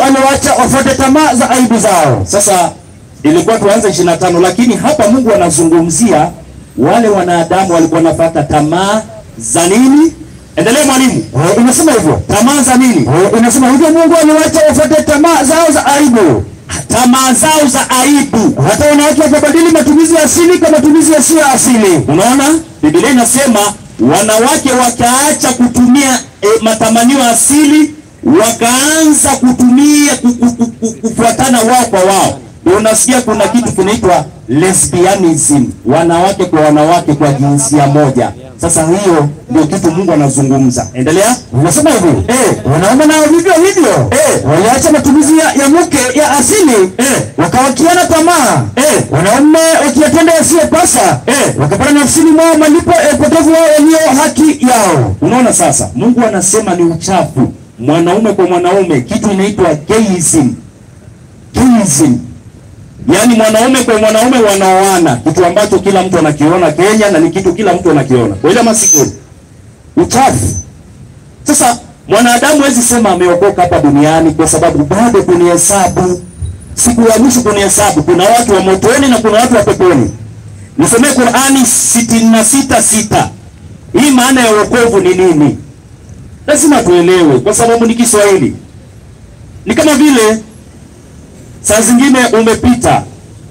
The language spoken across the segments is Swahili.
aliwacha wafuate tamaa za aibu zao. Sasa ilikuwa tuanze 25 lakini hapa Mungu anazungumzia wale wanadamu walikuwa wanafuata tamaa za nini? Endelea mwalimu. Eh, inasema hivyo Tamaa za nini? Eh, inasema hivyo, Mungu aliwacha wafuate tamaa zao za aibu. Tamaa zao za aibu. Hata wanawake wakabadili matumizi ya asili kwa matumizi yasiyo ya asili. Unaona, Biblia inasema wanawake wakaacha kutumia e, matamanio asili, wakaanza kutumia ku- ku- ku- ku- kufuatana wao kwa wao. Ndio unasikia kuna kitu kinaitwa lesbianism, wanawake kwa wanawake kwa jinsia moja. Sasa hiyo ndio kitu Mungu anazungumza. Endelea. Unasema hivi Eh. wanaume nao vivyo hivyo Eh. waliacha matumizi ya, ya mke ya asili Eh. wakawakiana tamaa Eh. wanaume wakiyatenda yasiyopasa Eh. wakapata nafsini mwao malipo ya upotevu wao walio haki yao. Unaona sasa, Mungu anasema ni uchafu, mwanaume kwa mwanaume, kitu inaitwa gayism. Gayism, yaani mwanaume kwa mwanaume wanaoana, kitu ambacho kila mtu anakiona Kenya na ni kitu kila mtu anakiona kweli ama si kweli? Uchafu. Sasa mwanadamu hawezi sema ameokoka hapa duniani kwa sababu bado kunihesabu, siku ya mwisho kunihesabu, kuna watu wa motoni na kuna watu wa peponi. Nisomee Qurani sitini na sita sita. Hii maana ya wokovu ni nini? Lazima tuelewe, kwa sababu ni Kiswahili. Ni kama vile saa zingine umepita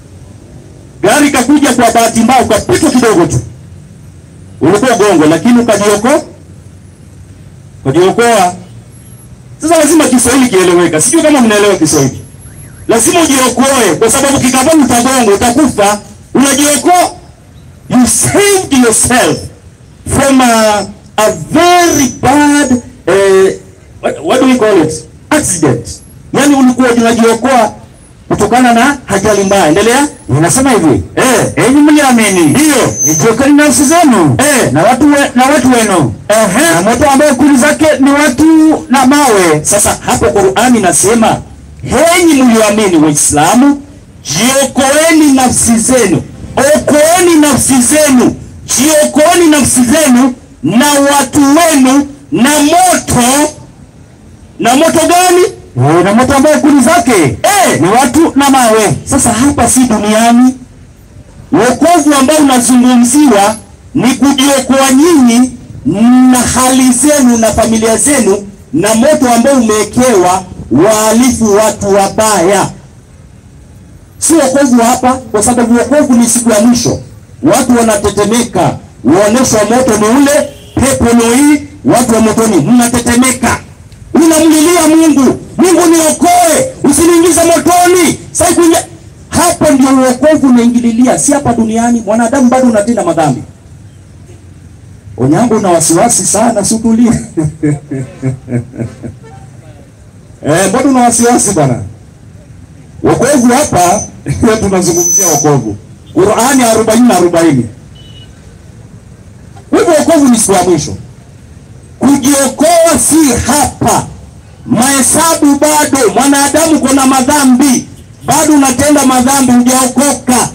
gari kakuja kwa bahati mbaya, ukapitwa kidogo tu, ulikuwa gongo, lakini ukajiokoa, ukajiokoa. Sasa lazima Kiswahili kieleweka. Sijui kama mnaelewa Kiswahili. Lazima ujiokoe, kwa sababu kikapa utagonga, utakufa. Unajiokoa, you saved yourself from a, a very bad uh, what, what do we call it accident yani ulikuwa unajiokoa kutokana na ajali mbaya endelea Inasema hivi eh enyi mliamini, ndio jiokeni nafsi zenu Eh. na watu we, na watu wenu Ehe. na moto ambao kuni zake ni watu na mawe. sasa hapo Qur'ani nasema henyi mlioamini waislamu jiokoeni nafsi zenu okoeni nafsi zenu jiokoeni nafsi zenu na watu wenu na moto na moto gani Eh, na moto ambao kuni zake eh ni watu na mawe. Sasa hapa si duniani. Wokovu ambao unazungumziwa ni kujiokoa nyinyi na hali zenu na familia zenu na moto ambao umewekewa wahalifu, watu wabaya. Si wokovu hapa, kwa sababu wokovu ni siku ya mwisho. Watu wanatetemeka, uonesho wa moto ni ule, pepo ni hii, watu wa motoni mnatetemeka, unamlilia Mungu, Mungu niokoe, usiniingize motoni. Sasa kuingia hapo, ndio wokovu unaingililia, si hapa duniani. Mwanadamu bado unatenda madhambi. Onyango, una wasiwasi sana, sutulie. Eh, mbona una wasiwasi bwana? Wokovu hapa tunazungumzia wokovu. Qur'ani 40 na 40. Kwa hivyo wokovu ni siku ya mwisho. Kujiokoa si hapa. Mahesabu bado, mwanadamu kuna madhambi, bado unatenda madhambi, hujaokoka.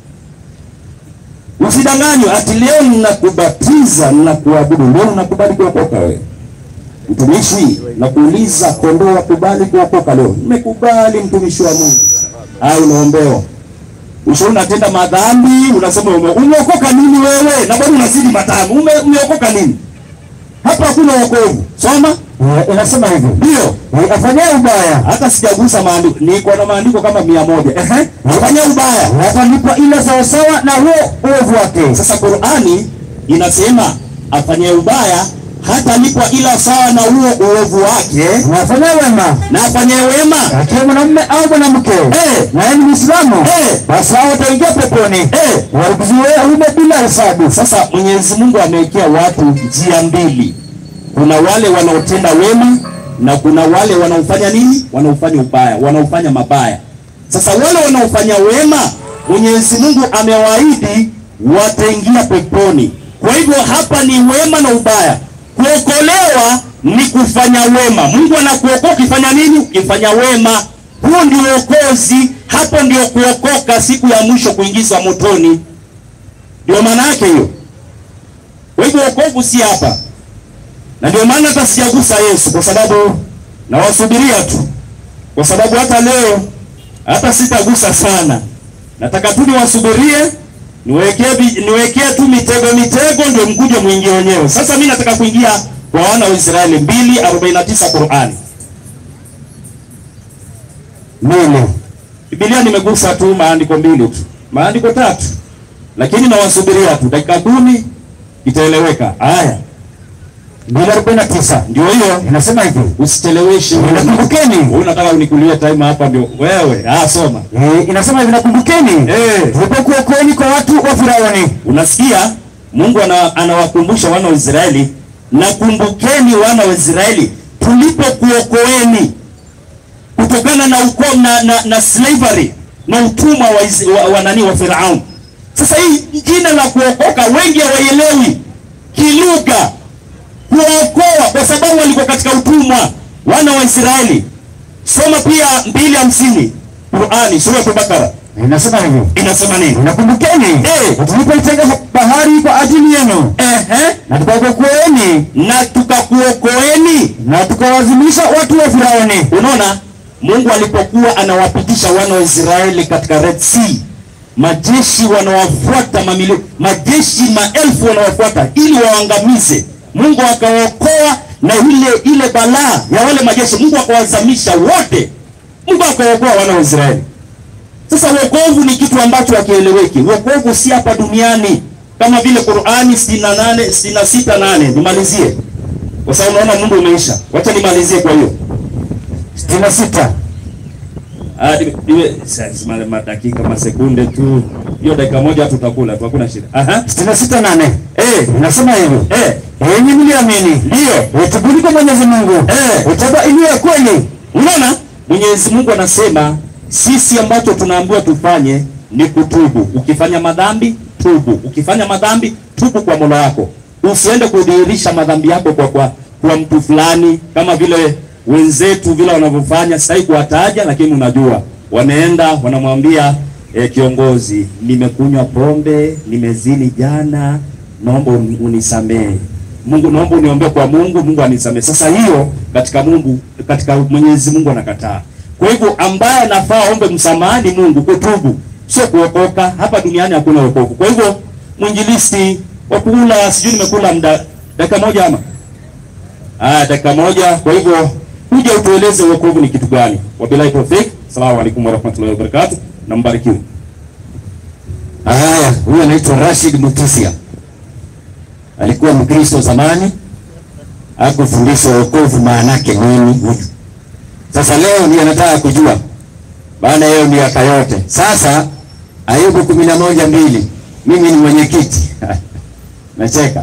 Usidanganywe ati leo ninakubatiza ninakuabudu, leo unakubali kuokoka wewe mtumishi, nakuuliza kondoo wakubali kuokoka leo? Nimekubali mtumishi wa Mungu. Au unaombewa usho, unatenda madhambi, unasema ume, umeokoka nini wewe? Na bado unazidi madhambi, ume, umeokoka nini? Hapa hakuna wokovu. Soma Eh, inasema hivi ndio, eh, afanyaye ubaya hata sijagusa maandiko, niko na maandiko kama mia moja. Ehe, fanya ubaya. atalipa ile sawasawa na huo uovu wake. Sasa Qur'ani inasema afanye ubaya hata lipwa ila sawa na huo uovu wake, Na afanyaye wema na afanye wema akiwa mwanamume au mwanamke Eh. na yeye ni Muislamu Eh. basi hao wataingia peponi eh. walikiziwea humo bila hesabu. Sasa Mwenyezi Mungu amewekea watu njia mbili. Kuna wale wanaotenda wema na kuna wale wanaofanya nini? Wanaofanya ubaya, wanaofanya mabaya. Sasa wale wanaofanya wema, Mwenyezi Mungu amewaahidi wataingia peponi. Kwa hivyo hapa ni wema na ubaya. Kuokolewa ni kufanya wema. Mungu anakuokoa ukifanya nini? Ukifanya wema. Huo ndio uokozi. Hapo ndio kuokoka, siku ya mwisho kuingizwa motoni. Ndio maana yake hiyo. Kwa hivyo wokovu si hapa, na ndio maana hata sijagusa Yesu kwa sababu nawasubiria tu. kwa sababu hata leo hata sitagusa sana, nataka tu niwasubirie niwekee vi- niwekee tu mitego mitego, ndio mkuje mwingie wenyewe. Sasa mimi nataka kuingia kwa wana wa Israeli 2:49 Qur'ani. mbili Biblia nimegusa tu maandiko mbili tu, maandiko tatu, lakini nawasubiria tu dakika kumi itaeleweka. Haya, mbili arobaini na tisa ndio hiyo, inasema hivi usicheleweshe. Nakumbukeni. Wewe unataka unikulie time hapa, ndio wewe. Ah, soma. Eh, inasema hivi nakumbukeni Eh. tulipokuwa kweni kwa watu wa Firauni Unasikia, Mungu ana, anawakumbusha wana wa Israeli, nakumbukeni wana wa Israeli tulipokuokoeni kutokana na ukoo na, na, na slavery na utumwa wa, Is- wa, wa nani wa Firaun. Sasa hii jina la kuokoka wengi hawaielewi kilugha, kuokoa kwa sababu walikuwa katika utumwa wana wa Israeli. Soma pia mbili hamsini Qurani sura ya Bakara inasema hivi inasema nini? nakumbukeni Eh. tulipoitenga bahari kwa ajili yenu Ehe. na tukakuokoeni na tukakuokoeni. na tukawalazimisha watu wa Firauni Unaona, Mungu alipokuwa anawapitisha wana wa Israeli katika Red Sea, majeshi wanawafuata mamilioni, majeshi maelfu wanawafuata ili waangamize. Mungu akawaokoa na ile ile balaa ya wale majeshi, Mungu akawazamisha wote, Mungu akawaokoa wana wa Israeli. Sasa wokovu ni kitu ambacho hakieleweki. Wokovu si hapa duniani kama vile Qur'ani 68 66 8. Nimalizie kwa sababu naona muda umeisha, wacha nimalizie. Kwa hiyo sitini na sita Ah, niwe- niwe sasa ma- madakika masekunde tu, hiyo dakika moja tutakula tu, hakuna shida. Aha, sitini na sita nane eh, inasema hivi eh, enyi mliamini ndio utubuni kwa Mwenyezi Mungu Eh. utaba iliyo ya kweli Unaona, Mwenyezi Mungu anasema sisi ambacho tunaambiwa tufanye ni kutubu. Ukifanya madhambi tubu, ukifanya madhambi tubu kwa Mola wako, usiende kudhihirisha madhambi yako kwa, kwa, kwa mtu fulani, kama vile wenzetu vile wanavyofanya. Sitaki kuwataja, lakini unajua wameenda wanamwambia eh, kiongozi, nimekunywa pombe, nimezini jana, naomba uni- unisamehe. Mungu naomba uniombee kwa Mungu, Mungu anisamehe. Sasa hiyo katika Mungu, katika Mwenyezi Mungu anakataa. Kwa hivyo ambaye anafaa ombe msamaha ni Mungu, kutubu, sio kuokoka. Hapa duniani hakuna wokovu. Kwa hivyo mwinjilisti wa kula, sijui nimekula muda dakika moja ama ah, dakika moja. Kwa hivyo kuja utueleze wokovu ni kitu gani. Wabillahi tawfik. Asalamu alaykum warahmatullahi wabarakatuh, na mbarikiwe. Haya, huyu anaitwa Rashid Mutisia, alikuwa Mkristo zamani, hakufundishwa wokovu maana yake nini huyu. Sasa leo ndiye anataka kujua, baada ya hiyo miaka yote. Sasa Ayubu kumi na moja mbili, mimi ni mwenyekiti nacheka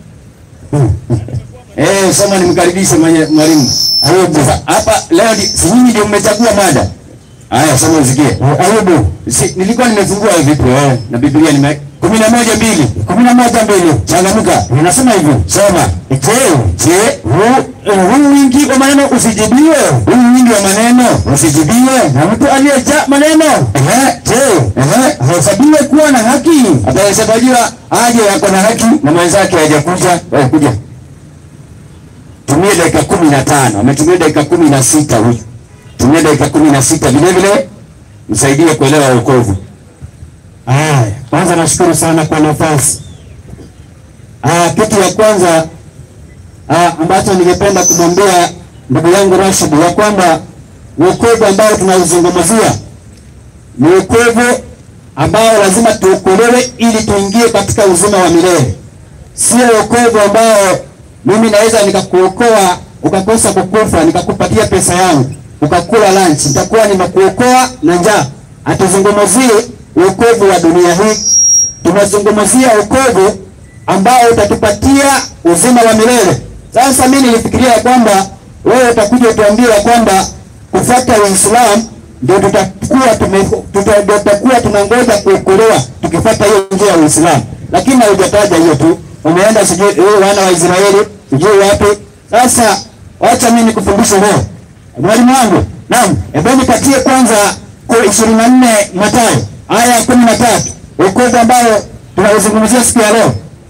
eh, soma nimkaribishe mwenye- mwalimu Ayubu. Sasa hapa leo ni- si nyinyi ndio mmechagua mada Haya, soma usikie. Ayubu, si, nilikuwa nimefungua vipi eh, na Biblia nime kumi na moja mbili kumi na moja mbili changamuka, inasema hivyo. Soma. Je, je, huu huu wingi wa maneno usijibiwe? Huu wingi wa maneno usijibiwe na mtu aliyejaa maneno ehe, je, ehe, ahesabiwe kuwa na haki? Atahesabiwa aje yako na haki na mwenzake hajakuja? Wewe kuja tumie dakika kumi na tano ametumia dakika kumi na sita huyu tumia dakika kumi na sita vile vile msaidie kuelewa wokovu Haya, kwanza nashukuru sana kwa nafasi. Ah, kitu ya kwanza ah, ambacho ningependa kumwambia ndugu yangu Rashid ya kwamba wokovu ambao tunauzungumzia ni wokovu ambao lazima tuokolewe ili tuingie katika uzima wa milele, sio wokovu ambao mimi naweza nikakuokoa ukakosa kukufa nikakupatia pesa yangu ukakula lunch, nitakuwa nimekuokoa na njaa. Hatuzungumzie wokovu wa dunia hii, tunazungumzia wokovu ambao utatupatia uzima wa milele. Sasa mimi nilifikiria ya kwamba wewe utakuja utuambie ya kwamba kufuata Uislamu ndio tutakuwa tume, tuta, ndio tutakuwa tunangoja kuokolewa tukifuata hiyo njia ya Uislamu, lakini haujataja hiyo tu, umeenda sijui wewe wana wa Israeli sijui wapi. Sasa wacha mimi nikufundishe leo, mwalimu wangu. Naam, hebu nipatie kwanza kwa ishirini na nne Mathayo aya ya kumi na tatu wokovu ambao tunauzungumzia siku ya leo.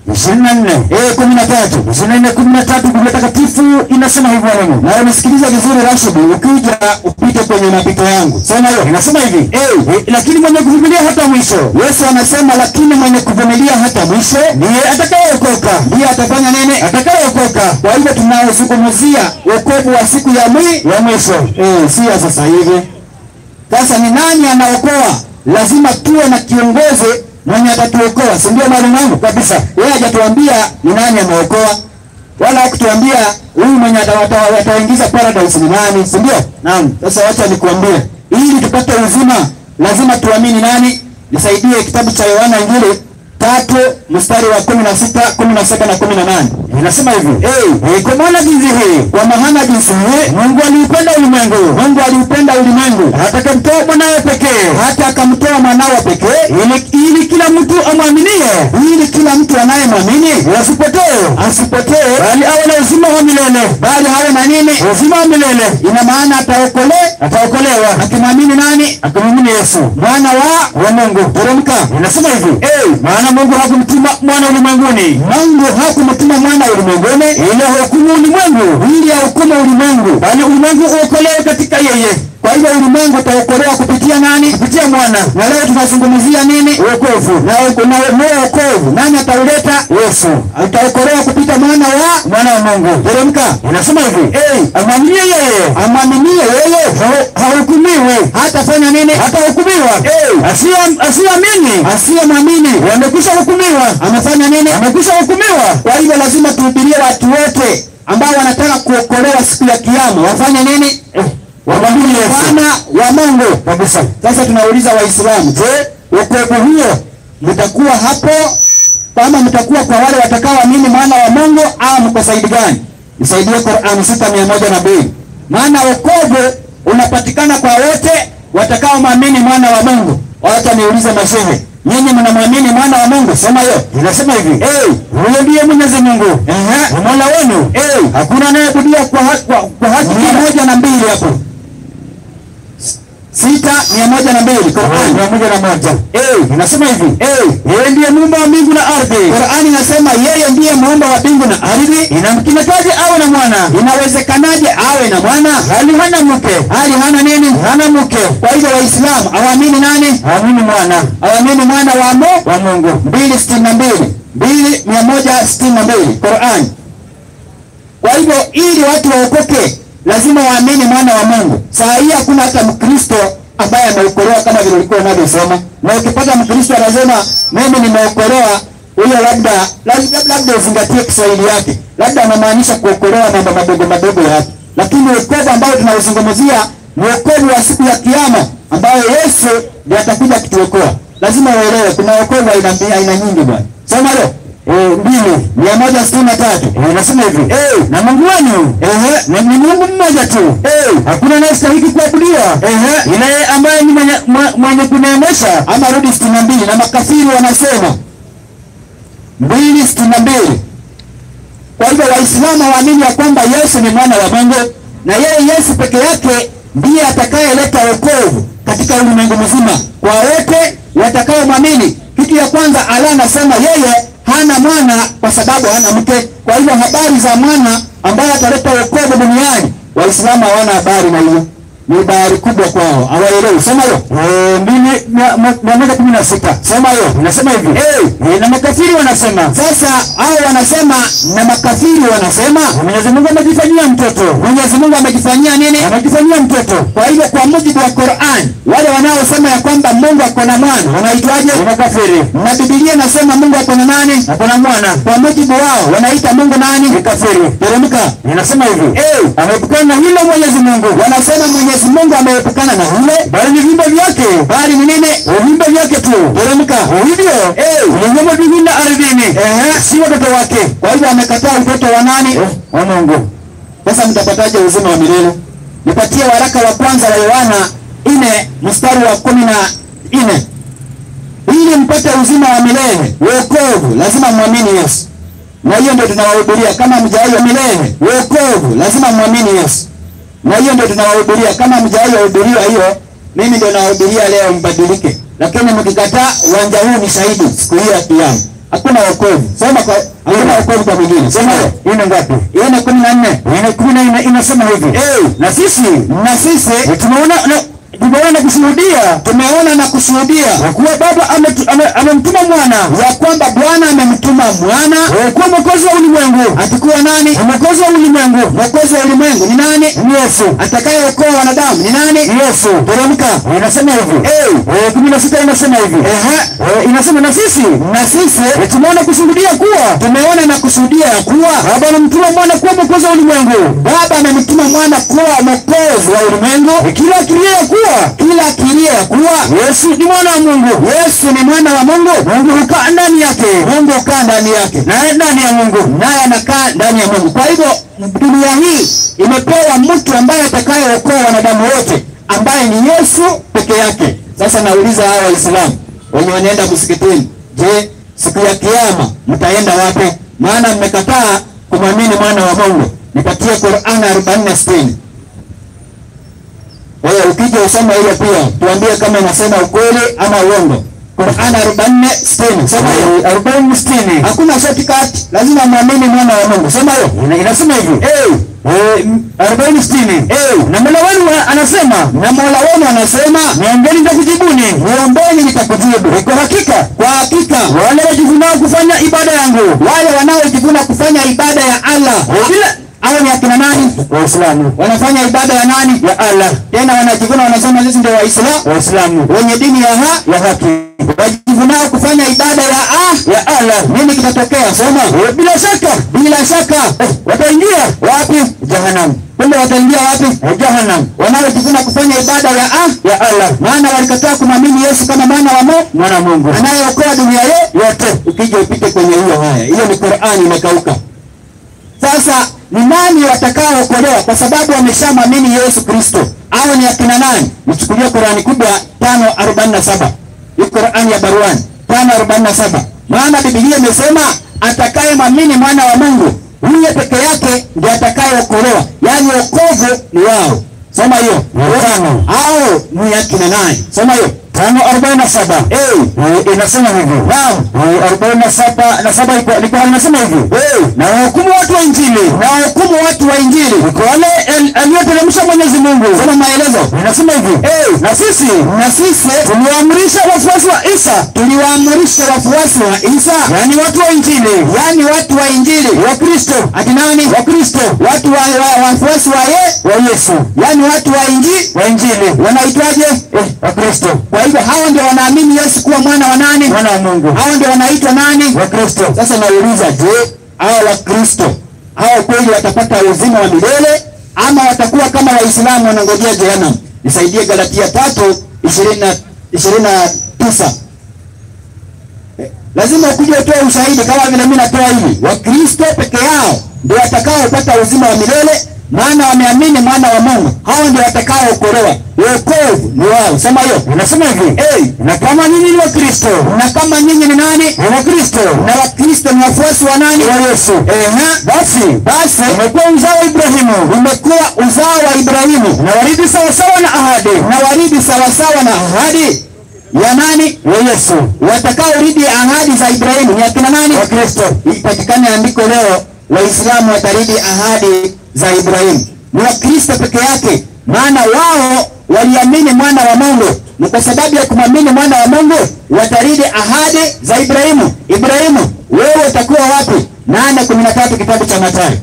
ishirini na nne eh, kumi na tatu ishirini na nne kumi na tatu Biblia Takatifu inasema hivyo Mungu. na umesikiliza vizuri Rashid, ukija upite kwenye mapito yangu, sema hiyo Inasema hivi eh, eh, lakini mwenye kuvumilia hata mwisho Yesu anasema lakini mwenye kuvumilia hata mwisho ndiye atakayeokoka. ndiye atafanya nini? Atakayeokoka Kwa hivyo tunaozungumzia wokovu wa siku ya mwi ya mwisho. eh, si ya sasa hivi. Sasa ni nani anaokoa? Lazima tuwe na kiongozi mwenye atatuokoa, si ndio mwalimu wangu? Kabisa, yeye hajatuambia ni nani anaokoa, wala hakutuambia huyu mwenye ata- ata- ataingiza paradise ni nani, si ndio? Naam. Sasa wacha nikuambie, ili tupate uzima lazima tuamini nani. Nisaidie kitabu cha Yohana Injili tatu mstari wa kumi na sita kumi na saba na kumi na nane Inasema hivi Eh, eh, kwa maana jinsi hii kwa maana jinsi hii Mungu aliupenda ulimwengu Mungu aliupenda ulimwengu hata akamtoa mwanawe pekee hata akamtoa mwanawe pekee ili, ili kila mtu amwaminie ili kila mtu anayemwamini asipotee asipotee bali awe na uzima wa milele. bali hawe na nini? Uzima wa milele Ina maana ataokole ataokolewa akimwamini nani? akamwamini Yesu Mwana wa wa Mungu. teremka. Inasema hivi Eh, maana Mungu hakumtuma mwana ulimwenguni Mungu hakumtuma mwana ulimwenguni ili ahukumu ulimwengu, ili ahukumu ulimwengu, bali ulimwengu uokolewe katika yeye, kwa hivyo ulimwengu utaokolewa kupitia nani? kupitia mwana Na leo tunazungumzia nini? wokovu. Na uko- na huo wokovu nani atauleta? Yesu Utaokolewa kupita mwana wa mwana wa Mungu. teremka. Inasema hivi Eh, amwaminie yeye amwaminie yeye ha- hahukumiwi hatafanya nini? hatahukumiwa. Eh. Asiye- Asiyeamini Asiyemwamini wamekwisha hukumiwa, amefanya nini? amekwisha hukumiwa. Kwa hivyo lazima tuhubirie watu wote ambao wanataka kuokolewa siku ya Kiyama wafanye nini? Eh, wamwamini Yesu Mwana wa Mungu. kabisa. Sasa tunauliza Waislamu, je, wokovu huo mtakuwa hapo kama mtakuwa kwa wale watakaoamini mwana wa Mungu au mko saidi gani? Nisaidie Qur'an sita mia moja na mbili. Maana wokovu unapatikana kwa wote watakaomwamini mwana wa Mungu. Wacha niulize mashehe, nyinyi mnamwamini mwana wa Mungu? Sema hiyo. Inasema hivi Eh, huyo ndiye Mwenyezi Mungu ehe, ni mola wenu, eh, hakuna anayeabudiwa kwa, ha- kwa, kwa haki mia ila moja na mbili hapo sita mia moja na mbili Qur'an. mia moja na moja. Eh, Inasema hivi eh, yeye ndiye muumba wa mbingu na ardhi, Qur'ani inasema yeye ndiye muumba wa mbingu na ardhi. inamkinakaje awe na mwana Inawezekanaje awe na mwana hali hana mke, hali hana nini? hana mke, Kwa hivyo Waislamu awaamini nani? amini mwana Awaamini mwana wa Mungu. wa Mungu. mbili sitini na mbili mbili mia moja sitini na mbili Qur'an. Kwa hivyo ili watu waokoke lazima waamini mwana wa Mungu. Saa hii hakuna hata Mkristo ambaye ameokolewa kama vile ulikuwa unavyosema, na ukipata Mkristo anasema mimi nimeokolewa, huyo labda labda, labda uzingatie Kiswahili yake, labda anamaanisha kuokolewa mambo madogo madogo yake, lakini wokovu ambao tunaozungumzia ni wokovu wa siku ya Kiyama ambayo Yesu ndiye atakuja kutuokoa. Lazima uelewe kuna wokovu aina mbi- aina nyingi bwana. Soma leo Eh, mbili mia moja sitini na tatu. Eh, inasema hivi Eh, na Mungu wenu ehe, ni ni Mungu mmoja tu, eh, hakuna anayestahili kuabudiwa ehe. ila yeye ambaye ni mwenye, mwe- mwenye kuneemesha ama rudi sitini na mbili na makafiri wanasema mbili sitini na mbili. Kwa hivyo Waislamu hawaamini ya kwamba Yesu ni mwana wa Mungu na yeye Yesu peke yake ndiye atakayeleta wokovu katika ulimwengu mzima kwa wote watakaomwamini. Kitu ya kwanza, Allah anasema yeye hana mwana kwa sababu hana mke. Kwa hivyo habari za mwana ambaye ataleta wokovu duniani, Waislamu hawana habari na hiyo, ni habari kubwa kwao, hawaelewi. Sema hiyo Eh, mbili mia mo- mia moja kumi na sita sema hiyo inasema hivi Eh. Eh, na makafiri wanasema Sasa hao wanasema na makafiri wanasema Mwenyezi Mungu amejifanyia mtoto, Mwenyezi Mungu amejifanyia nini? amejifanyia mtoto Kwa hivyo kwa mujibu wa Qur'an, wale wanaosema ya kwamba Mungu ako na mwana wanaitwaje? ni makafiri, Na Biblia inasema Mungu ako na nani? ako na mwana, Kwa mujibu wao wanaita Mungu nani? ni kafiri. Teremka. Inasema hivi Eh, ameepukana na hilo Mwenyezi Mungu, wanasema Mwenyezi Mungu ameepukana na hile, bali ni viumbe vyake, bali ni nini? viumbe vyake tu. Teremka. Hivyo Eh, ulimwengu mbinguni na ardhini, ehe, si watoto wake kwa hivyo amekataa utoto wa nani? wa Mungu. Sasa mtapataje uzima wa milele? Nipatie waraka wa kwanza wa Yohana nne mstari wa kumi na nne ili mpate uzima wa milele wokovu, lazima mwamini Yesu, na hiyo ndio tunawahubiria. Kama mjaiyo milele wokovu, lazima mwamini Yesu, na hiyo ndio tunawahubiria. Kama mjaiyo hubiriwa hiyo, mimi ndio nawahubiria leo mbadilike, lakini mkikataa, uwanja huu ni shahidi siku hiyo ya Kiyama. hakuna wokovu. Soma kwa hakuna wokovu kwa mwingine. Soma hiyo. Hii ni ngapi? Hiyo ni kumi na nne. Ina kumi na nne inasema hivi. Eh, Na sisi na sisi eh, tumeona na tumeona na kushuhudia tumeona na kushuhudia ya kuwa Baba ametu- ame- amemtuma mwana ya kwamba Bwana amemtuma mwana eh, kuwa mwokozi wa ulimwengu. atakuwa nani? Mwokozi wa ulimwengu Mwokozi wa ulimwengu ni nani? ni Yesu. Atakayeokoa wanadamu ni nani? Ni Yesu. Teremka. Inasema hivi. Eh, Eh, kumi na sita inasema hivi. ehe, Eh, inasema na sisi na sisi eh, tumeona kushuhudia kuwa tumeona na kushuhudia ya kuwa Baba amemtuma mwana kuwa mwokozi wa ulimwengu. Baba amemtuma mwana kuwa mwokozi wa ulimwengu, Eh, Kila akilia ya kuwa kila akilia ya kuwa Yesu ni mwana wa Mungu. Yesu ni mwana wa Mungu, Mungu hukaa ndani yake, Mungu hukaa ndani yake, naye ndani ya Mungu. naye anakaa ndani ya Mungu. Kwa hivyo dunia hii imepewa mtu ambaye atakayeokoa wanadamu wote, ambaye ni Yesu peke yake. Sasa nauliza hawa Waislamu wenye wanaenda msikitini, je, siku ya Kiyama mtaenda wapi? Maana mmekataa kumwamini mwana wa Mungu. Nipatie Qur'an 44:60. Wewe ukija usome hiyo pia, tuambie kama inasema ukweli ama uongo. Qur'an 44:60. Soma hiyo. arobaini sitini Hakuna shortcut, lazima muamini mwana wa Mungu. Sema hiyo. Ina- inasema hivi Eh, Eh, m- arobaini sitini eh, na Mola wenu wa- anasema na Mola wenu anasema niombeni nitakujibuni. niombeni nitakujibu. Kwa hakika Kwa hakika wale wajivunao kufanya ibada yangu wale wanaojivuna kufanya ibada ya Allah bila hao ni akina nani? Waislamu Wanafanya ibada ya nani? ya Allah, Tena wanajivuna wanasema sisi ndio Waislamu Waislamu wenye dini ya ha ya haki wajivunao kufanya ibada ya ah, ya Allah. nini kitatokea? Soma. Eh, Bila shaka Bila shaka wataingia wapi? jahannam, Kumbe wataingia wapi? Eh, jahannam Wanaojivuna kufanya ibada ya ah, ya Allah, maana walikataa kumwamini Yesu kama mwana wa Mungu mwana wa Mungu anayeokoa dunia ye- yote. Ukija upite kwenye hiyo haya, hiyo ni Qur'ani imekauka. Sasa ni nani watakaookolewa? Kwa sababu wameshamwamini Yesu Kristo. Hao ni akina nani? Nichukulie Qur'ani kubwa 5:47 hii Qur'ani ya Baruani 5:47 maana Biblia imesema atakayemwamini mwana wa Mungu huyo peke yake ndiye atakayeokolewa, yaani wokovu ni wao. Soma hiyo Watano. hao ni akina nani? Soma hiyo tano arobaini na saba Eh, Eh, inasema hivi naam. Eh, arobaini na saba na saba iko liko inasema hivi Eh, na wahukumu watu wa Injili na wahukumu watu wa Injili kwa wale el- aliyoteremsha Mwenyezi Mungu. soma maelezo. Inasema hivi Eh, na sisi na sisi tuliwaamrisha wafuasi wa Isa, tuliwaamrisha wafuasi wa Isa, yaani watu wa Injili yaani watu wa Injili wa Kristo, ati nani? wa Kristo, Watu wa, wa wafuasi wa ye, wa Yesu, yaani watu wa Injili wa Injili wanaitwaje? eh, wa Kristo, Kwa hivyo hao ndio wanaamini Yesu kuwa mwana wa nani? mwana wa Mungu, Hao ndio wanaitwa nani? wa Kristo. Sasa nauliza, je, hao Wakristo hao kweli watapata uzima wa milele ama watakuwa kama Waislamu wanangojea jehanamu? Nisaidie Galatia tatu ishirini na ishirini na tisa. Eh, Lazima ukuje utoe ushahidi kama vile mimi natoa hivi. Wakristo peke yao ndio watakaopata uzima wa milele, maana wameamini mwana wa Mungu. Hao ndio watakaookolewa. Wokovu ni wao. Sema hiyo. Inasema hivi Eh, na kama nyinyi ni wa Kristo, na kama nyinyi ni nani? ni wa Kristo Na Wakristo ni wafuasi wa nani? wa Yesu, Ehe, basi basi umekuwa uzao wa Ibrahimu umekuwa uzao wa Ibrahimu na warithi sawasawa na ahadi na waridi sawasawa na ahadi ya nani? ya Yesu, Watakaoridi ahadi za Ibrahimu ni akina nani? wa Kristo. Ipatikane andiko leo, Waislamu wataridi ahadi za Ibrahimu. Ni Wakristo peke yake, maana wao waliamini mwana wa Mungu, na kwa sababu ya kumwamini mwana wa Mungu wataridi ahadi za Ibrahimu. Ibrahimu, wewe utakuwa wapi? nane kumi na tatu kitabu cha Mathayo.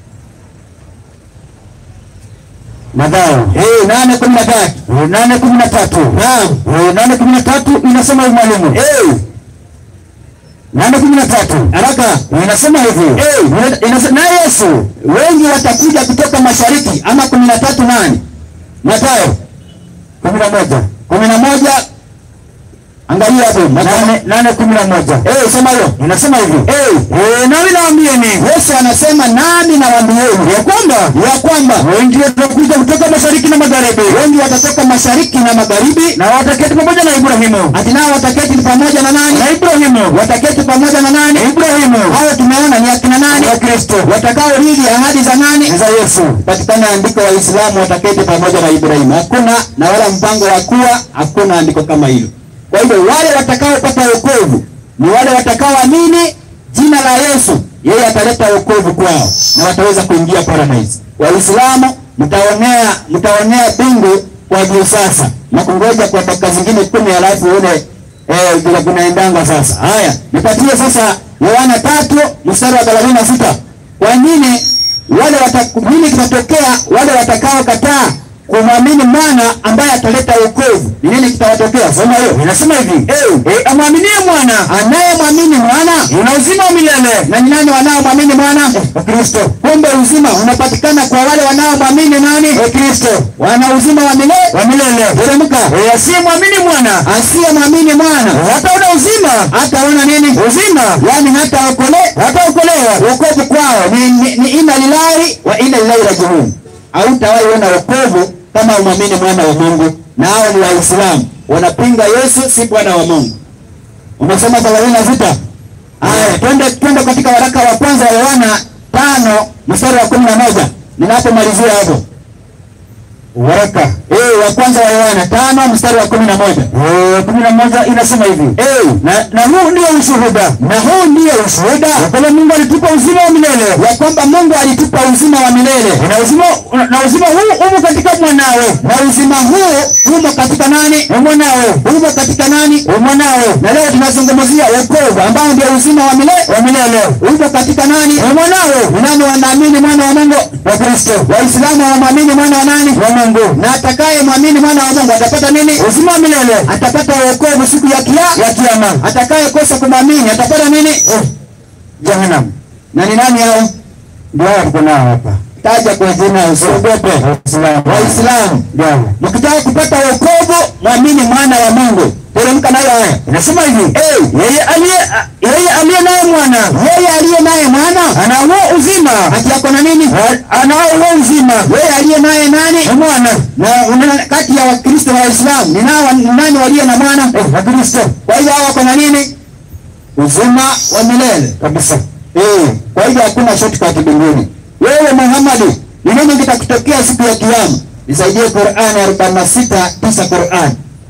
Mathayo Eh, nane kumi na tatu. eh, nane kumi na tatu Naam. Eh, nane kumi na tatu inasema hivi mwalimu, Eh, nane kumi na tatu haraka. inasema hivi Eh, inasema na Yesu wengi watakuja kutoka mashariki ama kumi na tatu nani? Mathayo kumi na moja kumi na moja angalia hapo Mathayo. nane nane kumi na moja Eh, soma hiyo. inasema hivi Eh, eh, nami nawaambieni Yesu anasema nami nawaambieni ya kwamba ya kwamba wengi watakuja kutoka mashariki na magharibi wengi watatoka mashariki na magharibi, na wataketi pamoja na Ibrahimu ati nao wataketi pamoja na nani? na Ibrahimu Wataketi pamoja na nani? Ibrahimu Hao tumeona ni akina nani? wa Kristo Watakaorithi ahadi za nani? za Yesu patikana andiko Waislamu wataketi pamoja na Ibrahimu. Hakuna na wala mpango wa kuwa, hakuna andiko kama hilo. Kwa hivyo wale watakaopata wokovu ni wale watakaoamini jina la Yesu, yeye ataleta wokovu kwao na wataweza kuingia paradise. Waislamu mtaonea mtaonea bingu kwa juu sasa na kungoja kwa dakika zingine kumi alafu uone eh, vile kunaendanga sasa. Haya, nipatie sasa Yohana tatu mstari wa thelathini na sita. Kwa nini wale wata, nini kitatokea wale watakao kataa kumwamini mwana ambaye ataleta wokovu? Ni nini kitawatokea? Soma hiyo. Inasema hivi, eh, eh, amwaminie mwana, anayemwamini mwana una uzima wa milele. Na ni nani wanaomwamini mwana? Eh, Kristo. Kumbe uzima unapatikana kwa wale wanaomwamini nani? Eh, Kristo. Wana uzima wa milele wa milele. Teremka. Eh, asiyemwamini mwana, asiyemwamini mwana hataona uzima, hataona nini? Uzima, yani hataokole, hataokolewa. Wokovu kwao ni, ni, ni inna lillahi wa inna ilaihi rajiun. Hautawahi ona wokovu kama umwamini mwana wa Mungu, na hao ni Waislamu wanapinga Yesu si Bwana wa Mungu. Umesoma thelathini na sita. Haya, twende twende katika waraka wa kwanza wa Yohana tano mstari wa kumi na moja ninapomalizia hapo waraka eh, wa kwanza wa Yohana tano mstari wa kumi na moja Eh, kumi na moja inasema hivi eh, na, na huu ndio ushuhuda na huu ndio ushuhuda ya kwamba Mungu alitupa uzima wa milele ya kwamba Mungu alitupa uzima wa milele na uzima na uzima huu umo katika mwanawe na uzima huu umo katika nani mwanawe umo katika nani mwanawe na leo tunazungumzia wokovu ambao ndio uzima wa milele wa milele umo katika nani mwanawe ni nani wanaamini mwana wa Mungu wa Kristo waislamu wanamwamini mwana wa nani wa Mungu na atakaye mwamini mwana wa Mungu atapata nini uzima wa milele atapata wokovu siku ya kia ya kiyama atakaye kosa kumwamini atapata nini eh, jahannam na ni nani hao ndio hao tuko nao hapa taja kwa jina usiogope waislamu mkitaka kupata wokovu mwamini mwana wa Mungu teremka nayo haya inasema hivi eh, yeye aliye yeye aliye naye mwana yeye aliye naye mwana ana huo uzima ati yako na nini ana huo uzima yeye aliye naye nani mwana na una, kati ya wakristo na waislamu ni nao ni nani walio na mwana eh, wakristo kwa hiyo hao wako na nini uzima wa milele kabisa eh kwa hivyo hakuna shortcut mbinguni wewe Muhammad ni nini kitakutokea siku ya kiyama nisaidie Qur'an 46 tisa Qur'an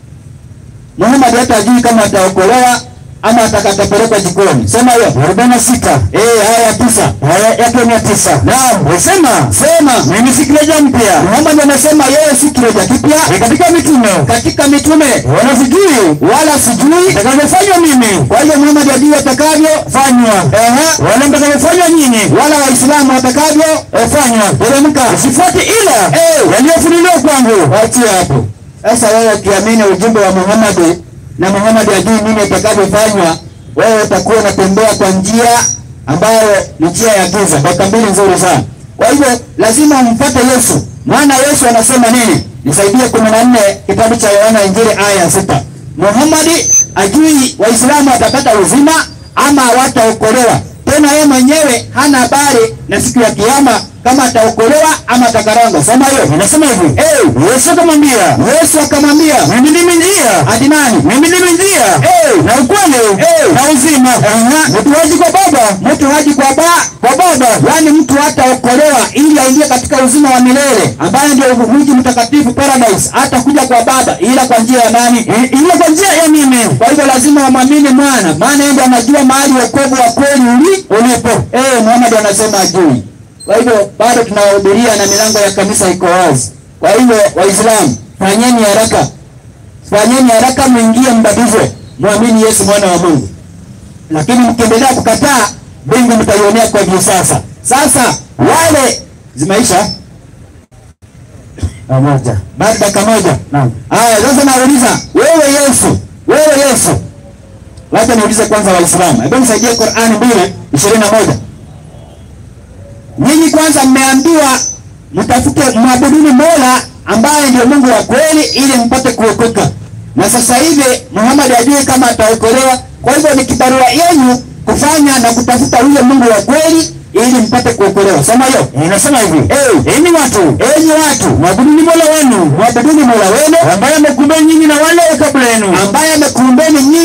Muhammad hata ajui kama ataokolewa ama atakatapelekwa jikoni. Sema hiyo 46. Eh, aya tisa. Aya yake ni tisa. Naam, sema, sema. Mimi si kileja mpya. Muhammad anasema yeye si kileja kipya. Ni katika mitume. Katika mitume. Wala sijui, wala sijui atakavyofanywa mimi. Kwa hiyo Muhammad ajui atakavyofanywa. Ehe, wala mtakavyofanywa nyinyi. Wala Waislamu watakavyofanywa. Teremka. Usifuate ila eh, yaliyofunuliwa kwangu. Waachie hapo. Sasa wewe ukiamini ujumbe wa Muhammad na Muhammad ajui nini itakavyofanywa, wewe utakuwa unatembea kwa njia ambayo ni njia ya giza. Dakika mbili nzuri sana. Kwa hivyo lazima umfuate Yesu, maana Yesu anasema nini? Nisaidie kumi na nne kitabu cha Yohana Injili aya ya sita. Muhammad ajui Waislamu watapata uzima ama hawataokolewa. Tena yeye mwenyewe hana habari na siku ya kiyama kama ataokolewa ama atakaranga. Soma hiyo. Inasema hivi. Eh, Yesu akamwambia. Yesu akamwambia, mimi ndimi njia. Hadi nani? Mimi ndimi njia. Eh, na ukweli. Eh, na uzima. Aha. Mtu haji kwa Baba. Mtu haji kwa ba kwa Baba. Yaani mtu hataokolewa ili aingie katika uzima wa milele ambaye ndio mji mtakatifu paradise. Hata kuja kwa Baba ila kwa njia ya nani? Ila kwa njia ya mimi. Kwa hivyo lazima wamwamini mwana, maana yeye ndiye anajua mahali wokovu wa kweli uli ulipo. Eh, Muhammad anasema ajui. Kwa hivyo bado tunawahubiria na milango ya kanisa iko wazi. Kwa hivyo Waislamu, fanyeni haraka, fanyeni haraka, mwingie mbatizwe, mwamini Yesu mwana wa Mungu. Lakini mkiendelea kukataa, mbingu mtaionea kwa juu. Sasa sasa wale zimaisha pamoja, bado dakika moja. Naam, haya sasa nauliza wewe, Yesu, wewe Yesu, wacha niulize kwanza Waislamu, hebu nisaidie Qur'ani mbili ishirini na moja. Nyinyi kwanza mmeambiwa mtafute mwabuduni Mola ambaye ndio Mungu wa kweli ili mpate kuokoka. Na sasa hivi Muhammad hajui kama ataokolewa. Kwa hivyo ni kibarua yenu kufanya na kutafuta huyo Mungu wa kweli ili mpate kuokolewa. Sema hiyo. Inasema hivi. Eh, enyi watu, enyi watu, mwabuduni Mola wenu, mwabuduni Mola wenu ambaye amekuumbeni nyinyi na wale kabla yenu, ambaye amekuumbeni nyinyi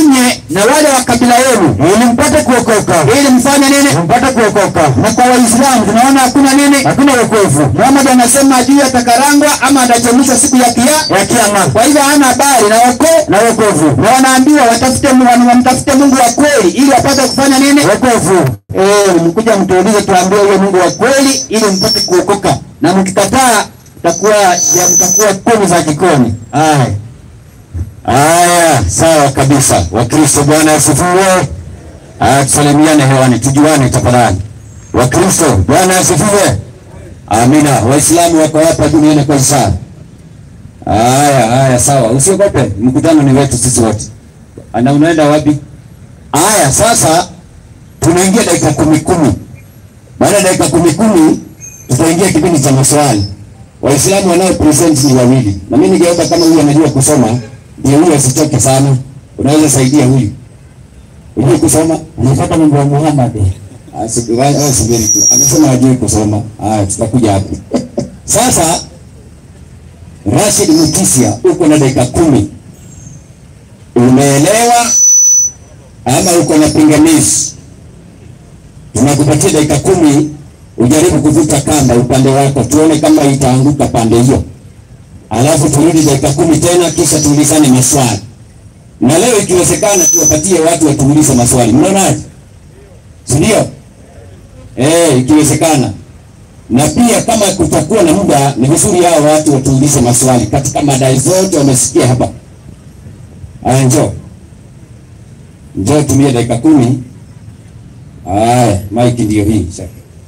na wale wa kabila yenu ili mpate kuokoka, ili mfanye nini? mpate kuokoka. Na kwa Waislamu tunaona hakuna nini? Hakuna wokovu Muhammad anasema ajui atakarangwa ama atachemshwa siku ya kia. ya kiama Kwa hivyo hana habari na wako na wokovu, na wanaambiwa watafute Mungu, wamtafute Mungu wa kweli ili wapate kufanya nini? wokovu. Eh, mkuja mtuulize, tuambie huyo Mungu wa kweli ili mpate kuokoka, na mkikataa takuwa ya mtakuwa kuni za jikoni. Haya, Haya, sawa kabisa. Wakristo, Bwana asifiwe. Haya, tusalimiane hewani, tujuane tafadhali. Wakristo, Bwana asifiwe. Amina. Waislamu wako hapa duniani kwa ishara. Haya, haya, sawa, usiogope, mkutano ni wetu sisi wote. Ana, unaenda wapi? Haya, sasa tunaingia dakika kumi kumi. Baada ya dakika kumi kumi tutaingia kipindi cha maswali. Waislamu wanao present ni wawili, na mimi ningeomba kama huyu anajua kusoma ndio huyu asitoke sana. Unaweza saidia huyu unajua kusoma, anafuata mambo ya Muhammad. Ah, si- wa- wa- subiri tu, amesema hajui kusoma. Haya, tutakuja hapo sasa. Rashid Mutisia, uko na dakika kumi. Umeelewa ama uko na pingamizi? Tunakupatia dakika kumi ujaribu kuvuta kamba upande wako, tuone kama itaanguka pande hiyo, alafu turudi dakika kumi tena, kisha tuulizane maswali. Na leo ikiwezekana, tuwapatie watu watuulize maswali. Mnaonaje? si ndio? Eh, ikiwezekana. Na pia kama kutakuwa na muda, ni vizuri hao watu watuulize maswali katika madai zote wamesikia hapa. Aya, njoo njoo, tumie dakika kumi. Aya, mike ndio hii sasa.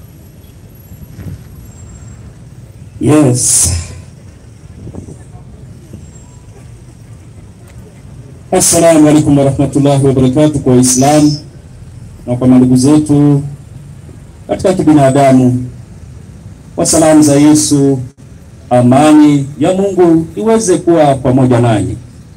Yes. Assalamu alaikum warahmatullahi wabarakatuh kwa Waislamu na kwa mandugu zetu katika kibinadamu. Kwa salamu za Yesu, amani ya Mungu iweze kuwa pamoja nanyi.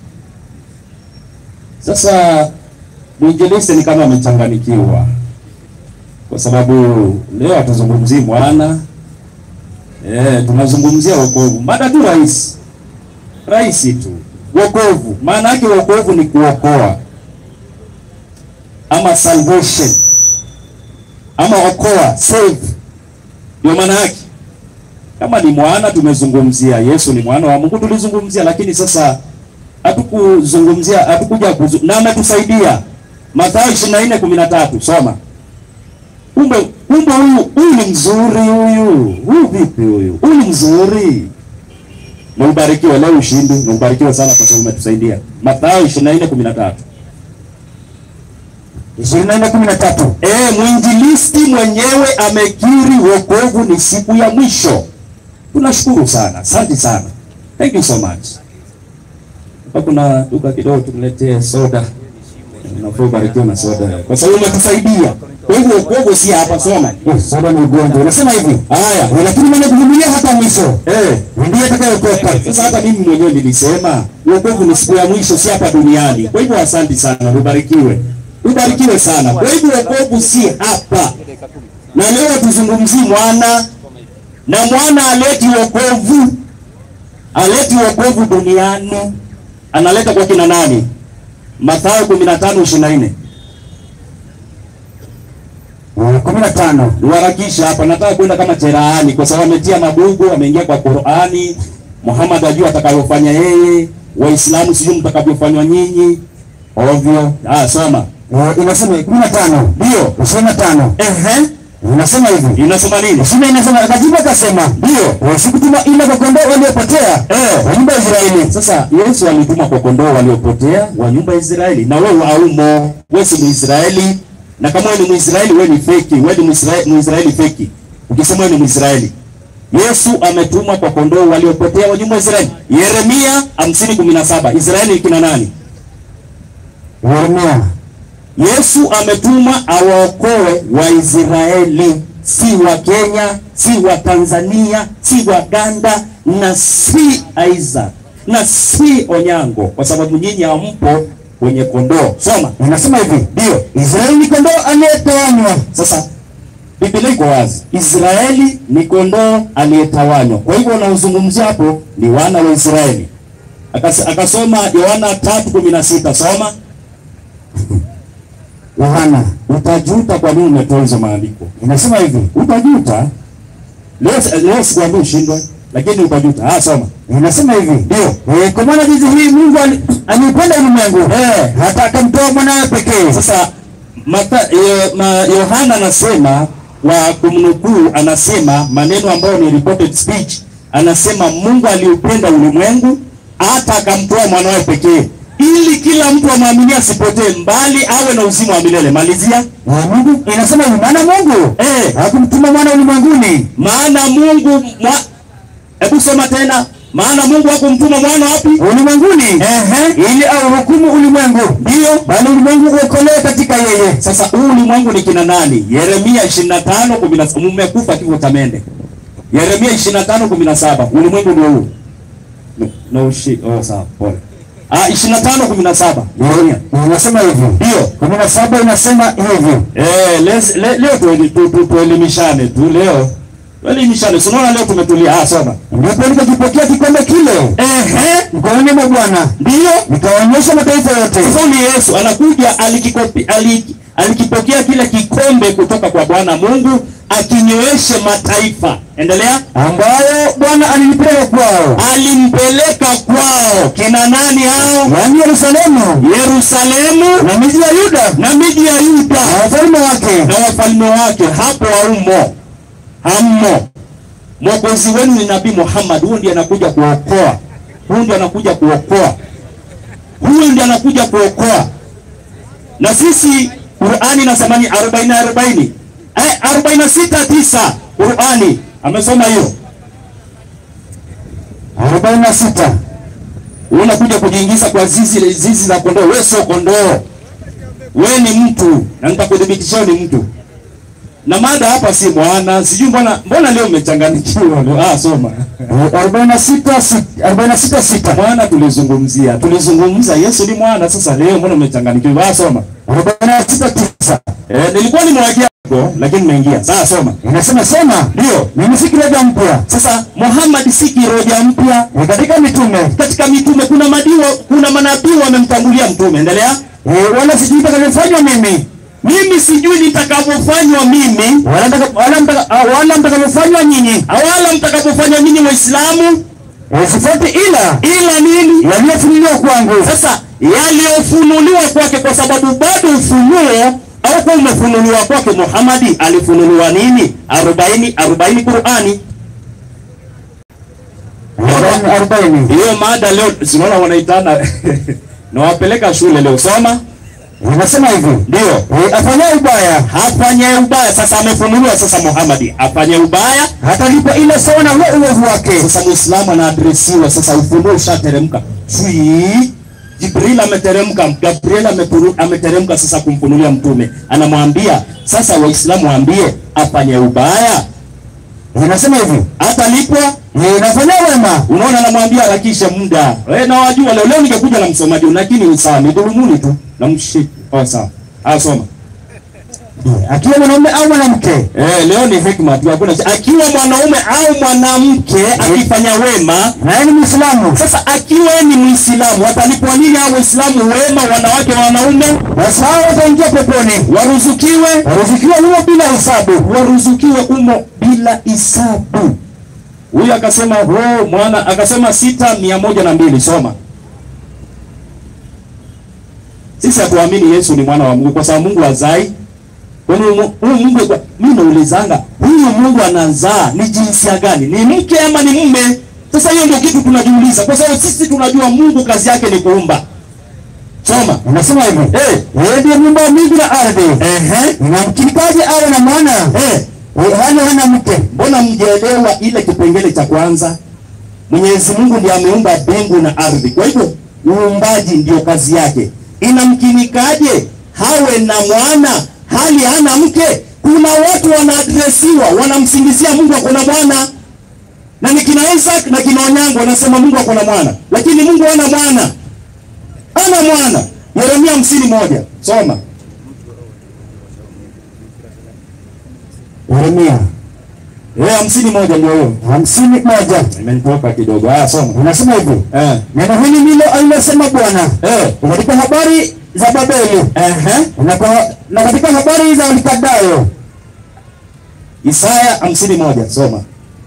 Sasa mwinjilisti ni kama amechanganikiwa, kwa sababu leo hatuzungumzii mwana Eh, tunazungumzia wokovu. Mada tu rahisi. Rahisi tu. Wokovu. Maana yake wokovu ni kuokoa. Ama salvation. Ama okoa, save. Ndio maana yake. Kama ni mwana tumezungumzia, Yesu ni mwana wa Mungu tulizungumzia, lakini sasa hatukuzungumzia, hatukuja kuzu, na ametusaidia. Mathayo 24:13 soma. Kumbe kumbe huyu huyu ni mzuri huyu. Huyu vipi huyu? Huyu ni mzuri. Na ubarikiwe leo ushindi, na ubarikiwe sana kwa sababu umetusaidia. Mathayo 24:13. ishirini na nne kumi na tatu. Eh, mwinjilisti mwenyewe amekiri wokovu ni siku ya mwisho. Tunashukuru sana. Asante sana. Thank you so much. Hapa kuna duka kidogo tumletee soda. Unafaa ubarikiwe na soda. Kwa sababu umetusaidia. Kwa hivyo wokovu si hapa soma. Soda ni ugonjwa. Unasema hivi Haya. lakini mwenye kuvumilia hata mwisho Eh, ndiye atakayeokoka. sasa hata mimi mwenyewe nilisema wokovu ni siku ya mwisho, si hapa duniani. Kwa hivyo asante sana, ubarikiwe, ubarikiwe sana. Kwa hivyo wokovu si hapa, na leo tuzungumzie mwana, na mwana aleti wokovu, aleti wokovu duniani, analeta kwa kina nani? Mathayo 15:24. Eh, kumi na tano. Niwarakisha hapa, nataka kwenda kama cherahani, kwa sababu ametia mabugu, ameingia kwa Qur'ani. Muhammad ajua atakayofanya yeye, Waislamu sijui mtakavyofanywa nyinyi, ovyo. Ah, soma Eh, inasema kumi na tano ndio. ishirini na tano Ehe, inasema hivi inasoma nini? ishirini inasema akajibu akasema Ndio. eh, sikutuma ila kwa kondoo waliopotea Eh. wa nyumba ya Israeli. Sasa Yesu alituma kwa kondoo waliopotea wa nyumba ya Israeli, na wewe haumo. Wewe si Mwisraeli, na kama wewe ni Mwisraeli, wewe ni feki. Wewe ni Mwisraeli, Mwisraeli feki. Ukisema wewe ni Mwisraeli, Yesu ametuma kwa kondoo waliopotea wa nyumba ya Israeli. Yeremia 50:17. Israeli ni kina nani? Yeremia Yesu ametuma awaokoe Waisraeli, si wa Kenya, si wa Tanzania, si Waganda na si Isaac na si Onyango, kwa sababu nyinyi hampo kwenye kondoo. Soma inasema hivi ndio. Israeli ni kondoo aliyetawanywa. Sasa Biblia iko wazi, Israeli ni kondoo aliyetawanywa. Kwa hivyo unaozungumzia hapo ni wana wa Israeli. Akas, akasoma Yohana 3:16 soma Yohana utajuta kwa nini umetoa hizo maandiko. inasema hivi, Utajuta. Leo leo sikwambii ushindwe, lakini utajuta. Ah, soma. inasema hivi ndio, eh, kwa maana jinsi hii Mungu ali- aliupenda ulimwengu eh, hata akamtoa mwanawe pekee. Sasa Mata, eh, ma, Yohana anasema wa kumnukuu, anasema maneno ambayo ni reported speech, anasema Mungu aliupenda ulimwengu hata akamtoa mwanawe pekee ili kila mtu amwaminie asipotee, mbali awe na uzima wa milele. Malizia. Na Mungu inasema hivi, maana Mungu Eh, hakumtuma mwana ulimwenguni maana Mungu mwa... Hebu soma tena. Maana Mungu hakumtuma mwana wapi? ulimwenguni Ehe. ili auhukumu ulimwengu, Ndio. bali ulimwengu uokolewe katika yeye. Sasa huu ulimwengu ni kina nani? Yeremia 25 17 mmekufa kifo cha mende. Yeremia 25 17 ulimwengu ndio huu. No, no shi, oh sawa, pole. Ah 25 17 Yeremia. Na Inasema hivi Ndio. kumi na saba inasema hivi Eh, les, le, leo tueli- tu, tu, tuelimishane tu leo. Tuelimishane. Si unaona leo tumetulia. Ah, soma. ndipo nikakipokea kikombe kile Ehe. mkononi mwa Bwana, Ndio. nikaonyesha mataifa yote Sasa ni Yesu anakuja alikikopi, alik, alikipokea kile kikombe kutoka kwa Bwana Mungu akinyweshe mataifa. Endelea. ambayo Bwana alinipeleka kwao, Alimpeleka kwao kina nani hao? yaani Yerusalemu Yerusalemu na miji ya Yuda na miji ya Yuda na wafalme wake, na wafalme wake. Hapo haumo, hammo. Mwokozi wenu ni Nabii Muhammad. Huyu ndiye anakuja kuokoa, huyu ndiye anakuja kuokoa, huyu ndiye anakuja kuokoa. Na sisi Qur'ani inasema ni 40 40 eh, 46 9 Qur'ani amesoma hiyo. arobaini na sita unakuja kujiingiza kwa zizi zizi la kondoo. Wewe sio kondoo, wewe ni mtu, na nitakudhibitishia ni mtu. Na mada hapa si mwana, sijui mbona mbona leo umechanganyikiwa leo. Ah, soma arobaini na sita arobaini na sita sita mwana. Tulizungumzia tulizungumza Yesu ni mwana. Sasa leo mbona umechanganyikiwa? Ah, soma. arobaini na sita tisa Eh, nilikuwa nimewajia hapo, lakini nimeingia. Sasa soma. inasema sema, Ndio. mimi si kiroja mpya Sasa Muhammad si kiroja mpya. ni katika mitume Katika mitume kuna madiwa, kuna manabii wamemtangulia mtume. Endelea. Eh, wala sijui itakavyofanywa mimi Mimi sijui nitakavyofanywa mimi wala mtaka- wala mtaka- ah, wala mtakavyofanywa nyinyi, wala mtakapofanya nyinyi Waislamu, Eh, sifuati ila ila nini? yaliyofunuliwa kwangu. Sasa yaliyofunuliwa kwake, kwa sababu bado ufunuo au kwa umefunuliwa kwake. Muhammadi alifunuliwa nini? arobaini arobaini Qurani. Arobaini- arobaini Hiyo mada leo sinaona wanaitana nawapeleka shule leo, soma. inasema hivi Ndio Eh, afanyaye ubaya afanye ubaya. Sasa amefunuliwa sasa, Muhammadi afanye ubaya hatalipa ila sawa na huo uovu wake. Sasa Muislamu anaadresiwa sasa, ufunuo ushateremka. Fui Jibril ameteremka, Gabriel amepuru- ameteremka sasa kumfunulia mtume, anamwambia sasa, Waislamu waambie afanye ubaya Inasema hivi atalipwa. Eh, nafanya wema Unaona, anamwambia harakisha muda. Eh, na wajua leo leo ningekuja na msomaji, lakini ni sawa, nidhulumuni tu na mshiki. Oh, sawa. Ah, soma. Eh, akiwa mwanaume au mwanamke Eh, leo ni hikma tu, hakuna akiwa mwanaume au mwanamke akifanya wema naye ni Muislamu, Sasa akiwa ni Muislamu watalipwa nini hao Waislamu wema, wanawake na wanaume? basi hao wataingia peponi, Waruzukiwe, waruzukiwa huo bila hisabu. waruzukiwe umo bila hisabu. Huyu akasema ho mwana, akasema sita mia moja na mbili. Soma. Sisi hatuamini Yesu ni mwana wa Mungu kwa sababu Mungu hazai. Kwani huyu huyu Mungu, kwa- mimi naulizanga huyu Mungu anazaa ni jinsia gani? Ni mke ama ni mume? Sasa hiyo ndio kitu tunajiuliza, kwa sababu sisi tunajua Mungu kazi yake ni kuumba. Soma. Inasema hivi Eh, yeye ndiye muumba wa mbingu na ardhi, ehe, inamkinikaje awe na mwana eh. Eh, hali hana mke? Mbona mjaelewa ile kipengele cha kwanza? Mwenyezi Mungu ndiye ameumba mbingu na ardhi, kwa hivyo uumbaji ndio kazi yake. Inamkinikaje hawe na mwana hali hana mke? Kuna watu wanaadresiwa, wanamsingizia Mungu ako na mwana, na ni kina Isaac na kina Onyango wanasema Mungu ako na mwana, lakini Mungu hana mwana, hana mwana. Yeremia hamsini moja soma. Yeremia Eh, hamsini moja ndio hiyo. hamsini moja Imenitoka kidogo. Haya, soma. inasema hivi Eh. neno hili ndilo alilosema Bwana Eh. katika habari za Babeli Ehe. na kwa na katika habari za Walikadayo Isaya hamsini moja soma.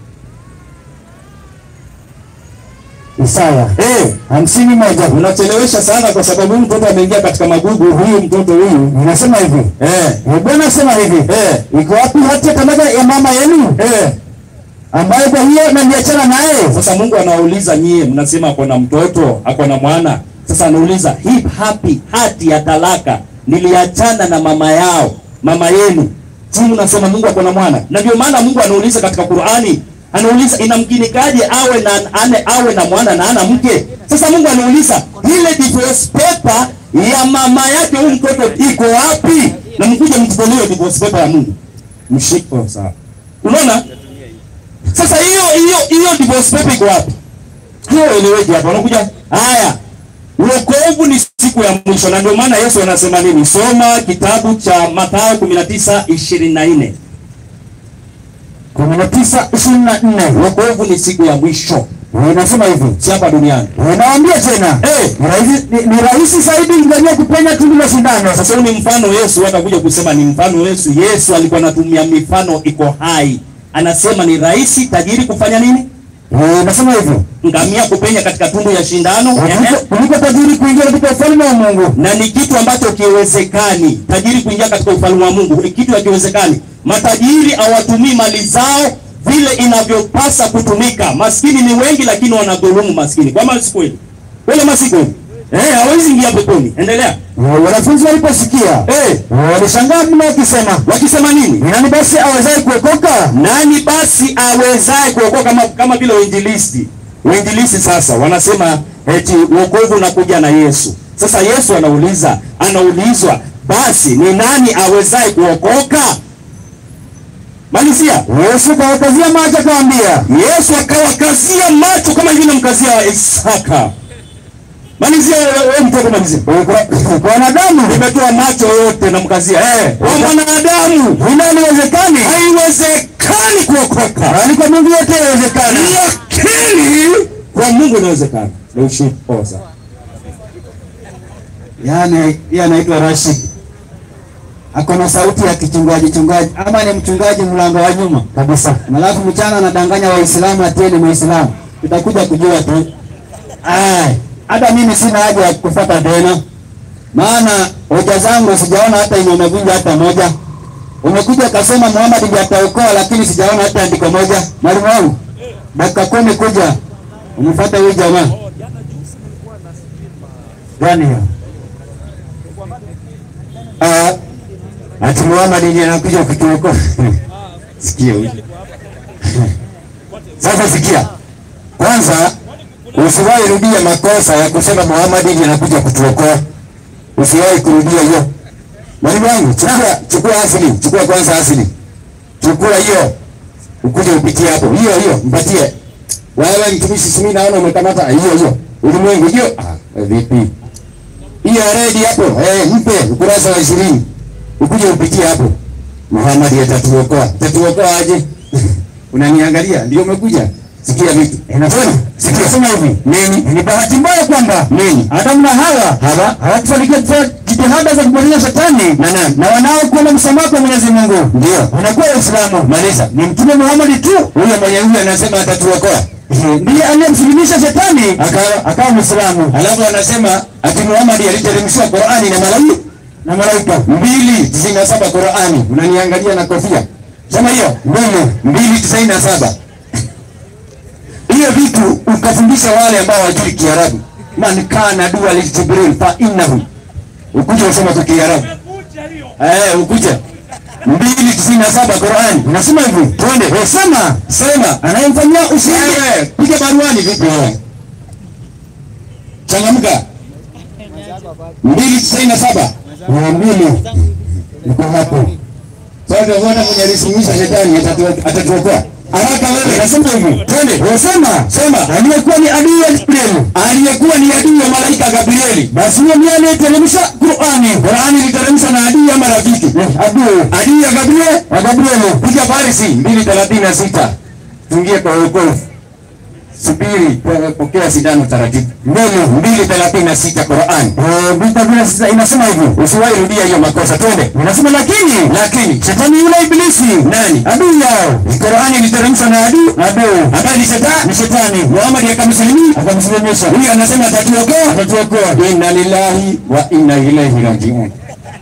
Isaya Eh, hamsini moja unachelewesha sana kwa sababu huyu mtoto ameingia katika magugu. Huyu mtoto huyu inasema hivi eh, Eh, Bwana asema hivi eh, iko wapi hati ya talaka ya mama yenu eh. ambayo kwa hiyo naliachana naye Sasa Mungu anauliza nyie, mnasema ako na mtoto ako na mwana. Sasa anauliza hii hapi hati ya talaka niliachana na mama yao mama yenu, si mnasema Mungu ako na mwana? Na ndio maana Mungu anauliza katika Qur'ani, anauliza inamkinikaje awe na ane, awe na mwana na ana mke? Sasa Mungu anauliza ile divorce paper ya mama yake huyu mtoto iko wapi? Na mkuje mtutolee divorce paper ya Mungu, mshiko sawa. Unaona? Sasa hiyo hiyo hiyo divorce paper iko wapi? Hiyo eleweje hapa? Unakuja haya, wokovu ni siku ya mwisho, na ndio maana Yesu anasema nini? Soma kitabu cha Mathayo 19:24. kumi na tisa ishirini na nne Wokovu ni siku ya mwisho, inasema hivi si hapa duniani. naambia tena Eh, ni rahisi- ni- ni rahisi zaidi ngamia kupenya tundu la sindano sasa huu ni mfano Yesu, watakuja kusema ni mfano Yesu. Yesu alikuwa anatumia mifano iko hai, anasema ni rahisi tajiri kufanya nini? Eh, inasema hivi Ngamia kupenya katika tundu ya shindano. Ehe. kuliko- kuliko tajiri kuingia katika ufalme wa Mungu na ni kitu ambacho kiwezekani tajiri kuingia katika ufalme wa Mungu ni kitu hakiwezekani. Matajiri hawatumii mali zao vile inavyopasa kutumika. Maskini ni wengi, lakini wanadhulumu maskini. Kwa si kweli? Kweli ama si kweli? Eh, hawezi ingia peponi. Endelea. Eh, wanafunzi waliposikia Eh, walishangaa mno wakisema wakisema nini? ni nani basi awezaye kuokoka Nani basi awezaye kuokoka kama kama vile wainjilisti? Wainjilisti sasa wanasema eti wokovu unakuja na Yesu. Sasa Yesu anauliza, anaulizwa basi ni nani awezaye kuokoka? Malizia. Yesu kawakazia macho akawaambia Yesu akawakazia macho kama vile mkazia Isaka. Malizia wewe mtoto malizia. "Kwa- kwa wanadamu Nimetoa macho yote na mkazia. Eh, kwa mwanadamu hilo haliwezekani haiwezekani kuokoka. bali kwa Mungu yote yawezekana lakini kwa Mungu inawezekana. Na ushipoza. yaani yeye anaitwa Rashid ako na sauti ya kichungaji chungaji ama ni mchungaji mlango wa nyuma kabisa alafu mchana anadanganya waislamu atieni muislamu tutakuja kujua tu Ai, hata mimi sina haja ya kufuata tena maana hoja zangu sijaona hata yenye umevunja hata moja umekuja ukasema Muhammad ndiye ataokoa lakini sijaona hata andiko moja mwalimu wangu dakika kumi kuja umfuate huyu jamaa gani hiyo Ah, ati Muhammad ndiye anakuja kutuokoa. Sikia huyu. Sasa sikia. Kwanza usiwahi rudia makosa ya kusema Muhammad ndiye anakuja kutuokoa. Usiwahi kurudia hiyo. Mwalimu wangu, chukua chukua asili, chukua kwanza asili. Chukua hiyo. Ukuje upitie hapo. Hiyo hiyo, mpatie. Wewe mtumishi simi naona umekamata hiyo hiyo. Ulimwengu hiyo. Ah, vipi? hiyo redi hapo eh, mpe ukurasa wa ishirini ukuje upitie hapo. Muhammad atatuokoa. Atatuokoa aje? Unaniangalia ndio umekuja? Sikia vitu. Inasema sikia sema hivi. Nini? Ni bahati mbaya kwamba nini? Adamu na Hawa Hawa hawakufanikiwa kufanya jitihada za kumaliza shetani na nani? Na wanaokuwa msamaha kwa Mwenyezi Mungu. Ndio. Wanakuwa Waislamu. Maliza. Ni Mtume Muhammad tu. Huyo mwenye huyo anasema atatuokoa. Ndiye aliyemsilimisha shetani akawa akawa Muislamu. Alafu anasema ati Muhammad aliteremshiwa Qur'ani na malaika na malaika mbili tisini na saba Qur'ani. Unaniangalia na kofia. Sema hiyo mbili mbili tisini na saba hiyo vitu ukafundisha wale ambao hawajui Kiarabu. Man kana dua li Jibril fa innahu. Ukuja usoma kwa Kiarabu. Eh, ukuja mbili tisini na saba Qur'ani unasema hivi, twende Eh, sema sema, anayemfanyia ushindi piga baruani vipi wewe? Changamka. mbili tisini na saba mia mbili niko hapo. Sasa tunaona mwenye alisimisha shetani atatu- atatuokoa. Haraka wewe, nasema hivi, twende. Unasema sema, aliyekuwa ni adui ya Gabriel, aliyekuwa ni adui ya malaika Gabrieli, basi huyo ndiye aliyeteremsha Qur'ani. Qur'ani iliteremshwa na adui ama rafiki? Adui. Adui ya Gabriel, wa Gabriel. Piga Parisi 236. Tuingie kwa wokovu. subiri, po- pokea sindano taratibu. Mbili mbili thelathini na sita Qur'an Eh, mbili thelathini na sita inasema hivi. usiwahi rudia hiyo makosa. Twende. Inasema lakini Lakini shetani yule ibilisi nani adui yao Qur'ani iliteremshwa na adui adui ambaye ni shetani. ni shetani Muhammad akamsalimu akamsilimisha huyu anasema atatuokoa. atatuokoa. Inna lillahi wa inna ilaihi rajiun.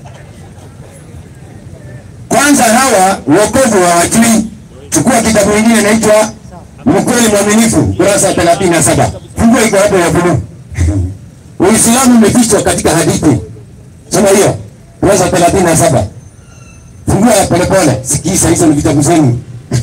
Kwanza hawa wokovu hawajui. Chukua kitabu kingine inaitwa Mkweli Mwaminifu, kurasa 37. Funguo iko hapo ya buluu. Uislamu umefichwa katika hadithi. Soma hiyo kurasa 37. Fungua polepole, sikiza, hizo ni vitabu zenu.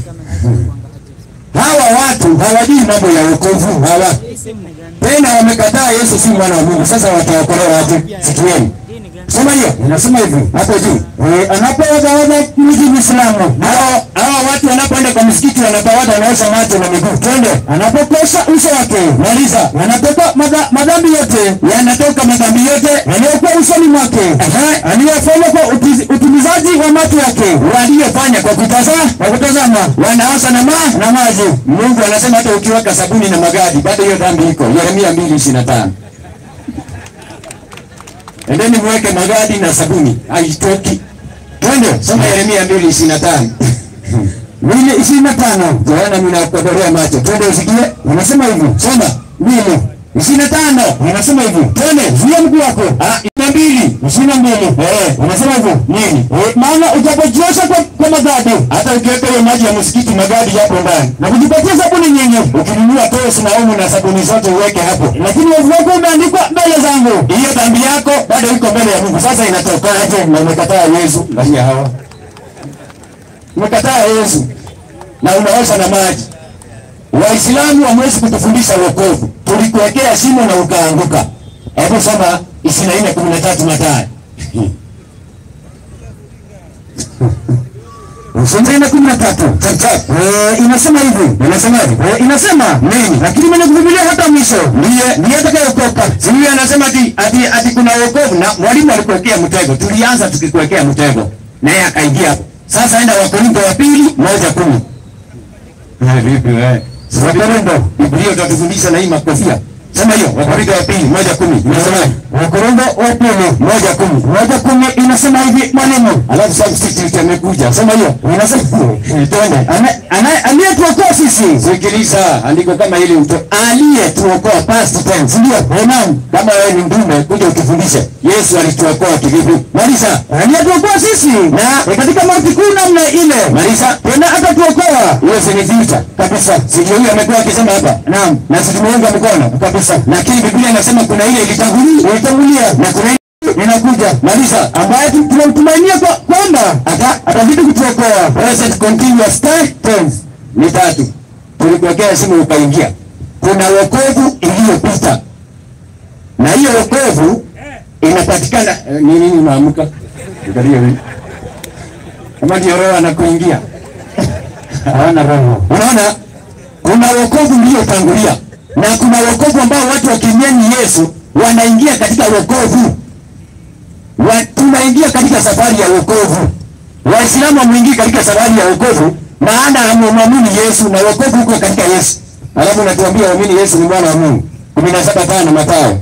Hawa watu hawajui mambo ya wokovu hawa tena wamekataa Yesu si mwana wa Mungu. Sasa wataokolewa aje? Sikieni, soma hiyo, inasema hivi hapo juu, Eh, anapowadhawadha mji Muislamu hao hao watu wanapoenda kwa msikiti wanatawadha, wanaosha macho na miguu. Twende, anapokosha uso wake maliza. yanatoka madha- madhambi yote Yanatoka madhambi yote yaliyokuwa usoni mwake Ehe. aliyofanya kwa utiz- utimizaji wa macho yake waliyofanya kwa kutazama, kwa kutazama wanaosha na maji na maji. Mungu anasema hata ukiweka sabuni na magadi bado hiyo dhambi iko. Yeremia 2:25. Endeni mweke magadi na sabuni, haitoki. Twende, soma Yeremia 2:25. mbili ishirini na tano Joana ninakukodolea macho. Twende usikie. inasema hivi Soma. mbili 25. inasema hivi Twende. zuia mguu wako Ah, ina mbili. ishirini na mbili Eh, unasema hivyo nini? Eh, maana ujapojiosha kwa, kwa madhambi Hata ukiweka hiyo maji ya msikiti magadi yapo ndani. na kujipatia sabuni nyingi Ukinunua tosi na umu na sabuni zote uweke hapo. lakini wavu wako umeandikwa mbele zangu hiyo dhambi yako bado iko mbele ya Mungu. Sasa inatokaje? Na umekataa Yesu ndani ya hawa, umekataa Yesu na unaosha na maji. Waislamu hamwezi kutufundisha wokovu, tulikuwekea shimo na ukaanguka. Hebu soma ishirini na nne kumi na tatu Mathayo. ishirini na kumi na tatu Chap, Eh, inasema hivi Inasemaje? Eh, inasema Nini? lakini mwenye kuvumilia hata mwisho Ndiye ndiye atakayeokoka Sijui anasema ati, ati, ati kuna wokovu na mwalimu alikuwekea mtego. Tulianza tukikuwekea mtego naye akaingia hapo. Sasa enda Wakorintho wa pili moja kumi. Eh, vipi wewe? Wakorintho Biblia utatufundisha na hii makofia. Sema hiyo Wakorintho wa pili moja kumi. Inasemaje? Wakorintho wa pili Moja kumi. moja kumi inasema hivi mwalimu Alafu substitute amekuja. Sema hiyo. inasema Eh, Twende. Ana- ana- aliyetuokoa sisi Sikiliza andiko kama hili mtu aliyetuokoa past tense. Ndio. Amen. Kama wewe ni mtume kuja utufundishe. Yesu alituokoa kivipi? Maliza. aliyetuokoa sisi Na- Eh, katika mauti kuu namna ile Maliza. tena atatuokoa Hiyo si ni future kabisa. Sijui huyu amekuwa akisema hapa. naam Na si tumeunga mkono kabisa. Lakini Biblia inasema kuna ile ilitangulia, ilitangulia na kuna ile inakuja. Maliza. ambaye tu- tunamtumainia kwa- kwamba Ata atazidi kutuokoa present continuous tense ni tatu. Tulikuwekea simu ukaingia. Kuna wokovu iliyopita. Na hiyo wokovu inapatikana eh, ni nini unaamka? Angalia wewe. Kama ndio roho anakuingia. hawana roho Unaona, kuna wokovu uliotangulia na kuna wokovu ambao watu wakimwamini Yesu wanaingia katika wokovu. Wa, tunaingia katika safari ya wokovu. Waislamu hamwingii katika safari ya wokovu, maana hamwamini Yesu na wokovu uko katika Yesu. Alafu natuambia waamini Yesu ni mwana wa Mungu. kumi na saba tano Mathayo.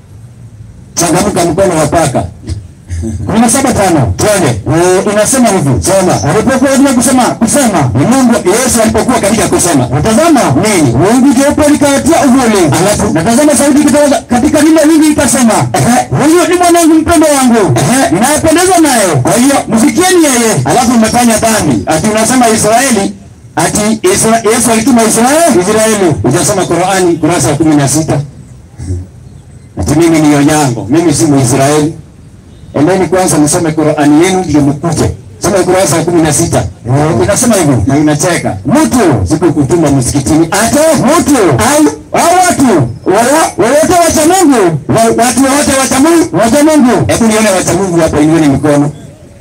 Changamka mkono wa paka. kumi na saba tano Twende. Eh, inasema hivi Soma. alipokuwa katika kusema kusema Ni Mungu Yesu alipokuwa katika kusema natazama nini? wingu jeupe likawatia uvuli Alafu natazama sauti kutoka katika lile wingu ikasema Ehe. huyo ni mwanangu mpendwa wangu Ehe. ninayependezwa naye Kwa hiyo msikieni yeye alafu umefanya dhambi ati unasema Israeli ati Isra, Yesu alituma Israeli Israeli ujasoma Qurani kurasa ya kumi na sita ati mimi ni Onyango mimi si Muisraeli endeni kwanza msome Qurani yenu ndio mkuje soma kurasa ya kumi na sita inasema hivyo na inacheka mtu sikukutuma msikitini ate mtu au au watu wala- wowote wacha Mungu Wa- watu wowote wacha Mungu wacha Mungu hebu nione wacha Mungu hapa inueni mikono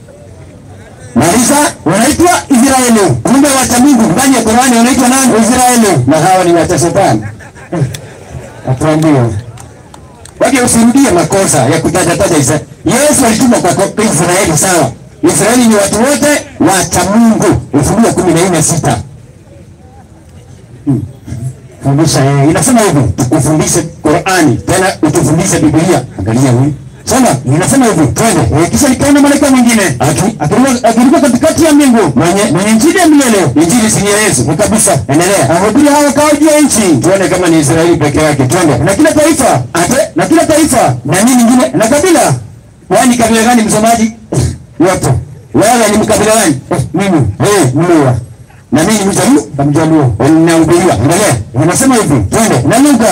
Maliza wanaitwa Israeli. Kumbe wacha Mungu ndani ya Qur'ani wanaitwa nani? Israeli. Na hawa ni wacha shetani. Atuambie. Wake usirudie makosa ya kutaja taja Israeli. Yesu alituma kwa kwa Israeli sawa. Israeli ni watu wote wacha Mungu. Ufunuo 14:6. fundisha yeye. Inasema hivi, tukufundishe Qur'ani, tena utufundishe Biblia. Angalia huyu soma, inasema hivi, twende. Eh, kisha nikaona malaika mwingine Aki- akiruka akiruka katikati ya mbingu mwenye mwenye injili ya milele injili si ni ya Yesu. ni kabisa, Endelea. ahubiri hao wakao juu ya nchi Tuone kama ni Israeli peke yake. Twende. na kila taifa Ate na kila taifa na nini nyingine? na kabila Kwani kabila gani msomaji? yote. Wewe ni mkabila gani? Eh, Mimi Eh, Mluya na mimi ni Mjaluo. Mjaluo, Ninahubiriwa. Endelea. inasema hivi, Twende. na lugha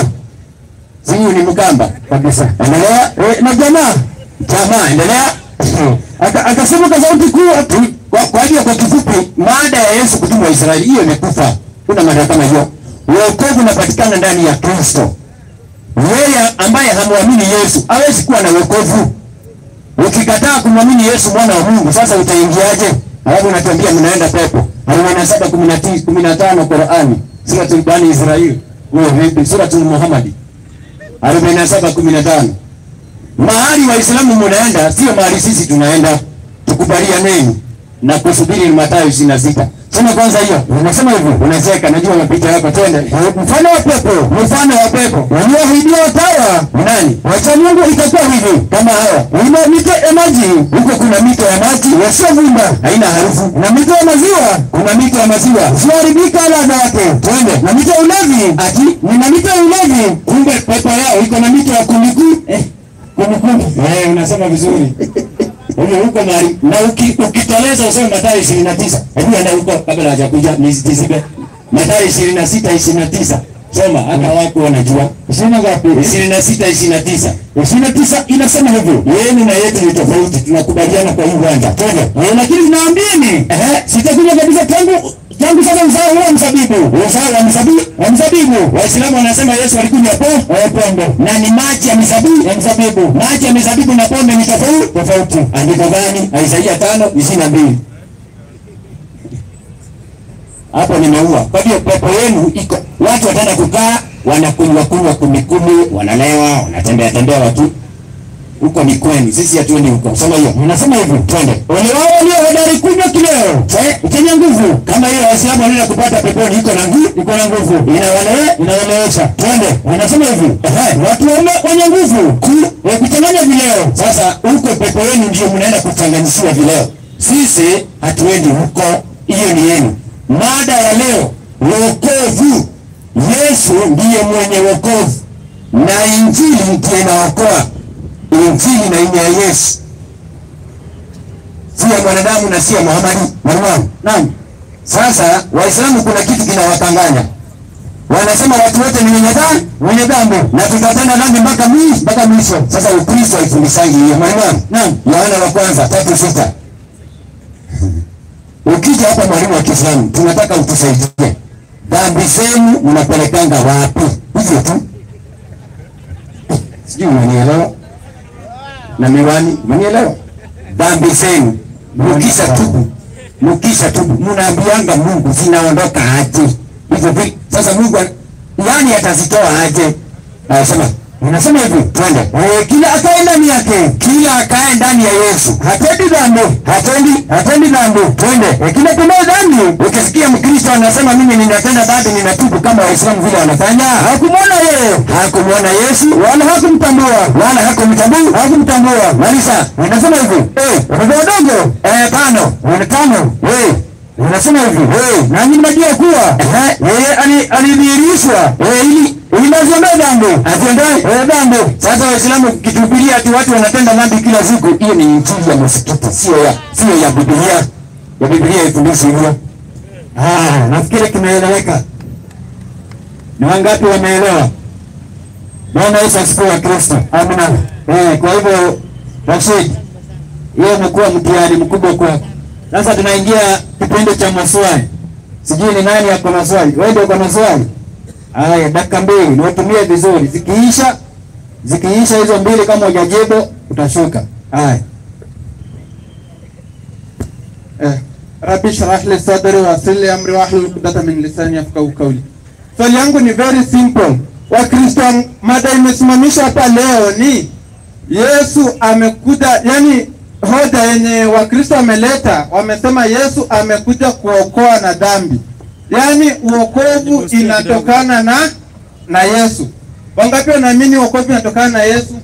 Siyu ni Mkamba. kabisa, Endelea. Eh, na jamaa Jamaa, endelea. Aka- akasema kwa sauti kuu ati Kwa, kwa hiyo kwa kifupi, mada ya Yesu kutumwa Israeli hiyo imekufa. Kuna mada kama hiyo. Wokovu unapatikana ndani ya Kristo. Yeye ambaye hamwamini Yesu hawezi kuwa na wokovu. Ukikataa kumwamini Yesu mwana wa Mungu, sasa utaingiaje? Alafu unatuambia mnaenda pepo. arobaini na saba kumi na tisa kumi na tano Qurani, suratul Bani Israil, huyo vipi? Suratul Muhammadi arobaini na saba kumi na tano mahali Waislamu munaenda sio mahali sisi tunaenda. Tukubalianeni na kusubiri Mathayo ishirini na sita. Sema kwanza hiyo, unasema hivyo, unacheka, najua mapita yako. Twende mfano wa pepo, mfano wa pepo walioahidiwa watawa ni nani? Wacha Mungu itakuwa hivi kama hawa, ina mito ya maji, huko kuna mito ya maji yasiyovumba, haina harufu, na mito ya maziwa, kuna mito ya maziwa isiyoharibika ladha yake. Twende na mito ya ulevi, ati nina mito ya ulevi, kumbe pepo yao iko na mito ya kumikuu eh, kumikuu. Eh, unasema vizuri huyo huko mahali na uki, ukiteleza useme Mathayo ishirini na tisa hebu enda huko kabla hajakuja nisitizibe Mathayo ishirini na sita ishirini na tisa soma hata wako wanajua ishirini ngapi? ishirini na sita ishirini na tisa ishirini na tisa inasema hivyo yenu na yetu ni tofauti tunakubaliana kwa hii uwanja twende Eh, lakini naambieni ehe sitakuja kabisa tangu tangu sasa mzao huo mzabibu uzao wa mzabibu wa mzabibu Waislamu wanasema Yesu alikunywa po eh, pombe na ni maji ya mizabibu ya mzabibu maji ya mizabibu na pombe ni tofauti tofauti. andiko gani? Isaia tano ishirini na mbili. Hapo nimeua. Kwa hiyo pepo yenu iko, watu wataenda kukaa wanakunywa kunywa kumi kumi, wanalewa, wanatembea tembea watu huko ni kwenu, sisi hatuendi huko. Soma hiyo, Ninasema hivi twende. ole wao walio hodari kunywa kileo Eh, chenye nguvu Kama hiyo Waislamu wanaenda kupata peponi, iko na nguvu, iko na nguvu inawale inaelewesha. twende. Ninasema hivi Ehe. watu wale wenye nguvu ku eh, kuchanganya vileo Sasa huko pepo yenu ndio mnaenda kuchanganyishiwa vileo. Sisi hatuendi huko, hiyo ni yenu. Mada ya leo, wokovu. Yesu ndiye mwenye wokovu na injili ndiyo inaokoa. Injili na ina ya Yesu, si ya mwanadamu na si ya Muhammadi. Naam, naam. Sasa Waislamu kuna kitu kinawakanganya, wanasema watu wote ni wenye dhambi, wenye dhambi na tutatenda dhambi mpaka mwisho, mpaka mwisho. Sasa Ukristo haifundisangi hiyo. Mwalimu, naam, Yohana wa kwanza tatu sita. Ukija hapa mwalimu wa Kiislamu, tunataka utusaidie, dhambi zenu mnapelekanga wapi? Hivyo tu, sijui unanielewa na miwani, unanielewa? Dhambi zenu mkisha tubu, mkisha tubu, mnaambianga Mungu zinaondoka aje? Hivyo vi sasa Mungu an- yani atazitoa aje? Anasema Unasema hivi, twende. Eh, kila akae ndani yake, kila akae ndani ya Yesu hatendi dhambi, hatendi hatendi dhambi. Twende. Eh, kila tendao dhambi. Ukisikia Mkristo anasema mimi ninatenda dhambi, ninatubu kama Waislamu vile wanafanya, hakumwona yeye, hakumwona Yesu, wala hakumtambua, wala hakumtambua, hakumtambua. Malisa, unasema hivi, eh, watoto wadogo, eh, tano, wana tano, eh Unasema hivi, hey, nanyi mnajua kuwa eh, yeye ali- alidhihirishwa eh, ili ili aziondoe dhambi, aziondoe eh, dhambi. Sasa Waislamu kituhubiria ati watu wanatenda dhambi kila siku, hiyo ni injili ya msikiti, sio ya sio ya Biblia. Ya Biblia haifundishi hivyo. Ah, nafikiri kimeeleweka. Ni wangapi wameelewa? Bwana Yesu asifiwe wa Kristo. Amina. Eh, kwa hivyo Rashid, hiyo imekuwa mtihani mkubwa kwako. Sasa tunaingia kipindi cha maswali. Sijui ni nani ako na swali. Wewe ndio uko na swali? Haya, dakika mbili niwatumie vizuri. Zikiisha zikiisha hizo mbili, kama hujajibu utashuka. Haya, Eh, Rabbi shrah li sadri wa yassir li amri wahlul uqdata min lisani yafqahu qawli. Swali yangu ni very simple. Wakristo, mada imesimamishwa hapa leo ni Yesu amekuja, yani hoja yenye Wakristo wameleta, wamesema Yesu amekuja kuokoa na dhambi, yaani uokovu inatokana na na Yesu. Wangapi wanaamini wokovu unatokana na Yesu?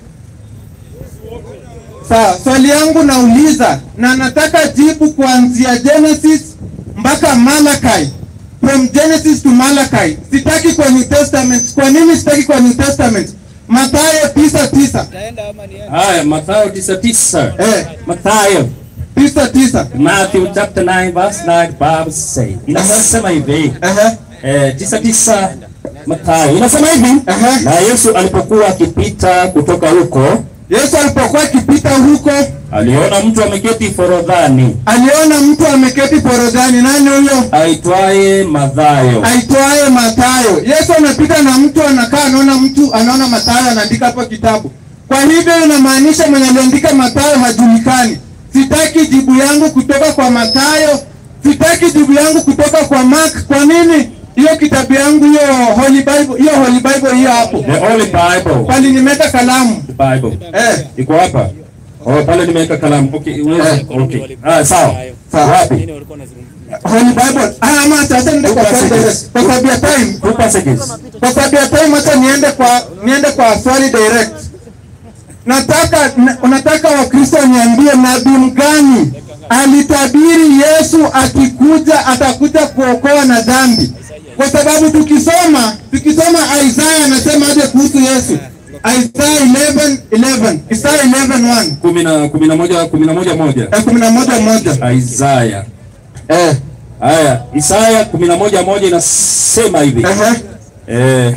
Sawa, swali yangu nauliza na nataka jibu kuanzia Genesis mpaka Malachi. From Genesis to Malachi. Sitaki kwa New Testament. Kwa nini sitaki kwa New Testament? Mathayo tisa tisa. Haya, Mathayo 9:9. Eh, Mathayo tisa tisa. Matthew chapter 9 verse 9 Bible say. Inasema hivi. Ehe. Eh, tisa tisa Mathayo inasema hivi. Aha. Na Yesu alipokuwa akipita kutoka huko, Yesu alipokuwa akipita huko, aliona mtu ameketi forodhani aliona mtu ameketi forodhani. Nani huyo? aitwaye Mathayo. aitwaye Mathayo. Yesu anapita na mtu anakaa, anaona mtu, anaona Mathayo anaandika hapo kitabu. Kwa hivyo inamaanisha mwenye aliandika Mathayo hajulikani. Sitaki jibu yangu kutoka kwa Mathayo, sitaki jibu yangu kutoka kwa Mark. Kwa nini? Hiyo kitabu yangu hiyo Holy Bible, hiyo Holy Bible hiyo hapo The Holy Bible. pali nimeweka kalamu The Bible. eh, Iko hapa. Oh, pale nimeweka kalamu. Okay, unaweza. Okay. Ah, sawa. Sawa. Wapi? Holy Bible. Ah, ama sasa ndio kwa Two passages. kwa sababu ya time Two passages. kwa sababu ya time hata niende kwa niende kwa swali direct. Nataka na, unataka Wakristo waniambie nabii mgani alitabiri Yesu akikuja atakuja kuokoa na dhambi? Kwa sababu tukisoma tukisoma Isaya anasema aje kuhusu Yesu? Isaya 11 11 Isaya 11 1 Kumi na kumi na moja kumi na moja moja. eh, kumi na moja moja Isaya. eh, Haya, Isaya kumi na moja moja inasema hivi. ehe. Eh,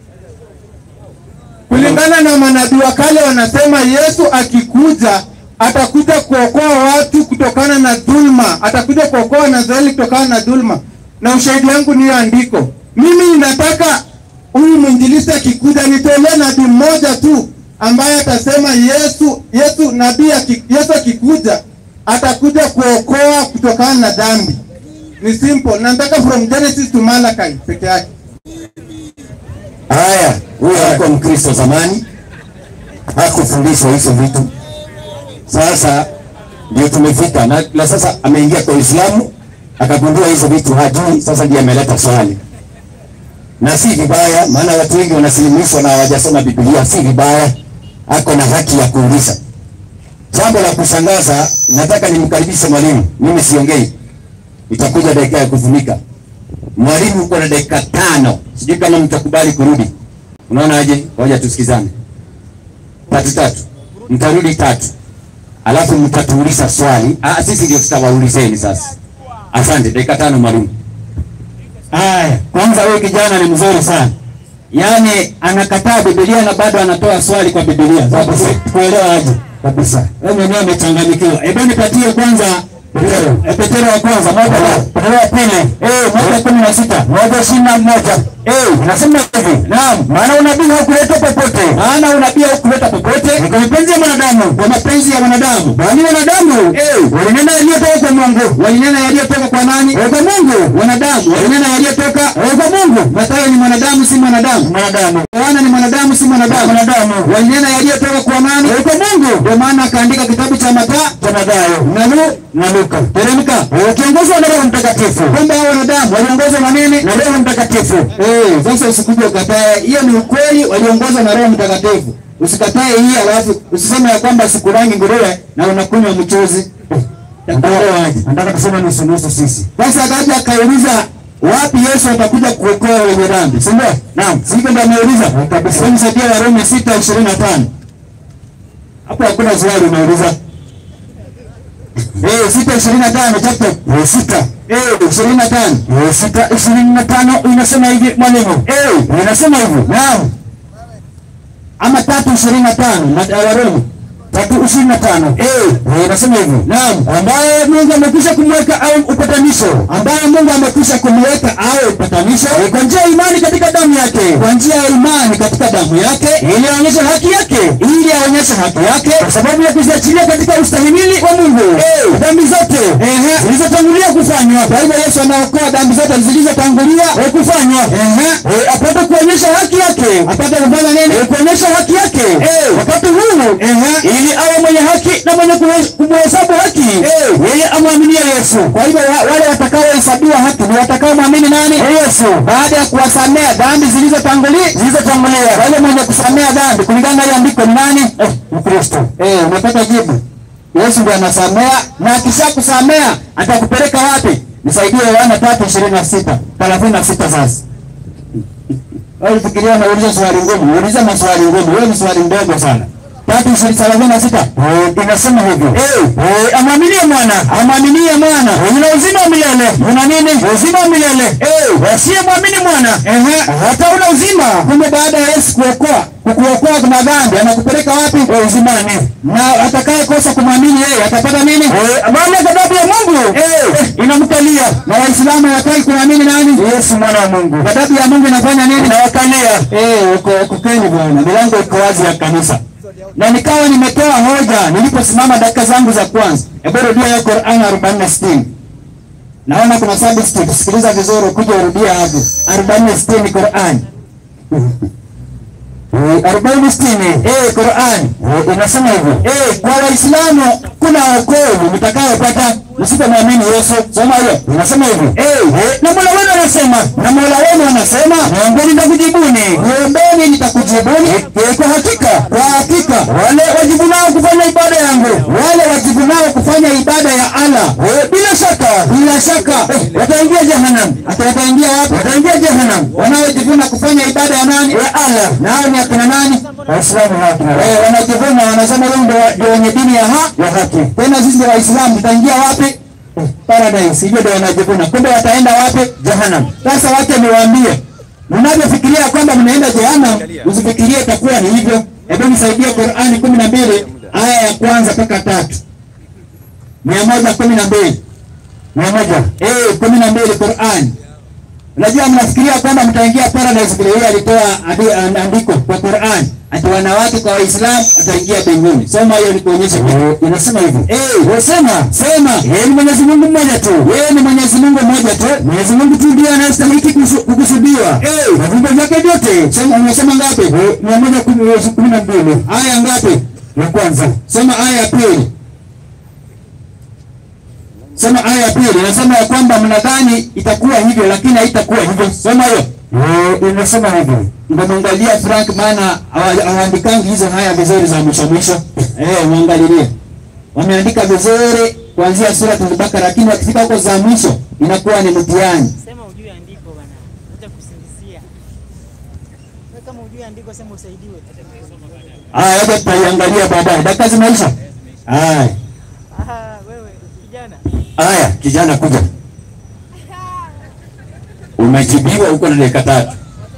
Kulingana na manabii wa kale wanasema Yesu akikuja atakuja kuokoa watu kutokana na dhulma, atakuja kuokoa na Israeli kutokana na dhulma, na ushahidi wangu ni hiyo andiko. Mimi ninataka huyu mwinjilisti akikuja nitolee nabii mmoja tu ambaye atasema Yesu Yesu nabii aki- Yesu akikuja atakuja kuokoa kutokana na dhambi. Ni simple. Nataka from Genesis to Malachi peke yake. Haya, huyo alikuwa Mkristo zamani, hakufundishwa hizo vitu. Sasa ndio tumefika na, na sasa ameingia kwa Uislamu akagundua hizo vitu hajui. Sasa ndiye ameleta swali, na si vibaya, maana watu wengi wanasilimishwa na hawajasoma Biblia. Si vibaya, ako na haki ya kuuliza. Jambo la kushangaza, nataka nimkaribishe mwalimu. Mimi siongei, itakuja dakika ya kufunika. Mwalimu, uko na dakika tano, sijui kama mtakubali kurudi. Unaona aje? Ngoja tusikizane. Tatu tatu, mtarudi tatu, alafu mtatuuliza swali. Ah, sisi ndio tutawaulizeni sasa. Asante, dakika tano mwalimu. Haya, kwanza huyu kijana ni mzuri sana, yaani anakataa Biblia na bado anatoa swali kwa Biblia. Sasa kuelewa aje kabisa, wewe mwenyewe umechanganyikiwa. Hebu nipatie kwanza Eh, Petero wa kwanza moja Petero wa pili eh moja kumi na sita moja ishirini na moja eh nasema hivi naam, maana unabii haukuletwa popote, maana unabii haukuletwa popote ni kwa mapenzi ya mwanadamu, kwa mapenzi ya wanadamu, bali wanadamu eh walinena yaliyotoka kwa Mungu, walinena yaliyotoka kwa nani? Eh, Kwa Mungu. Wanadamu walinena yaliyotoka eh, kwa Mungu. Mathayo ni mwanadamu, si mwanadamu, mwanadamu. Yohana ni mwanadamu, si mwanadamu, mwanadamu. Walinena yaliyotoka kwa nani? Eh, Kwa Mungu. Ndio maana akaandika kitabu cha Mathayo, cha Mathayo na Lu na Luka. Teremka. Wakiongozwa na Roho Mtakatifu. Kumbe hao wanadamu waliongozwa na nini? Na Roho Mtakatifu. Eh, sasa usikuje ukatae. Hiyo ni ukweli, waliongozwa na Roho Mtakatifu. Usikatae hii alafu usiseme ya kwamba sikurangi nguruwe na unakunywa mchuzi. Nataka kusema nusu nusu sisi. Sasa akaja akauliza wapi Yesu atakuja kuokoa wenye dhambi, si ndio? Naam, sivyo ndio ameuliza kabisa. Hebu nisaidie Warumi 6:25. Hapo hakuna swali unauliza. Eh, sita ishirini na tano chapter eh, sita eh, ishirini na tano eh, sita ishirini na tano inasema hivi mwalimu eh, inasema hivi naam, ama tatu ishirini na tano na Warumi tatu ishirini na tano eh, eh, inasema hivi naam, ambaye Mungu amekwisha kumweka au upatanisho, ambaye Mungu amekwisha kumweka au upatanisho eh, kwa njia ya imani katika damu yake, kwa njia ya imani katika damu yake, ili aonyeshe haki yake, ili aonyeshe haki yake, kwa sababu ya kuziachilia katika ustahimili wa Mungu eh, dhambi zote ehe, zilizotangulia kufanywa. Kwa hivyo Yesu anaokoa dhambi zote zilizotangulia eh, kufanywa, ehe, eh, apate kuonyesha haki yake, apate kufanya nini? Eh, kuonyesha haki yake eh, wakati huu Ehe. ili awe mwenye haki na mwenye kuhe- kumhesabu haki yeye amwaminie Yesu. Kwa hivyo wa- wale watakaohesabiwa haki ni watakaomwamini nani? Yesu Baada ya kuwasamea dhambi zilizotangulia zilizotangulia wale mwenye kusamea dhambi kulingana na ile andiko ni nani? eh, Mkristo Eh, umepata jibu. Yesu ndiye anasamea na akisha kusamea atakupeleka wapi? Nisaidie Yohana tatu ishirini na sita thelathini na sita sasa. Wewe fikiria unauliza swali ngumu, uuliza maswali ngumu. Wewe ni swali ndogo sana. Tatu ishirini thelathini na sita Eh, inasema hivyo Eh, Eh, amwaminie mwana amwaminie mwana una uzima wa milele una nini? uzima wa milele Eh, asiyemwamini mwana ehe, hata una uzima kumbe baada ya Yesu kuokoa kukuokoa kuna dhambi anakupeleka wapi? Eh, uzimani Na atakaye kosa kumwamini yeye atapata nini? Eh, maana ghadhabu ya Mungu Eh, inamkalia na Waislamu hawataki kumwamini nani? Yesu mwana wa Mungu Ghadhabu ya Mungu inafanya nini? inawakalia Eh, uko ukukeni bwana, milango iko wazi ya kanisa. Na nikawa nimetoa hoja niliposimama dakika zangu za kwanza. Hebu rudia hiyo Qur'an 40:60. Naona kuna substitute. Sikiliza vizuri ukuje urudia hapo. 40:60 Qur'an. Eh, arobaini sitini Eh, Qur'an. Eh, inasema hivyo Eh, kwa Waislamu kuna wokovu mtakayopata msipomwamini Yesu. Soma hiyo. inasema hivyo Eh, Eh, na Mola wenu anasema na Mola wenu anasema, naombeni nitakujibuni "Niombeni nitakujibuni." Eh, kwa hakika Kwa hakika wale wajibunao kufanya ibada yangu wale wajibunao kufanya ibada ya Allah eh, bila shaka bila shaka wataingia jehanamu hata wataingia wapi? wataingia jehanamu Wanaojivuna kufanya ibada ya nani? ya Allah Nao ni akina nani? Waislamu haki na Eh, wanajivuna wanasema wao ndio ndio wenye dini ya ha ya haki tena sisi ndio Waislamu tutaingia wapi? Paradise. Hivyo ndio wanajivuna. Kumbe wataenda wapi? jehanamu Sasa wacha niwaambie, mnavyofikiria kwamba mnaenda jehanamu, usifikirie itakuwa ni hivyo. Hebu nisaidie Qur'ani kumi na mbili aya ya kwanza mpaka tatu mia moja kumi na mbili mia moja eh, kumi na mbili Qur'ani. Unajua mnafikiria kwamba mtaingia paradise vile yeye alitoa adi- an- andiko kwa Qur'an ati wanawake kwa Waislamu wataingia mbinguni. Soma hiyo nikuonyeshe kitu. Eh, inasema hivyo Eh, wasema sema yeye ni Mwenyezi Mungu mmoja tu yeye ni Mwenyezi Mungu mmoja tu. Mwenyezi Mungu tu ndiye anayestahili kusu- kukusudiwa Eh, na viumbe vyake vyote sema umesema ngapi? Eh, mia moja kumi kumi na mbili Aya ngapi? ya kwanza Soma aya ya pili. Soma aya ya pili. Inasema ya kwamba mnadhani itakuwa hivyo lakini haitakuwa hivyo. Soma hiyo. Eh, inasema hivyo Ndio mwangalia Frank maana hawa- hawaandikangi hizo haya vizuri za mwisho mwisho. Eh, muangalilie. Wameandika vizuri kuanzia sura Al-Baqara lakini wakifika huko za mwisho inakuwa ni mtihani. Sema ujue andiko bwana, acha kusingizia. Wewe kama ujue andiko sema usaidiwe. Aya, hata tutaiangalia baadaye. Dakika zimeisha. Aya. Aha, wewe kijana. Aya, kijana kuja. Umejibiwa huko na dakika tatu.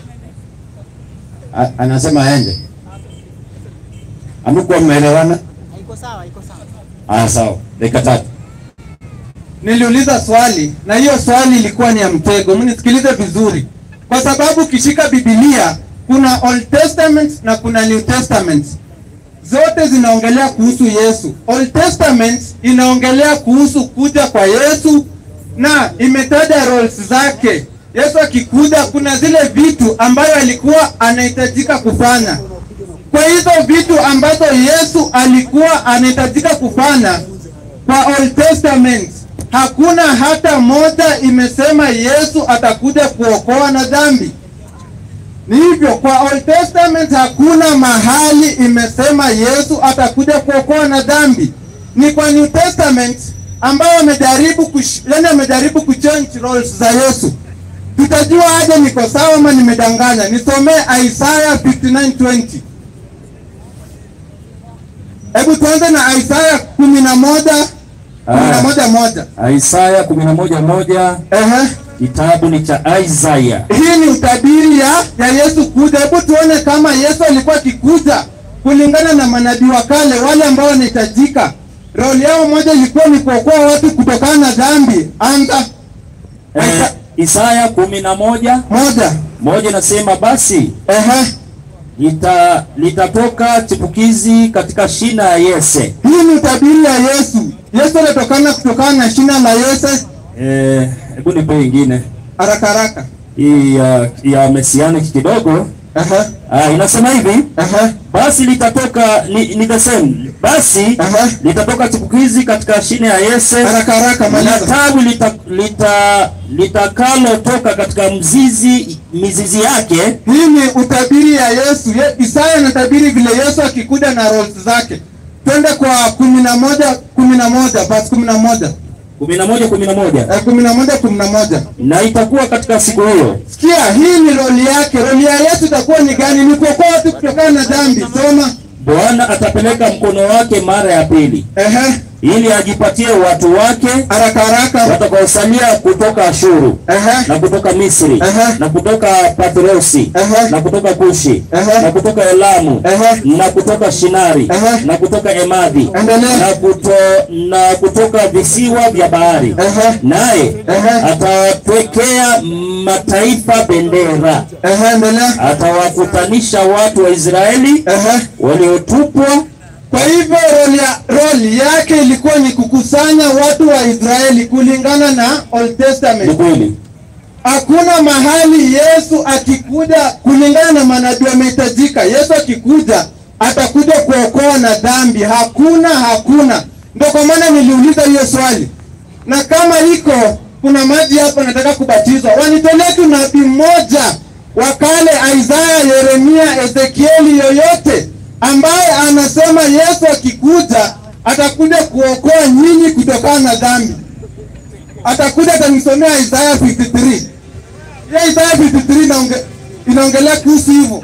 A- Anasema aende. Amekuwa mmeelewana? Haiko sawa, haiko sawa. Aya, sawa. Dakika tatu. Niliuliza swali na hiyo swali ilikuwa ni ya mtego. Mnisikilize vizuri, kwa sababu ukishika Biblia kuna Old Testament na kuna New Testament, zote zinaongelea kuhusu Yesu. Old Testament inaongelea kuhusu kuja kwa Yesu na imetaja roles zake. Yesu akikuja, kuna zile vitu ambayo alikuwa anahitajika kufanya. Kwa hizo vitu ambazo Yesu alikuwa anahitajika kufanya kwa Old Testament hakuna hata moja imesema Yesu atakuja kuokoa na dhambi. Ni hivyo, kwa Old Testament hakuna mahali imesema Yesu atakuja kuokoa na dhambi. Ni kwa New Testament ambayo amejaribu kush, yani amejaribu kuchange roles za Yesu. Tutajua aje niko sawa ama nimedanganya? Nisomee Isaiah 59:20. Hebu tuanze na Isaya kumi na moja kumi na moja moja. Isaya kumi na moja moja Ehe. kitabu ni cha Isaya. Hii ni utabiri ya, ya Yesu kuja. Hebu tuone kama Yesu alikuwa akikuja kulingana na manabii wa kale wale ambao wanahitajika. Roli yao moja ilikuwa ni kuokoa watu kutokana na dhambi. Anza Eh, Isaya kumi na moja moja. moja inasema basi Ehe. lita, litatoka chipukizi katika shina ya Yese. Hii ni utabiri ya Yesu. Yesu anatokana kutokana na shina la Yese. Eh, hebu nipe ingine Haraka haraka. hii ya, ya mesianic kidogo. Ehe. Ah, inasema hivi Ehe. basi litatoka ni, ni the same basi Aha. litatoka chipukizi katika shine ya Yese Haraka haraka na maliza. tawi lita, lita, litakalotoka katika mzizi mizizi yake Hii ni utabiri ya Yesu. Ye, Isaya anatabiri vile Yesu akikuja na roles zake. Twende kwa kumi na moja kumi na moja verse kumi na moja kumi na moja kumi na moja Eh, kumi na moja kumi na moja na itakuwa katika siku hiyo Sikia, hii ni roli yake. Roli ya Yesu itakuwa ni gani? Ni kuokoa watu kutokana na dhambi. Soma. Bwana atapeleka mkono wake mara ya pili Ehe, ili ajipatie watu wake haraka haraka. watakaosalia kutoka Ashuru Ehe, na kutoka Misri Aha. na kutoka Patrosi Aha. na kutoka Kushi Aha. na kutoka Elamu Aha. na kutoka Shinari Aha. na kutoka Emadhi Endelea. na, kuto, na kutoka visiwa vya bahari Aha. naye Aha. atawapekea mataifa bendera, ehe, endelea. atawakutanisha watu wa Israeli Ehe. waliotupwa Kwa hivyo roli, ya, roli yake ilikuwa ni kukusanya watu wa Israeli kulingana na Old ni Testament. kweli. Hakuna mahali Yesu akikuja kulingana na manabii wamehitajika. Yesu akikuja atakuja kuokoa na dhambi. Hakuna, hakuna. Ndio kwa maana niliuliza hiyo swali, na kama iko kuna maji hapa, nataka kubatizwa, wanitolee tu nabii mmoja wa kale, Isaya, Yeremia, Ezekieli, yoyote ambaye anasema Yesu akikuja atakuja kuokoa nyinyi kutokana na dhambi atakuja atanisomea Isaya 53. Hiyo Isaya 53 inaonge, inaongelea kuhusu hivyo.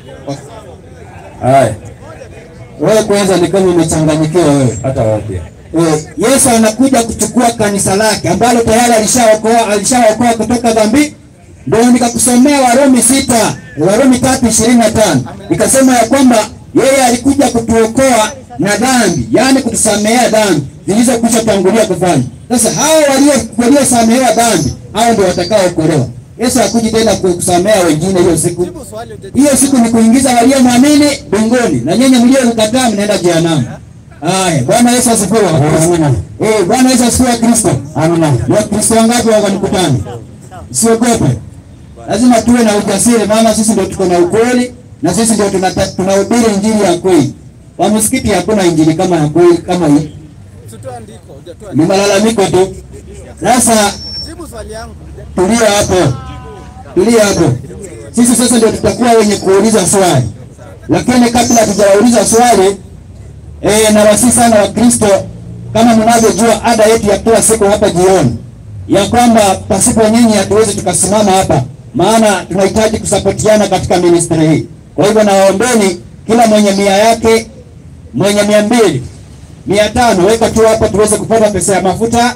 Haya, Wewe kwanza ni kama umechanganyikiwa wewe. hata wapi? Eh, Yesu anakuja kuchukua kanisa lake ambalo tayari alishaokoa alishaokoa kutoka dhambi. Ndio nikakusomea Warumi sita Warumi tatu ishirini na tano ikasema ya kwamba yeye alikuja kutuokoa na dhambi, yaani kutusamehea dhambi zilizokwisha tangulia kufanya. Sasa hao walio waliosamehewa dhambi hao ndio watakaookolewa. Yesu hakuji tena kusamea wengine hiyo siku. Hiyo siku ni kuingiza waliomwamini mbinguni na nyinyi mliokataa mnaenda jehanamu. Haya, Bwana Yesu asifiwe. Amina. Eh, Bwana Yesu asifiwe Kristo. Amina. Ni Wakristo wangapi wako mkutano? Usiogope. Lazima tuwe na ujasiri maana sisi ndio tuko na ukweli na sisi ndio tunata- tunahubiri injili ya kweli. Kwa msikiti hakuna injili kama ya kweli kama hii. Ni malalamiko tu. Sasa tulia hapo. Tulia hapo. Sisi sasa ndio tutakuwa wenye kuuliza swali. Lakini kabla hatujauliza swali, Eh, na wasi sana wa Kristo kama mnavyojua ada yetu ya kila siku hapa jioni ya kwamba pasipo nyinyi hatuwezi tukasimama hapa, maana tunahitaji kusapotiana katika ministry hii. Kwa hivyo nawaombeni kila mwenye mia yake, mwenye mia mbili, mia tano, weka tu hapa tuweze kupata pesa ya mafuta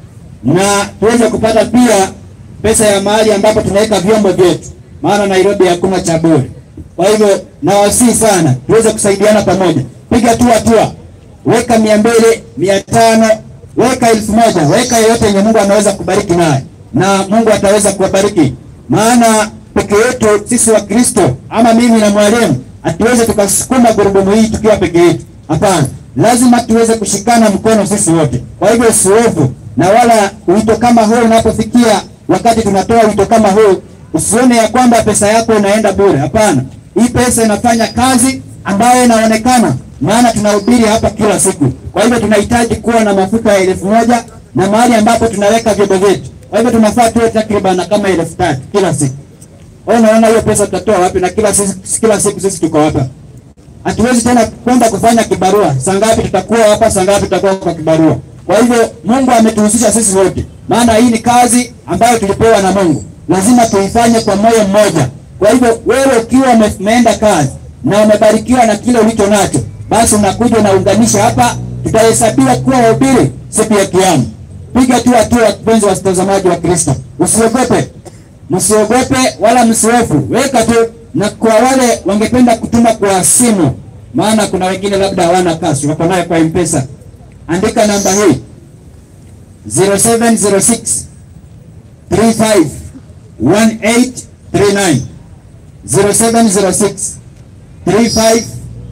na tuweze kupata pia pesa ya mahali ambapo tunaweka vyombo vyetu, maana Nairobi hakuna cha bure. Kwa hivyo nawasihi sana tuweze kusaidiana pamoja, piga tu hatua, weka mia mbili, mia tano, weka elfu moja, weka yoyote yenye Mungu anaweza kubariki naye, na Mungu ataweza kuwabariki, maana peke yetu sisi wa Kristo ama mimi na mwalimu hatuwezi tukasukuma gurudumu hii tukiwa peke yetu. Hapana, lazima tuweze kushikana mkono sisi wote. Kwa hivyo usihofu, na wala wito kama huu unapofikia, wakati tunatoa wito kama huu, usione ya kwamba pesa yako inaenda bure. Hapana, hii pesa inafanya kazi ambayo inaonekana, maana tunahubiri hapa kila siku. Kwa hivyo tunahitaji kuwa na mafuta ya elfu moja na mahali ambapo tunaweka vyombo vyetu. Kwa hivyo tunafaa tuwe takriban kama elfu tatu kila siku. Wewe unaona hiyo pesa tutatoa wapi? Na kila sisi, kila siku sisi tuko hapa hatuwezi tena kwenda kufanya kibarua. Saa ngapi tutakuwa hapa, saa ngapi tutakuwa kwa kibarua. Kwa hivyo Mungu ametuhusisha sisi wote, maana hii ni kazi ambayo tulipewa na Mungu, lazima tuifanye kwa moyo mmoja. Kwa hivyo wewe ukiwa ume- umeenda kazi na umebarikiwa na kile ulicho nacho, basi unakuja unaunganisha hapa, tutahesabiwa kuwa wahubiri siku ya Kiyama. Piga tu hatua, wapenzi watazamaji wa Kristo, usiogope msiogope wala msihofu, weka tu. Na kwa wale wangependa kutuma kwa simu, maana kuna wengine labda hawana kasi, wako nayo kwa M-Pesa, andika namba hii 0706 35 1839 0706 35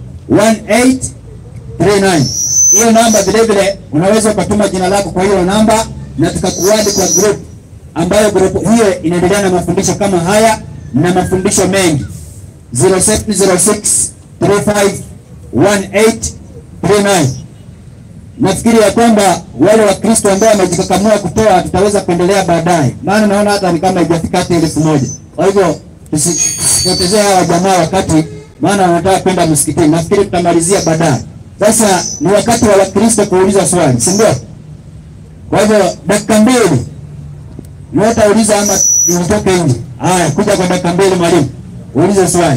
1839. Hiyo namba vile vile unaweza ukatuma jina lako kwa hiyo namba na tukakuadi kwa group ambayo group hiyo inaendelea na mafundisho kama haya na mafundisho mengi 0706 351839. Nafikiri ya kwamba wale Wakristo ambao wamejikakamua kutoa tutaweza kuendelea baadaye, maana naona hata ni kama haijafika hata elfu moja. Kwa hivyo tusi- tusipotezee hawa jamaa wakati, maana wanataka kwenda msikitini. Nafikiri tutamalizia baadaye. Sasa ni wakati wa Wakristo kuuliza swali, si ndio? Kwa hivyo dakika mbili Nyota uliza ama nitoke nje? Haya, kuja kwa dakika mbili mwalimu. Uulize swali.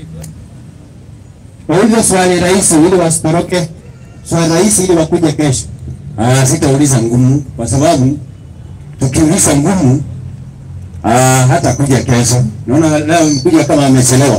Uulize swali rahisi ili wasitoroke. Swali rahisi ili wakuje kesho. Ah, sitauliza ngumu kwa sababu tukiuliza ngumu ah, hata kuja kesho. Naona leo mkuja kama amechelewa.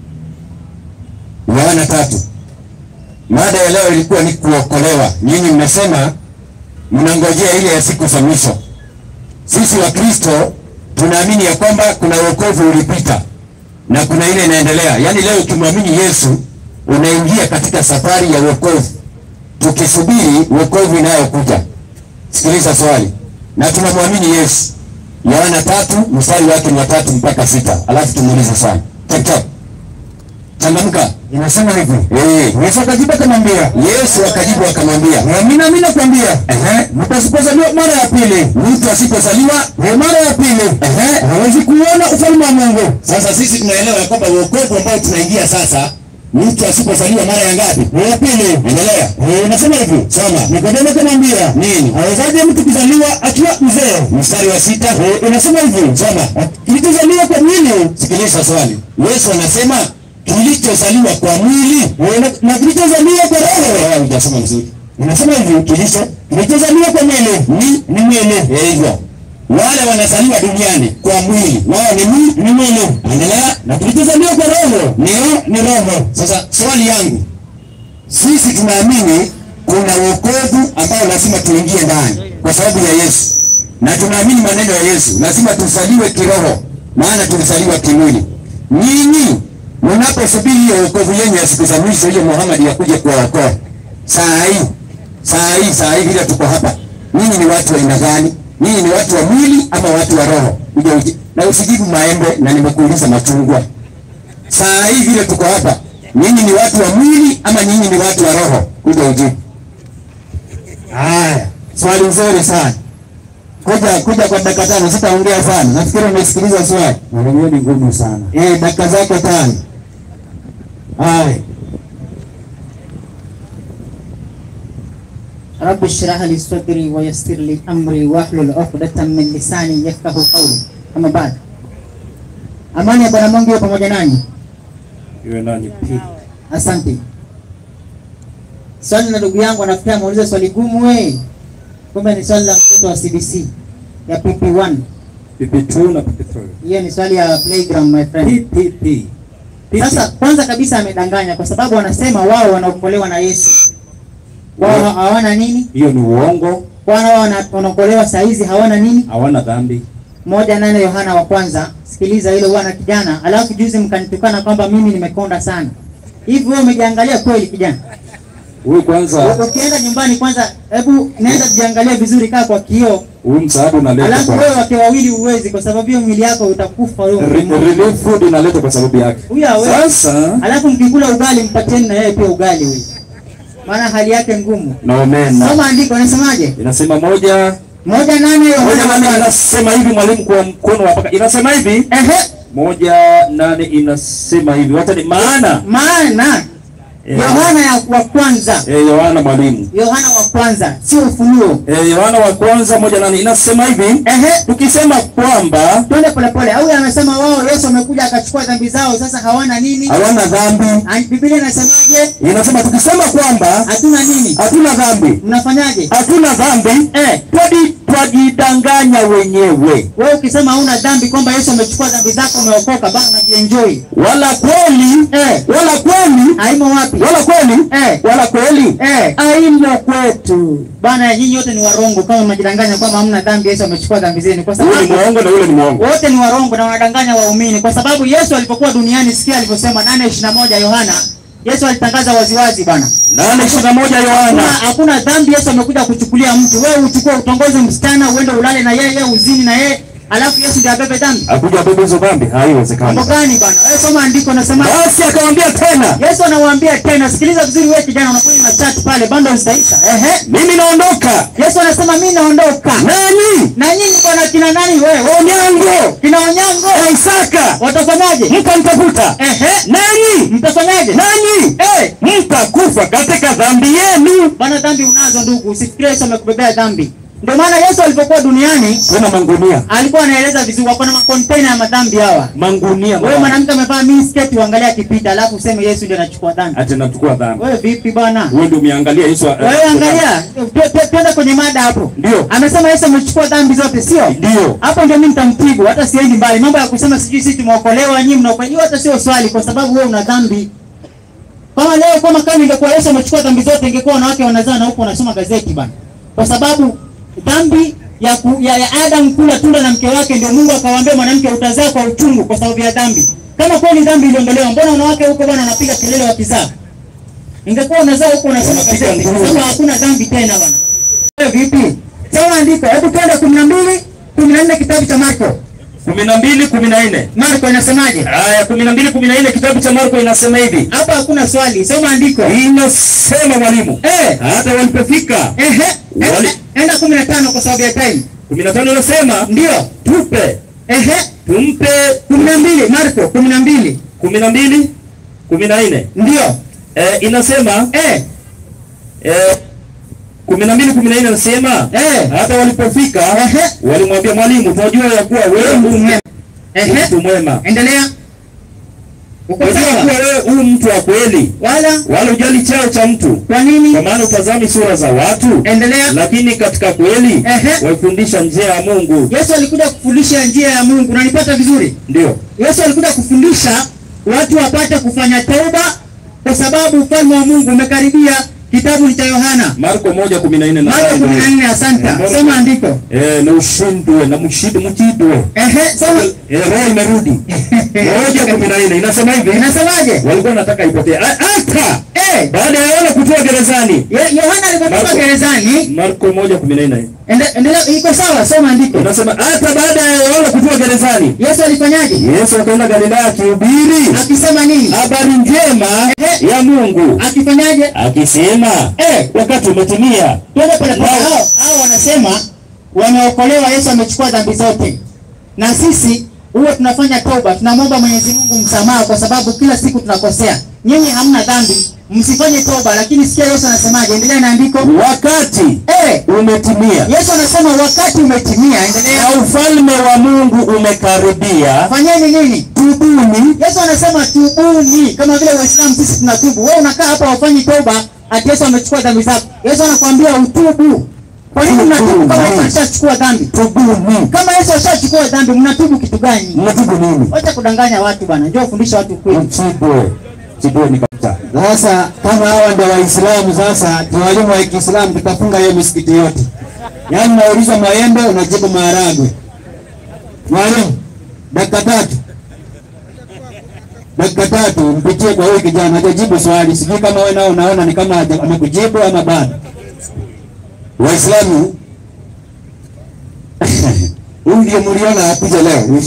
Yohana tatu. Mada ya leo ilikuwa ni kuokolewa. Nyinyi mmesema mnangojea ile ya siku za mwisho. Sisi wa Kristo tunaamini ya kwamba kuna wokovu ulipita na kuna ile inaendelea. Yaani leo ukimwamini Yesu unaingia katika safari ya wokovu tukisubiri wokovu inayokuja. Sikiliza swali, na tunamwamini Yesu. Yohana tatu mstari wake ni wa tatu mpaka sita, alafu tumuulize swali. Chap chap, changamka. Inasema hivi. Eh, Yesu akajibu akamwambia, Yesu akajibu akamwambia, mimi nami nakwambia, ehe, mtu asipozaliwa mara ya pili, mtu asipozaliwa eh, mara ya pili, ehe. hawezi kuona ufalme wa Mungu. Sasa sisi tunaelewa ya kwamba wokovu ambao tunaingia sasa, mtu asipozaliwa mara ya ngapi? Ya pili. Endelea. Eh, inasema hivi. Soma. Nikodemo akamwambia, Nini? awezaje mtu kuzaliwa akiwa mzee? Mstari wa sita. Eh, inasema hivi. Soma. Kilichozaliwa kwa mwili Sikiliza swali. Yesu anasema kilichozaliwa kwa mwili eh, na- na kilichozaliwa kwa roho Wewe hujasoma vizuri. inasema hivi. Kilicho kilichozaliwa kwa mwili ni ni mwili. Eh, hivyo. Wale wanazaliwa duniani kwa mwili, wao ni mwili, Ni mwili. endelea. Na kilichozaliwa kwa roho Ni roho, ni roho. Sasa swali yangu, sisi tunaamini kuna wokovu ambao lazima tuingie ndani kwa sababu ya Yesu, na tunaamini maneno ya Yesu, lazima tuzaliwe kiroho, maana tulizaliwa kimwili. Nyinyi mnaposubiri hiyo wokovu yenyu ya siku za mwisho, hiyo Muhammad yakuja kuwaokoa, saa hii saa hii saa hii vile tuko hapa, nyinyi ni watu wa aina gani? Nyinyi ni watu wa mwili ama watu wa roho? Kuja uji na usijibu maembe, na nimekuuliza machungwa saa hii vile tuko hapa, nyinyi ni watu wa mwili ama nyinyi ni watu wa roho? Kuja ujibu. Haya, swali nzuri sana. Kuja kuja kwa dakika tano, sitaongea sana. Nafikiri umesikiliza swali. Mwalimu, hiyo ni ngumu sana. Eh, dakika zako tano. Haya. رب اشرح لي صدري ويسر لي امري واحلل عقدة من lisani yafqahu qawli. Ama baada, amani ya Bwana Mungu iwe pamoja nanyi. Iwe nani pili. Asante. Swali la ndugu yangu anafikia ameuliza swali gumu we, kumbe ni swali la mtoto wa CBC ya PP1. PP2 na PP3. Hiyo ni swali ya playground my friend. PPP. Sasa kwanza kabisa amedanganya kwa sababu wanasema wao wanaokolewa na Yesu. Wao hawana nini? Hiyo ni uongo, Wana wao wana- wanaokolewa saa hizi hawana nini? hawana dhambi. moja nane Yohana wa kwanza. Sikiliza hilo bwana kijana, alafu juzi mkanitukana kwamba mimi nimekonda sana. Hivi wewe umejiangalia kweli kijana? Huyu kwanza, Ukienda nyumbani kwanza, hebu nenda jiangalia vizuri, kaa kwa kioo, huyu msaada unaleta alafu kwa wewe wake wawili huwezi, kwa sababu hiyo mwili yako utakufa wewe. Re- mmoja. relief food inaleta kwa sababu yake. Huyu hawezi. Sasa Alafu mkikula ugali mpatieni na yeye pia ugali huyu, maana hali yake ngumu. na omena Soma andiko, nasemaje? inasema moja moja nane moja Yohana wa nane kwanza. inasema hivi, mwalimu, kwa mkono wa paka inasema hivi, Ehe, moja nane inasema hivi, wacha ni maana maana eh, Yohana ya wa kwanza, eh, Yohana mwalimu Yohana wa kwanza, sio Ufunuo. eh, Yohana wa kwanza moja nane inasema hivi, Ehe, tukisema kwamba twende polepole. Au amesema wao Yesu amekuja akachukua dhambi zao, sasa hawana nini? hawana dhambi, Ah, Biblia inasemaje? inasema tukisema kwamba Hatuna nini? hatuna dhambi, Mnafanyaje? hatuna dhambi Eh, twadi twajidanganya wenyewe, wewe ukisema hauna dhambi kwamba Yesu amechukua dhambi zako umeokoka, bana unajienjoy. wala kweli Eh, wala kweli haimo wapi? wala kweli Eh, wala kweli eh, aimo kwetu. bana nyinyi wote ni warongo kama mnajidanganya kwamba hamna dhambi, Yesu amechukua dhambi zenu, kwa Yule ni sababu mwongo na yule ni mwongo. wote ni warongo na wanadanganya waumini, kwa sababu Yesu alipokuwa duniani, sikia alivyosema 8:21 Yohana, Yesu alitangaza waziwazi bana, Nane ishirini na moja hakuna, Yohana hakuna dhambi Yesu amekuja kuchukulia mtu. Wewe uchukue utongoze msichana uende ulale na yeye uzini na yeye, alafu Yesu ndiye abebe dhambi? akuja bebe hizo dhambi? Haiwezekani. Mambo gani bwana? Wewe soma andiko nasema Basi akamwambia tena, Yesu anawaambia tena, sikiliza vizuri wewe kijana, unakuja na chat pale, bando zitaisha. Ehe. mimi naondoka, Yesu anasema mimi naondoka. nanyi Na nyinyi bwana kina nani wewe? Onyango Kina Onyango na Isaka watafanyaje? mkanitafuta, Ehe. nanyi Mtafanyaje? nanyi Eh, mtakufa katika dhambi yenu. bwana dhambi unazo ndugu, usifikirie Yesu amekubebea dhambi. Ndio maana Yesu alipokuwa duniani Kuna mangunia alikuwa anaeleza vizuri, wako na makontena ya madhambi hawa. mangunia, Wewe mwanamke amevaa mini skirt uangalia akipita, alafu useme Yesu ndiye anachukua dhambi. ati nachukua dhambi. Wewe vipi bwana? Wewe ndio umeangalia Yesu. Wewe angalia, tu- tu- tuende kwenye mada hapo. Ndio. Amesema Yesu amechukua dhambi zote, sio? Ndio. Hapo ndio mimi nitamtibu, hata siendi mbali. Mambo ya kusema sijui sisi tumeokolewa, nyinyi mnaokolewa, hiyo hata sio swali, kwa sababu wewe una dhambi. Kama leo kama kama ingekuwa Yesu amechukua dhambi zote, ingekuwa wanawake wanazaa na huko wanasoma gazeti bana, kwa sababu dhambi ya, ku, ya, ya Adam kula tunda na mke wake, ndio Mungu akawaambia mwanamke utazaa kwa uchungu kwa sababu ya dhambi. Kama kweli dhambi iliondolewa, mbona wanawake huko bwana wanapiga kelele wakizaa? Ingekuwa unazaa huko unasoma Wanapiga gazeti, nduru. sasa hakuna dhambi tena bwana. Wewe vipi? Soma andiko, hebu twende 12 14 kitabu cha Marko. kumi na mbili kumi na nne Marko inasemaje? Aya kumi na mbili kumi na nne kitabu cha Marko inasema hivi, Hapa hakuna swali, soma andiko. inasema mwalimu, Eh, hata walipofika ehe, Wali- enda 15 kwa sababu ya time. kumi na tano inasema Ndio. tupe Ehe, tumpe 12 Marko 12. kumi na mbili kumi na nne Ndio. eh, inasema Eh, eh, kumi na mbili kumi na nne inasema Eh. hata walipofika Ehe. walimwambia mwalimu, tunajua ya kuwa wewe mtu mtu mwema. Ehe, mtu mwema, endelea. Uko tunajua sawa? kuwa wewe huu mtu wa kweli, Wala wala ujali cheo cha mtu, kwa nini? kwa maana utazami sura za watu, Endelea. lakini katika kweli Ehe. waifundisha njia ya Mungu. Yesu alikuja kufundisha njia ya Mungu. Unanipata vizuri? Ndio Yesu alikuja kufundisha watu wapate kufanya toba kwa sababu ufalme wa Mungu umekaribia. Kitabu ni cha Yohana Marko moja kumi na nne na Marko 14. Asante, Mbona- soma andiko. eh, na ushindwe na mshinde mchidwe Ehe, soma. eh, roho imerudi moja kumi na nne inasema hivi Inasemaje? walikuwa wanataka ipotee A- hata Eh, baada ya Yohana kutoa gerezani. Ye- Yohana alipotoka Marko. gerezani, Marko moja kumi na nne ende- endelea, iko sawa, soma andiko. inasema hata baada ya Yohana kutoa gerezani, Yesu alifanyaje? Yesu akaenda Galilaya akihubiri Akisema nini? habari njema ya Mungu Akifanyaje? akisema, Eh, wakati umetimia Twende pole pole. Wao- Hao hao wanasema wameokolewa, Yesu amechukua dhambi zote, na sisi huwa tunafanya toba, tunamwomba Mwenyezi Mungu msamaha, kwa sababu kila siku tunakosea. Nyinyi hamna dhambi, msifanye toba. Lakini sikia Yesu anasemaje, endelea na andiko. wakati Eh, umetimia Yesu anasema wakati umetimia, endelea. na ufalme wa Mungu umekaribia, Fanyeni nini? tubuni Yesu anasema tubuni, kama vile Waislamu sisi tunatubu. Wewe unakaa hapa wafanyi toba, ati Yesu amechukua dhambi zako. Yesu anakuambia utubu. Kwa nini mnatubu kama Yesu ashachukua dhambi? tubuni. Kama Yesu ashachukua dhambi, mnatubu kitu gani? Mnatubu nini? Wacha kudanganya watu bwana, njoo fundisha watu ukweli. Mchidwe chidwe ni kabisa. Sasa kama hawa ndio Waislamu, sasa ni walimu wa Kiislamu, tutafunga hiyo misikiti yote. Yaani unauliza maembe, unajibu maharagwe. Mwalimu, dakika tatu, dakika tatu mpitie kwa huyu kijana, hajajibu swali. Sijui kama wewe nao unaona ni kama haja- amekujibu ama bado. Waislamu huyu ndio mliona akuja leo.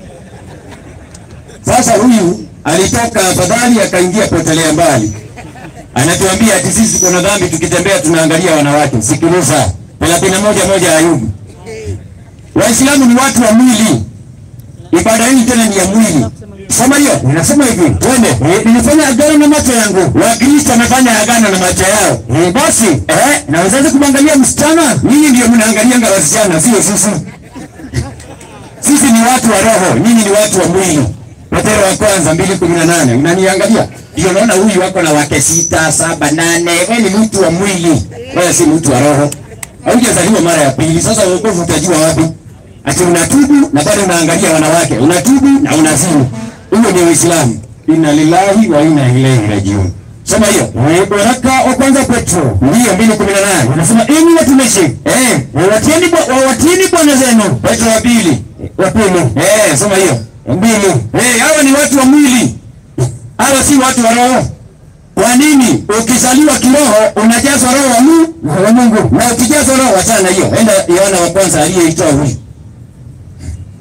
Sasa huyu alitoka afadhali akaingia potelea mbali, anatuambia ati sisi kuna dhambi, tukitembea tunaangalia wanawake. Sikiliza, thelathini na moja moja Ayubu. Waislamu ni watu wa mwili, ibada hii tena ni ya mwili. Soma hiyo, ninasema hivi, twende. Eh, Nilifanya agano na macho yangu, Wakristo wamefanya agano na macho yao. Eh, basi eh, nawezaje kumwangalia msichana? Nyinyi ndio mnaangalianga wasichana, sio sisi. Sisi ni watu wa roho, nyinyi ni watu wa mwili. Petero wa kwanza mbili kumi na nane unaniangalia, ndio naona huyu wako na wake sita saba nane. Wewe ni mtu wa mwili, wewe si mtu wa roho. Haujazaliwa mara ya pili. Sasa wokovu utajua wapi? Ati unatubu na bado unaangalia wanawake, unatubu na unazini. Huyo ni Uislamu. Inna lillahi wa inna ilaihi rajiun. Soma hiyo. Waraka wa kwanza Petro ndio mbili kumi na nane unasema enyi watumishi eh, wawatieni bwa- wawatieni bwana zenu. Petro wa pili wa pili eh, soma hiyo mbili. Eh, hawa ni watu wa mwili, hawa si watu wa roho. Kwa nini ukizaliwa kiroho unajazwa roho wa Mungu, wa Mungu na ukijazwa roho wachana na hiyo. Enda Yohana wa kwanza aliyeitoa huyu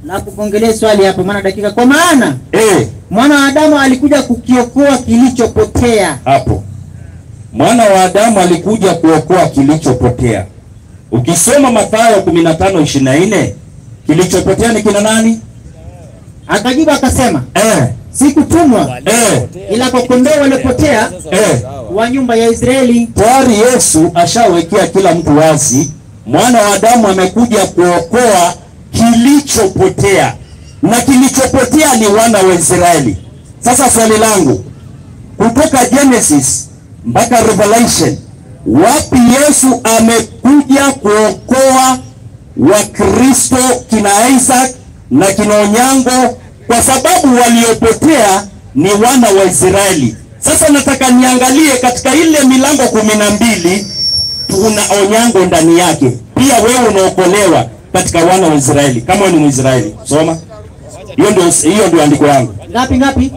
Na kupongelea swali hapo maana dakika kwa maana eh, mwana wa Adamu alikuja kukiokoa kilichopotea. hapo mwana wa Adamu alikuja kuokoa kilichopotea. Ukisoma Mathayo 15:24 kilichopotea ni kina nani? Akajibu akasema, Eh, sikutumwa eh, ila kwa kondoo waliopotea eh. wa nyumba ya Israeli. Tayari Yesu ashawekea kila mtu wazi, mwana wa Adamu amekuja kuokoa kilichopotea, na kilichopotea ni wana wa Israeli. Sasa swali langu kutoka Genesis mpaka Revelation, wapi Yesu amekuja kuokoa Wakristo kina Isaac na kina Onyango, kwa sababu waliopotea ni wana wa Israeli. Sasa nataka niangalie katika ile milango kumi na mbili tuna Onyango ndani yake, pia wewe unaokolewa katika wana wa Israeli kama wewe ni Mwisraeli. Soma hiyo, ndio hiyo ndio andiko yangu. Ngapi ngapi?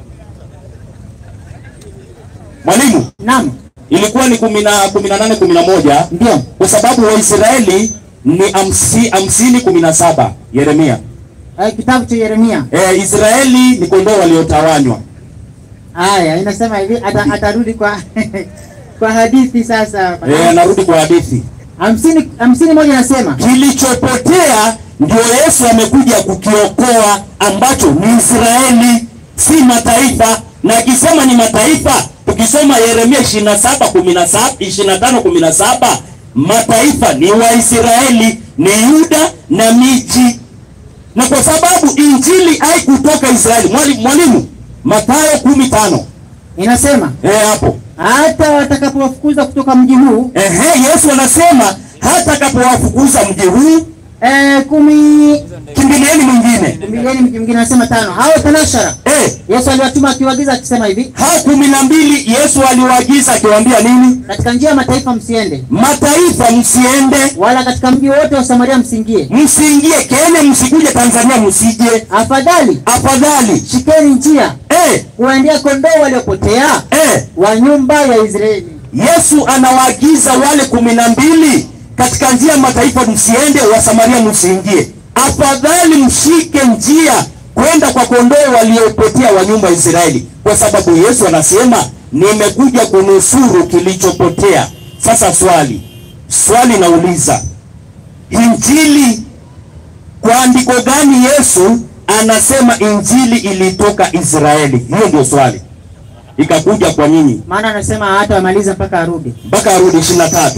Mwalimu, Naam, ilikuwa ni kumi na kumi na nane kumi na moja ndio. kwa sababu Waisraeli ni hamsi- hamsini kumi na saba Yeremia. Eh, kitabu cha Yeremia. E, Israeli ni kondoo waliotawanywa. Haya, inasema hivi ata, atarudi kwa kwa hadithi sasa. E, anarudi kwa hadithi, Hamsini hamsini moja nasema kilichopotea ndio Yesu amekuja kukiokoa, ambacho ni Israeli, si mataifa. Na akisema ni mataifa, tukisoma Yeremia 27 17 25 17, mataifa ni Waisraeli, ni Yuda na miji na kwa sababu injili haikutoka Israeli. Mwalimu, mwalimu Mathayo kumi tano inasema eh, hapo hata watakapowafukuza kutoka mji huu ehe, Yesu anasema hata akapowafukuza mji huu eh, kumi kimbilieni mwingine. milioni mji mwingine anasema tano hao tanashara Eh, Yesu aliwatuma akiwaagiza akisema hivi hao kumi na mbili Yesu aliwaagiza akiwaambia nini? katika njia ya mataifa msiende Mataifa msiende, wala katika mji wote wa Samaria msiingie msiingie Kenya, msikuje Tanzania, msije. afadhali Afadhali shikeni njia eh, kuwaendea kondoo waliopotea eh, wa nyumba ya Israeli Yesu anawaagiza wale kumi na mbili katika njia ya mataifa msiende, wa Samaria msiingie. Afadhali mshike njia kwenda kwa kondoo waliopotea wa nyumba ya Israeli, kwa sababu Yesu anasema nimekuja kunusuru kilichopotea. Sasa swali swali nauliza, injili kwa andiko gani Yesu anasema injili ilitoka Israeli? Hiyo ndio swali, ikakuja kwa nyinyi maana anasema hata wamaliza mpaka arudi mpaka arudi ishirini na tatu.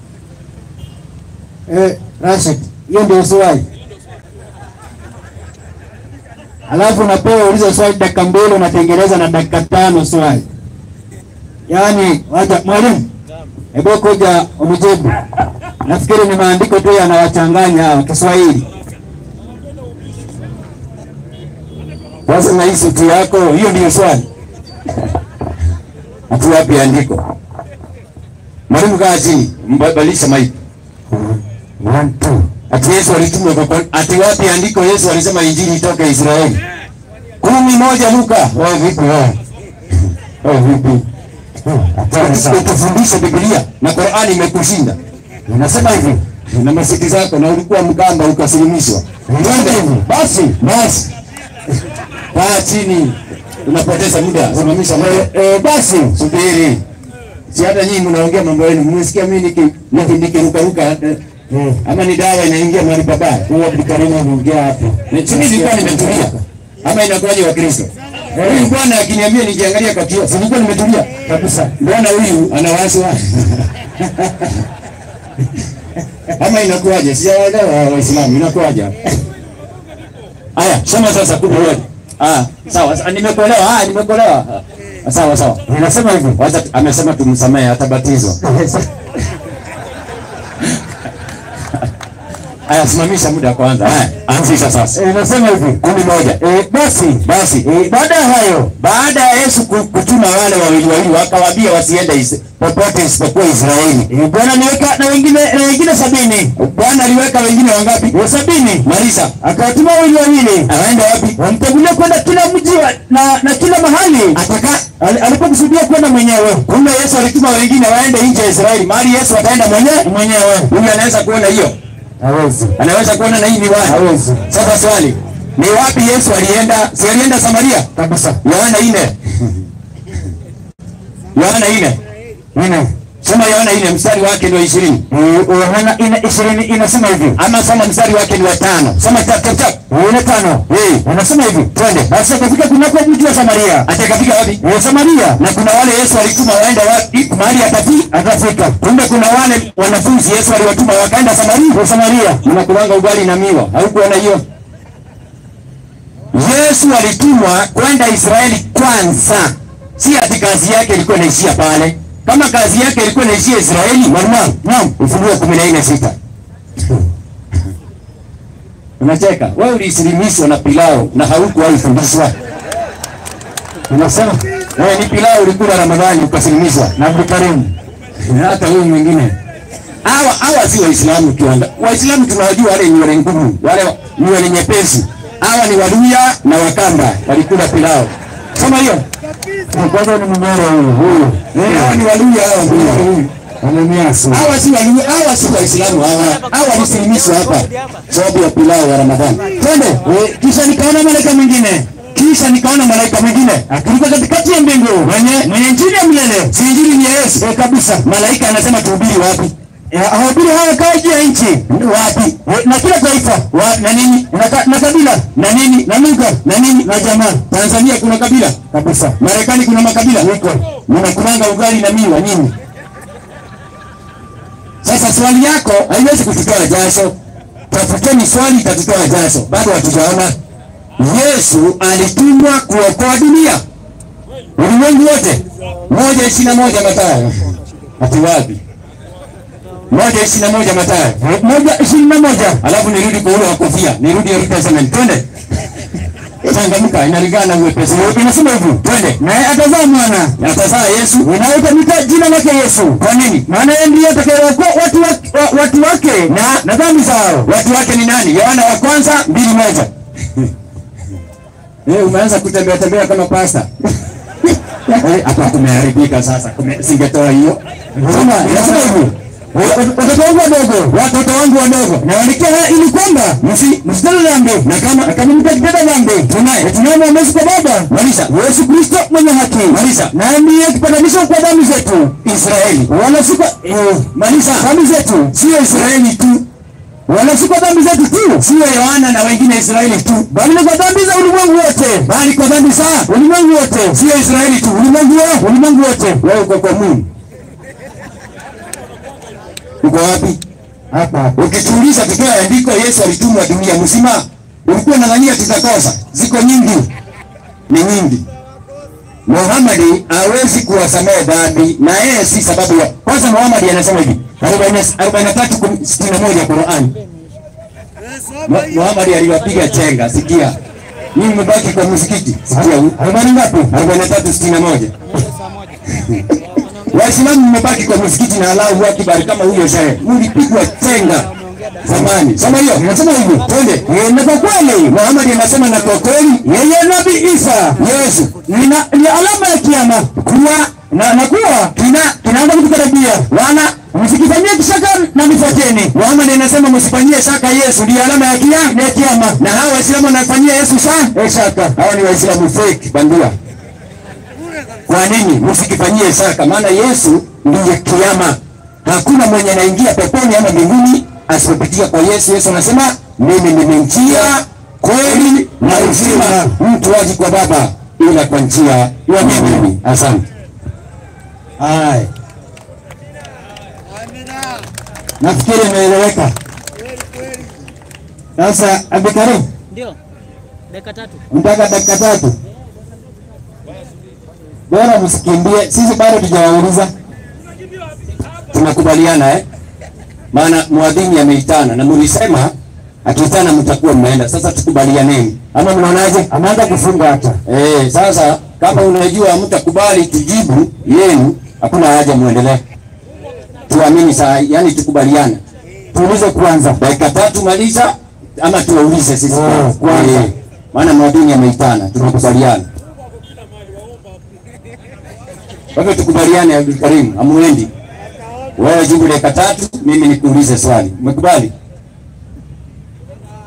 Eh, Rashid, hiyo ndio swali. Alafu unapewa uliza swali dakika mbili unatengeneza na dakika tano swali. Yaani, wacha mwalimu. Hebu kuja umjibu. Nafikiri ni maandiko tu yanawachanganya hao Kiswahili. Sasa na hii suti yako, hiyo ndiyo swali. Ati wapi andiko? Mwalimu kaa chini, mbadilisha mic. One, two. Ati Yesu alitumwa kwa kwa- ati wapi andiko Yesu alisema injili itoke Israeli? Kumi moja Luka. Wewe vipi wewe? Wewe vipi? Utufundishe Biblia na Qur'ani imekushinda. Unasema hivi na masiki zako na ulikuwa mgamba ukasilimishwa. Twende hivi. Basi, basi. Kaa chini. Unapoteza muda. Simamisha muda. Eh, basi subiri. Si hata nyinyi mnaongea mambo yenu. Mmesikia mimi niki niki nikiruka ruka eh, ama ni dawa inaingia mahali pabaya. Huyo Abdulkarim anaongea hapo. Na chini nilikuwa nimetulia. Ama inakuwaje wa Kristo? Huyu bwana akiniambia nikiangalia kwa kioo, si nilikuwa nimetulia kabisa. Mbona huyu anawaswa? Ama inakuwaje? Sijaelewa Waislamu inakuwaje? Aya, sema sasa kumi moja. Ah, sawa. sa- Nimekuelewa. Ah, nimekuelewa. Ah, Sawa sawa. Ninasema hivyo. Wacha amesema tumsamehe atabatizwa. Aya, simamisha muda kwanza. Aya, anzisha sasa. Eh, nasema hivi. Kumi moja. Eh, basi Basi eh, baada ya hayo, baada ya Yesu ku- kutuma wale wawili wawili, wakawaambia wasiende is, popote isipokuwa Israeli. eh, Bwana niweka na wengine na wengine sabini. Bwana aliweka wengine wangapi? Wa sabini. Marisa Akawatuma wawili wawili. anaenda wapi? Wamtegulia kwenda kila mji wa- na na kila mahali. Ataka Ali- Alipokusudia kwenda mwenyewe. kumbe Yesu alituma wengine waende nje ya Israeli, mahali Yesu ataenda mwenyewe Mwenyewe. Huyu anaweza kuona hiyo. Hawezi. Anaweza kuona na hii miwani? Hawezi. Sasa swali, ni wapi Yesu alienda? Si alienda Samaria? Kabisa. Yohana ine. Yohana ine. Nne. Soma Yohana ine mstari wake ndio ishirini. Eh, Yohana ina ishirini inasema hivi. Ama soma mstari wake ni wa tano. Soma chap chap chap. Ile tano. Eh, Anasema hivi. twende. Basi akafika kunako mji wa Samaria. Atakafika wapi? Eh, Samaria. Na kuna wale Yesu alituma waende wapi? Mahali atafi Atafika. Kumbe kuna wale wanafunzi Yesu aliwatuma wakaenda Samaria. Kwa Samaria. Mnakulanga ugali na miwa. Haukuona hiyo? Yesu alitumwa kwenda Israeli kwanza, si ati kazi yake ilikuwa inaishia pale. Kama kazi yake ilikuwa inaishia Israeli, mwalimu, naam, Ufunuo kumi na nne sita. Unacheka wewe, uliisilimishwa na pilau na haukuwahi fundishwa. Unasema Wewe ni pilau ulikula Ramadhani ukasilimishwa na Abdulkarim. na hata huyu mwingine. Hawa hawa si Waislamu kiwanda. Waislamu tunawajua wale nywele ngumu, wale nywele nyepesi. Hawa ni Waluya na Wakamba walikula pilau. Soma hiyo. Kwanza ni mnyoro huyu. Huyu. Eh, Hawa ni Waluya hawa huyu. Ananiasu. Hawa si Waluya, hawa si Waislamu hawa. Hawa walisilimiswa hapa sababu ya pilau ya Ramadhani. Twende. Eh, Kisha nikaona malaika mwingine. Kisha nikaona malaika mwingine akiruka katikati ya mbingu mwenye mwenye injili ya milele. Si injili ni ya Yesu. Eh, kabisa. Malaika anasema tuhubiri wapi? Eh, ahubiri haya kaa juu ya nchi. Wapi? Eh, Na kila taifa. Wa, na nini? Na, ka, na kabila. Na nini? Na lugha. Na nini? Na jamaa. Tanzania kuna kabila. Kabisa. Marekani kuna makabila. Iko. Mnakulanga ugali na miwa nyinyi. Sasa swali yako haiwezi kututoa jasho. Tafuteni swali itatutoa jasho. Bado hatujaona. Yesu alitumwa kuokoa dunia, ulimwengu wote. moja ishirini na moja Mathayo. Ati wapi? moja ishirini na moja Mathayo. moja ishirini na moja alafu nirudi kwa ule wa kofia, nirudi Old Testament. Twende changamka, inalingana na uwepesi. Inasema hivi, twende. Naye atazaa mwana, atazaa Yesu, inayotamika jina lake Yesu. Kwa nini? Maana yeye ndiye atakayeokoa watu wake, wa- watu wake na na dhambi zao. Watu wake ni nani? Yohana wa kwanza mbili moja. Eh, umeanza kutembea tembea kama pasta. Eh, hapa kumeharibika sasa. Kume, singetoa hiyo. Sema, nasema hivi. Watoto wangu wadogo, watoto wangu wadogo, nawaandikia haya ili kwamba msi msitende dhambi, na kama na kama mtakitenda dhambi, tunaye tunaye mwombezi kwa Baba, Malisha Yesu Kristo mwenye haki, Malisha na ndiye kipatanisho kwa dhambi zetu, Israeli, wala si kwa eh, Malisha dhambi zetu, sio Israeli tu wala si kwa dhambi zetu tu, sio Yohana na wengine Israeli tu, bali ni kwa dhambi za ulimwengu wote, bali kwa dhambi za ulimwengu wote, sio Israeli tu, ulimwengu wote, ulimwengu wote. Wewe uko kwa Mungu, uko wapi? Hapa. Ukituuliza tutoe andiko Yesu alitumwa dunia mzima, ulikuwa unadhania tutakosa? Ziko nyingi, ni nyingi. Muhammad hawezi kuwasamehe dhambi na yeye si sababu ya kwanza. Muhammad anasema hivi 43:61 Qur'an. Mu- Muhammad aliwapiga chenga, sikia. Mimi mmebaki kwa msikiti. Sikia huu. Arobaini ngapi? 43:61. Waislamu mmebaki kwa msikiti na Allahu Akbar kama huyo shehe. Mlipigwa chenga zamani. Soma hiyo. Inasema hivyo. Twende. Eh, Na kwa kweli Muhammad anasema na kwa kweli yeye Nabii Isa Yesu ni na- ni alama ya kiyama kuwa na, na kuwa kina kinaanza kutukaribia. Wana msikifanyie kishaka na nifuateni. Muhammad anasema msifanyie shaka Yesu ndiye alama ya kiyama ya kiyama. Na hawa Waislamu wanafanyia Yesu sa eh, shaka. Hawa ni Waislamu fake bandia. Kwa nini msikifanyie shaka? Maana Yesu ndiye kiama. Hakuna mwenye anaingia peponi ama mbinguni asipopitia kwa Yesu. Yesu anasema mimi ni njia, kweli na uzima, mtu haji kwa Baba ila kwa njia ya mimi. Asante. Haya. Nafikiri imeeleweka. Sasa Abdulkarim, Ndio. Dakika tatu. mtaka dakika tatu. Bora msikimbie, sisi bado tujawauliza. Tunakubaliana eh? Maana mwadhini ameitana na mlisema akiitana mtakuwa mnaenda. Sasa tukubalianeni, ama mnaonaje? Ameanza kufunga hata. Eh, sasa kama unajua mtakubali tujibu yenu, hakuna haja muendelee. Tuamini saa, yani tukubaliane. Tuulize kwanza. Dakika tatu maliza ama tuwaulize sisi Oh, kwanza. kwanza. Eh, Maana mwadhini ameitana, tunakubaliana. Kwa hivyo tukubaliane, Abdul Karim, amuendi. Wewe jibu dakika tatu, mimi nikuulize swali. Umekubali?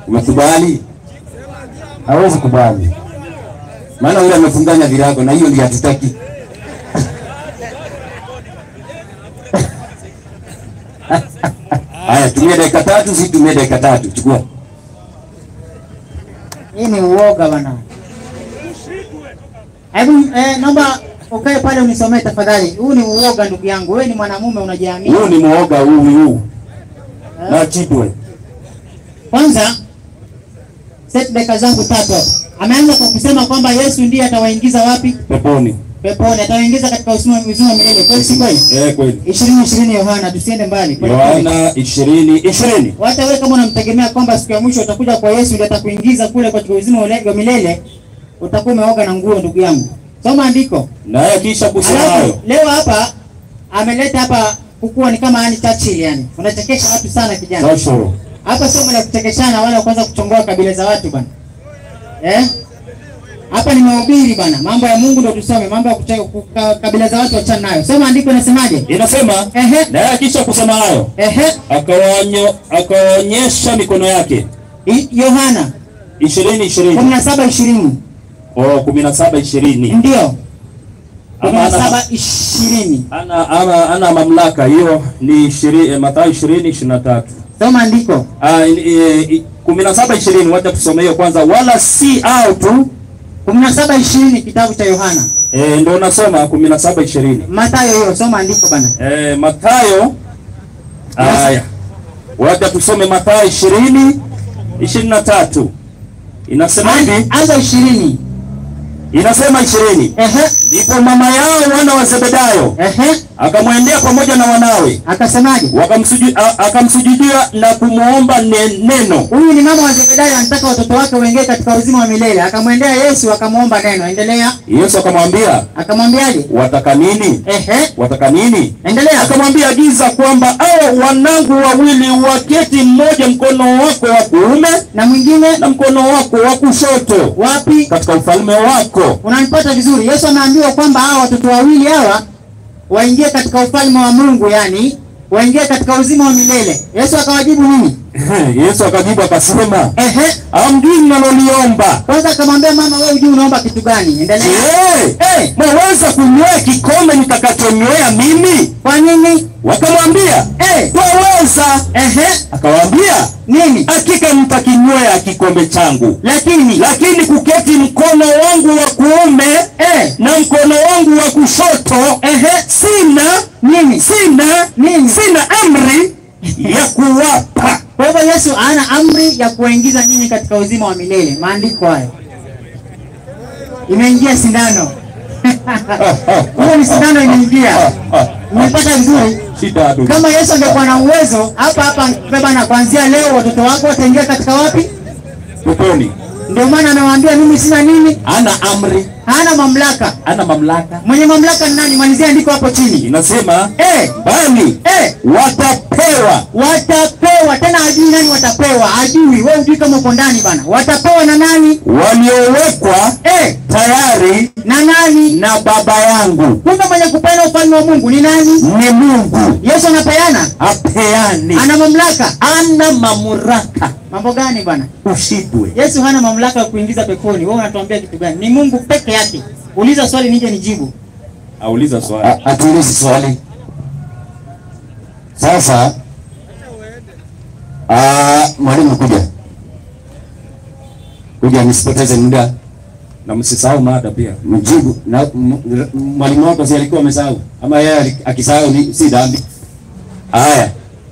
Umekubali? hawezi kubali. Maana yule amefunganya virago na hiyo ndio hatutaki. Haya, tumia dakika tatu, si tumia dakika tatu. Chukua. Hii ni uoga bwana. Hebu eh, naomba ukae pale unisomee tafadhali. Huu ni uoga ndugu yangu. Wewe ni mwanamume unajiamini. Huu ni muoga huu huu. Na chitwe. Kwanza set dakika zangu tatu hapa. Ameanza kwa kusema kwamba Yesu ndiye atawaingiza wapi? Peponi. Peponi. Atawaingiza katika uzima uzima wa milele. Kweli si kweli? Eh, kweli. 20 20 Yohana tusiende mbali. Pole pole. Yohana 20 20. Hata wewe kama unamtegemea kwamba siku ya mwisho utakuja kwa Yesu ndiye atakuingiza kule katika uzima wa ule- wa milele, utakuwa umeoga na nguo ndugu yangu. Soma andiko. Naye kisha kusema Alafu hayo. leo hapa ameleta hapa kukuwa ni kama yani Churchill yani. Unachekesha watu sana kijana. Joshua. Hapa somo la kuchekeshana wala kuanza kuchongoa kabila za watu bwana. Eh? Hapa ni mahubiri bwana. Mambo ya Mungu ndio tusome, mambo ya kucheka kuka- kabila za watu achana nayo. Soma andiko inasemaje? Inasema Ehe. naye kisha kusema hayo Ehe. akawanyo akaonyesha mikono yake I- Yohana 20 20 17 20. oh 17 20 Ndio. Ama ana- 17 20. ana ana ana mamlaka hiyo ni 20 eh, Mathayo 20 23 Soma andiko. ah eh, eh, 17 20 wacha tusome hiyo kwanza wala si au tu 17 20 kitabu cha Yohana. eh, ndio nasoma 17 20 Mathayo hiyo soma andiko bana. eh, Mathayo haya wacha tusome Mathayo 20 23 inasema hivi Anza 20. inasema 20 Ehe. ndipo mama yao wana wa Zebedayo Ehe. akamwendea pamoja na wanawe Akasemaje? wakamsuju- a- akamsujudia na kumwomba ne- neno Huyu ni mama wa Zebedayo anataka watoto wake waingie katika uzima wa milele. Akamwendea Yesu akamwomba neno. Endelea. Yesu akamwambia Akamwambiaje? wataka nini Ehe. wataka nini Endelea. akamwambia agiza kwamba hao wanangu wawili waketi mmoja mkono wako wa kuume Na mwingine na mkono wako wa kushoto wapi? katika ufalme wako Unanipata vizuri? Yesu ameambiwa kwamba hawa watoto wawili hawa waingie katika ufalme wa Mungu, yani waingie katika uzima wa milele. Yesu akawajibu nini? Yesu akajibu akasema Ehe. amjui mnaloliomba Kwanza akamwambia mama, wewe hujui unaomba kitu gani? Endelea. Je, Eh. mwaweza kunywea kikombe nitakachonywea mimi Kwa nini? wakamwambia Eh. twaweza Ehe. akawaambia Nini? hakika mtakinywea kikombe changu Lakini lakini kuketi mkono wangu wa kuume eh, na mkono wangu wa kushoto ehe, sina nini? sina Nini? sina amri ya kuwapa Kwa hivyo Yesu ana amri ya kuwaingiza nyinyi katika uzima wa milele. Maandiko hayo. Imeingia sindano. Hiyo ni sindano imeingia. Umepata vizuri? shida tu Kama Yesu angekuwa na uwezo hapa hapa baba na kuanzia leo watoto wako wataingia katika wapi? peponi Ndio maana amewaambia mimi sina nini? ana amri Hana mamlaka. ana mamlaka Mwenye mamlaka ni nani? Malizia andiko hapo chini. inasema Eh, bali eh, watapewa watapewa tena, hajui nani watapewa, hajui. Wewe hujui kama uko ndani bana. Watapewa na nani? waliowekwa Eh, tayari na nani? na baba yangu Kumbe mwenye kupeana ufalme wa Mungu ni nani? ni Mungu Yesu anapeana, apeani ana mamlaka. ana mamlaka Mambo gani bwana? ushindwe Yesu hana mamlaka ya kuingiza peponi. Wewe unatuambia kitu gani? Ni Mungu peke yake. Uliza swali nije nijibu. auliza swali A- atuulize swali sasa. Ah, mwalimu kuja kuja, nisipoteze muda, na msisahau mada pia mjibu na m- r- mwalimu wako si alikuwa amesahau ama yeye ali- akisahau ni si dhambi. Haya,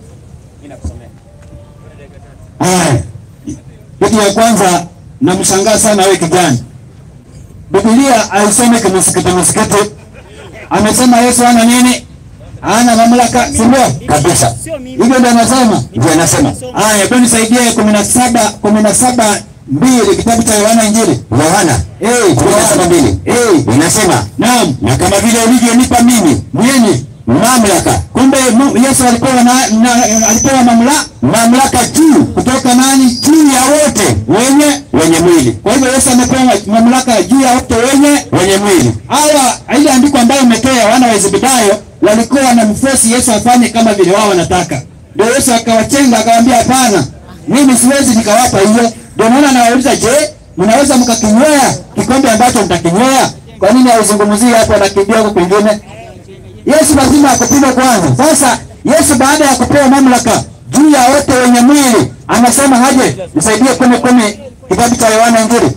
haya, kitu ya kwanza namshangaa sana wewe kijana, Biblia aisome kimsikiti msikiti, amesema Yesu ana nini? Ana mamlaka, si ndio? Kabisa, hivyo ndio anasema, ndio anasema. Haya, hebu nisaidie kumi na saba kumi na saba mbili kitabu cha Yohana Injili. Yohana eh, kumi na saba mbili eh, inasema naam, na kama vile ulivyonipa mimi mwenye mamlaka. Kumbe Mu- Yesu alipewa na, na, alipewa mamlaka mamlaka juu kutoka nani? Juu ya wote wenye wenye mwili. Kwa hivyo Yesu amepewa mamlaka juu ya wote wenye wenye mwili. Hawa ile andiko ambayo imetoa wana wa Zebedayo walikuwa wanamforce Yesu afanye kama vile wao wanataka. Ndio Yesu akawachenga akawaambia, hapana, mimi siwezi nikawapa hiyo. Ndio maana nawauliza, je, mnaweza mkakinywea kikombe ambacho mtakinywea? Kwa nini hauzungumzii hapo na kidogo kwingine? Yesu lazima akupime kwanza. Sasa Yesu baada ya kupewa mamlaka juu ya wote wenye mwili anasema haje, nisaidie kumi kumi, kitabu cha Yohana Injili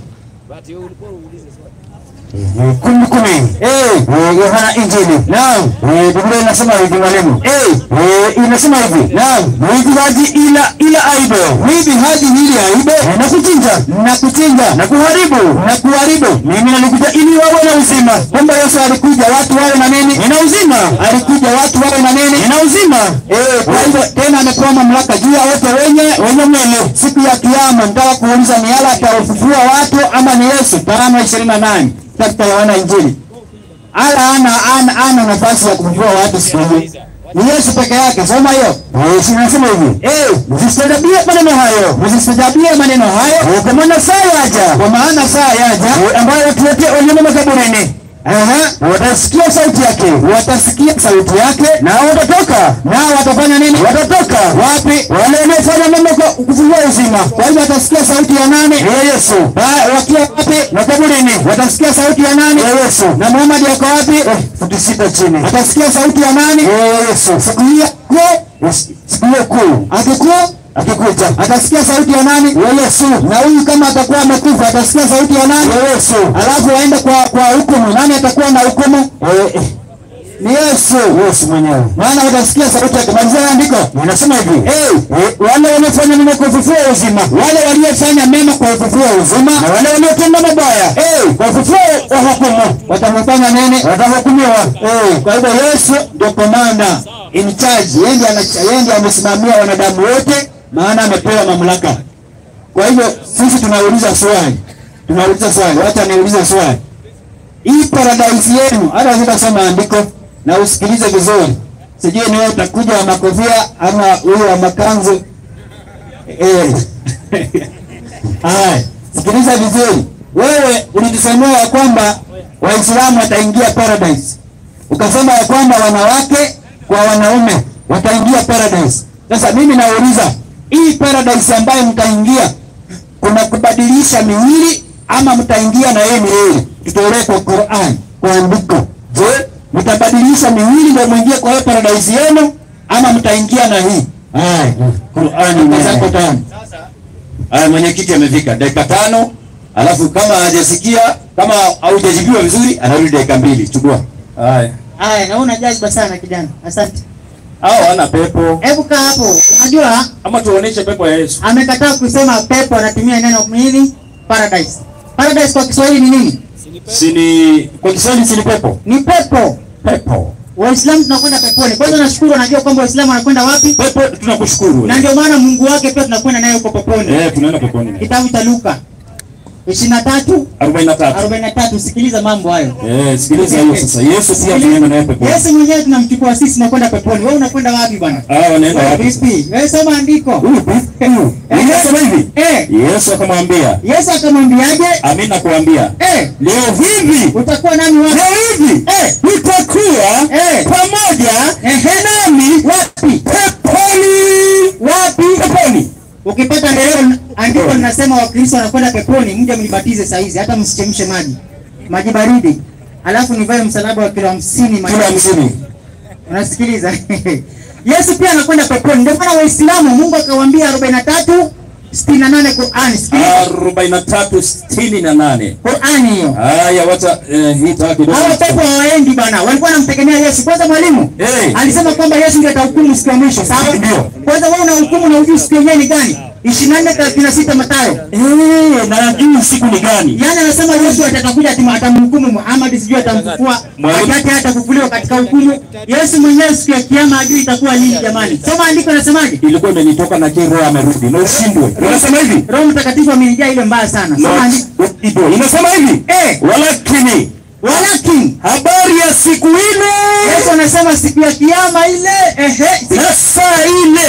kumi kumi, eh, Yohana Injili. Naam, eh, Biblia inasema hivi mwalimu, eh, eh, inasema hivi, naam, mwivi haji ila ila aibe, mwivi haji ili aibe na kuchinja na kuchinja na kuharibu na kuharibu. Mimi nalikuja ili wawe na uzima. Kumbe Yesu alikuja watu wawe na nini? Ina uzima. Alikuja watu wawe na nini? Ina uzima. Eh, kwa hivyo tena amepewa mamlaka juu ya wote wenye wenye mwili. Siku ya kiyama nitaka kuuliza ni yala atawafufua watu ama ni Yesu? Karama 28 katika Yohana Injili. Ala ana ana ana nafasi ya kufufua watu siku hiyo. Ni Yesu peke yake. Soma hiyo. Eh, si nasema hivi. Eh, msistajabie maneno hayo. Msistajabie maneno hayo. Kwa maana saa yaja. Kwa maana saa yaja ambayo watu wote waliomo makaburini Aha, watasikia sauti yake, watasikia sauti yake, nao watatoka, nao watafanya nini? Watatoka wapi? Wale wanaofanya mambo kwa kufungua uzima. Kwa hivyo watasikia sauti ya nani? Ya Yesu. Ba- Wakiwa wapi? Makaburini. Watasikia sauti ya nani? Ya Yesu. Na Muhammad yako wapi? Eh, futi sita chini. Watasikia sauti ya nani? Ya Yesu. Siku hiyo kuu, siku hiyo kuu, akikuwa akikuja atasikia sauti ya nani? Ya Yesu. Na huyu kama atakuwa amekufa atasikia sauti ya nani? Ya Yesu. Alafu waende kwa kwa hukumu. Nani atakuwa na hukumu? Eh, ni Yesu. Yesu mwenyewe. Maana utasikia sauti yake. Malizia andiko. Inasema hivi. Eh, wale waliofanya mema kwa ufufuo wa uzima. Wale waliofanya mema kwa ufufuo wa uzima. Na wale waliotenda mabaya. Eh, kwa ufufuo wa hukumu. Watamfanya nini? Watahukumiwa. Eh, kwa hivyo Yesu ndio komanda in charge. Yeye ndiye ana- yeye ndiye amesimamia wanadamu wote maana amepewa mamlaka. Kwa hivyo sisi tunauliza swali. Tunauliza swali. Wacha niulize swali. Hii paradise yenu, hata sitasoma andiko na usikilize vizuri. Sijui ni wewe utakuja wa makofia ama huyo wa makanzu. Eh. Haya, sikiliza vizuri. Wewe ulitusemea ya kwamba Waislamu wataingia paradise. Ukasema ya kwamba wanawake kwa wanaume wataingia paradise. Sasa mimi nauliza, hii paradise ambayo mtaingia kuna kubadilisha miwili ama mtaingia na yeye milele? Tutolee kwa Qur'an, kwa andiko. Je, mtabadilisha miwili ndio muingie kwa hiyo paradise yenu ama mtaingia na hii? Haya, Qur'an zako tano. Haya, mwenyekiti amefika dakika tano, alafu kama hajasikia kama haujajibiwa vizuri anarudi dakika mbili. Chukua. Haya, Haya, naona jaziba sana kijana. Asante. hao wana pepo Hebu kaa hapo. Unajua ama tuoneshe pepo ya Yesu. amekataa kusema pepo, anatumia neno nini? Paradise. Paradise kwa Kiswahili ni nini? Sini kwa Kiswahili sini pepo. Ni pepo. Pepo. Waislamu tunakwenda peponi. Kwanza nashukuru, anajua kwamba Waislamu wanakwenda wapi, Pepo tunakushukuru. na ndio maana Mungu wake pia tunakwenda naye huko peponi. Eh, tunaenda peponi. Kitabu cha Luka 23 43. 43. Sikiliza mambo hayo. Eh, sikiliza hiyo sasa. Yesu pia tunaenda naye peponi. Yesu mwenyewe tunamchukua sisi na kwenda peponi. Wewe unakwenda wapi bwana? Ah, wanaenda Wewe wapi? vipi? Wewe soma andiko. Yesu hivi. Eh, Yesu akamwambia, Yesu akamwambiaje? "Amini nakuambia, Eh, leo hivi utakuwa nami wapi? leo hivi Eh, utakuwa eh, pamoja ehe, nami wapi? peponi." Wapi? Peponi. Ukipata andiko andiko linasema Wakristo wanakwenda peponi, mje mnibatize saa hizi, hata msichemshe maji, maji baridi, alafu nivae msalaba wa kilo hamsini. Kilo hamsini. Unasikiliza? Yesu pia anakwenda peponi. Ndio maana Waislamu Mungu akawaambia 43 68 Qur'ani. Sikiliza arobaini na tatu sitini na nane. Qur'ani hiyo. Haya, wacha eh, hii taa kidogo. Hawa pepo hawaendi bana, walikuwa wanamtegemea Yesu. Kwanza mwalimu Eh. alisema kwamba Yesu ndiye atahukumu siku ya mwisho, sawa? Ndio. Kwanza wewe unahukumu na ujui siku yenyewe ni gani? 24 36 Mathayo. Eh, na najui siku ni gani? Yaani anasema Yesu atatakuja ati atamhukumu Muhammad, sijui atamfufua Mwalimu. wakati atafufuliwa katika hukumu. Yesu mwenyewe siku ya kiyama ajui itakuwa lini jamani. Soma andiko nasemaje? Ilikuwa imenitoka na kile roho amerudi na ushindwe. Unasema hivi? Roho Mtakatifu amenijaa ile mbaya sana. Soma andiko. Ndio, inasema hivi? Eh, Walakini walakini habari ya siku ile Yesu anasema siku ya kiyama ile, ehe, siku, na saa ile siku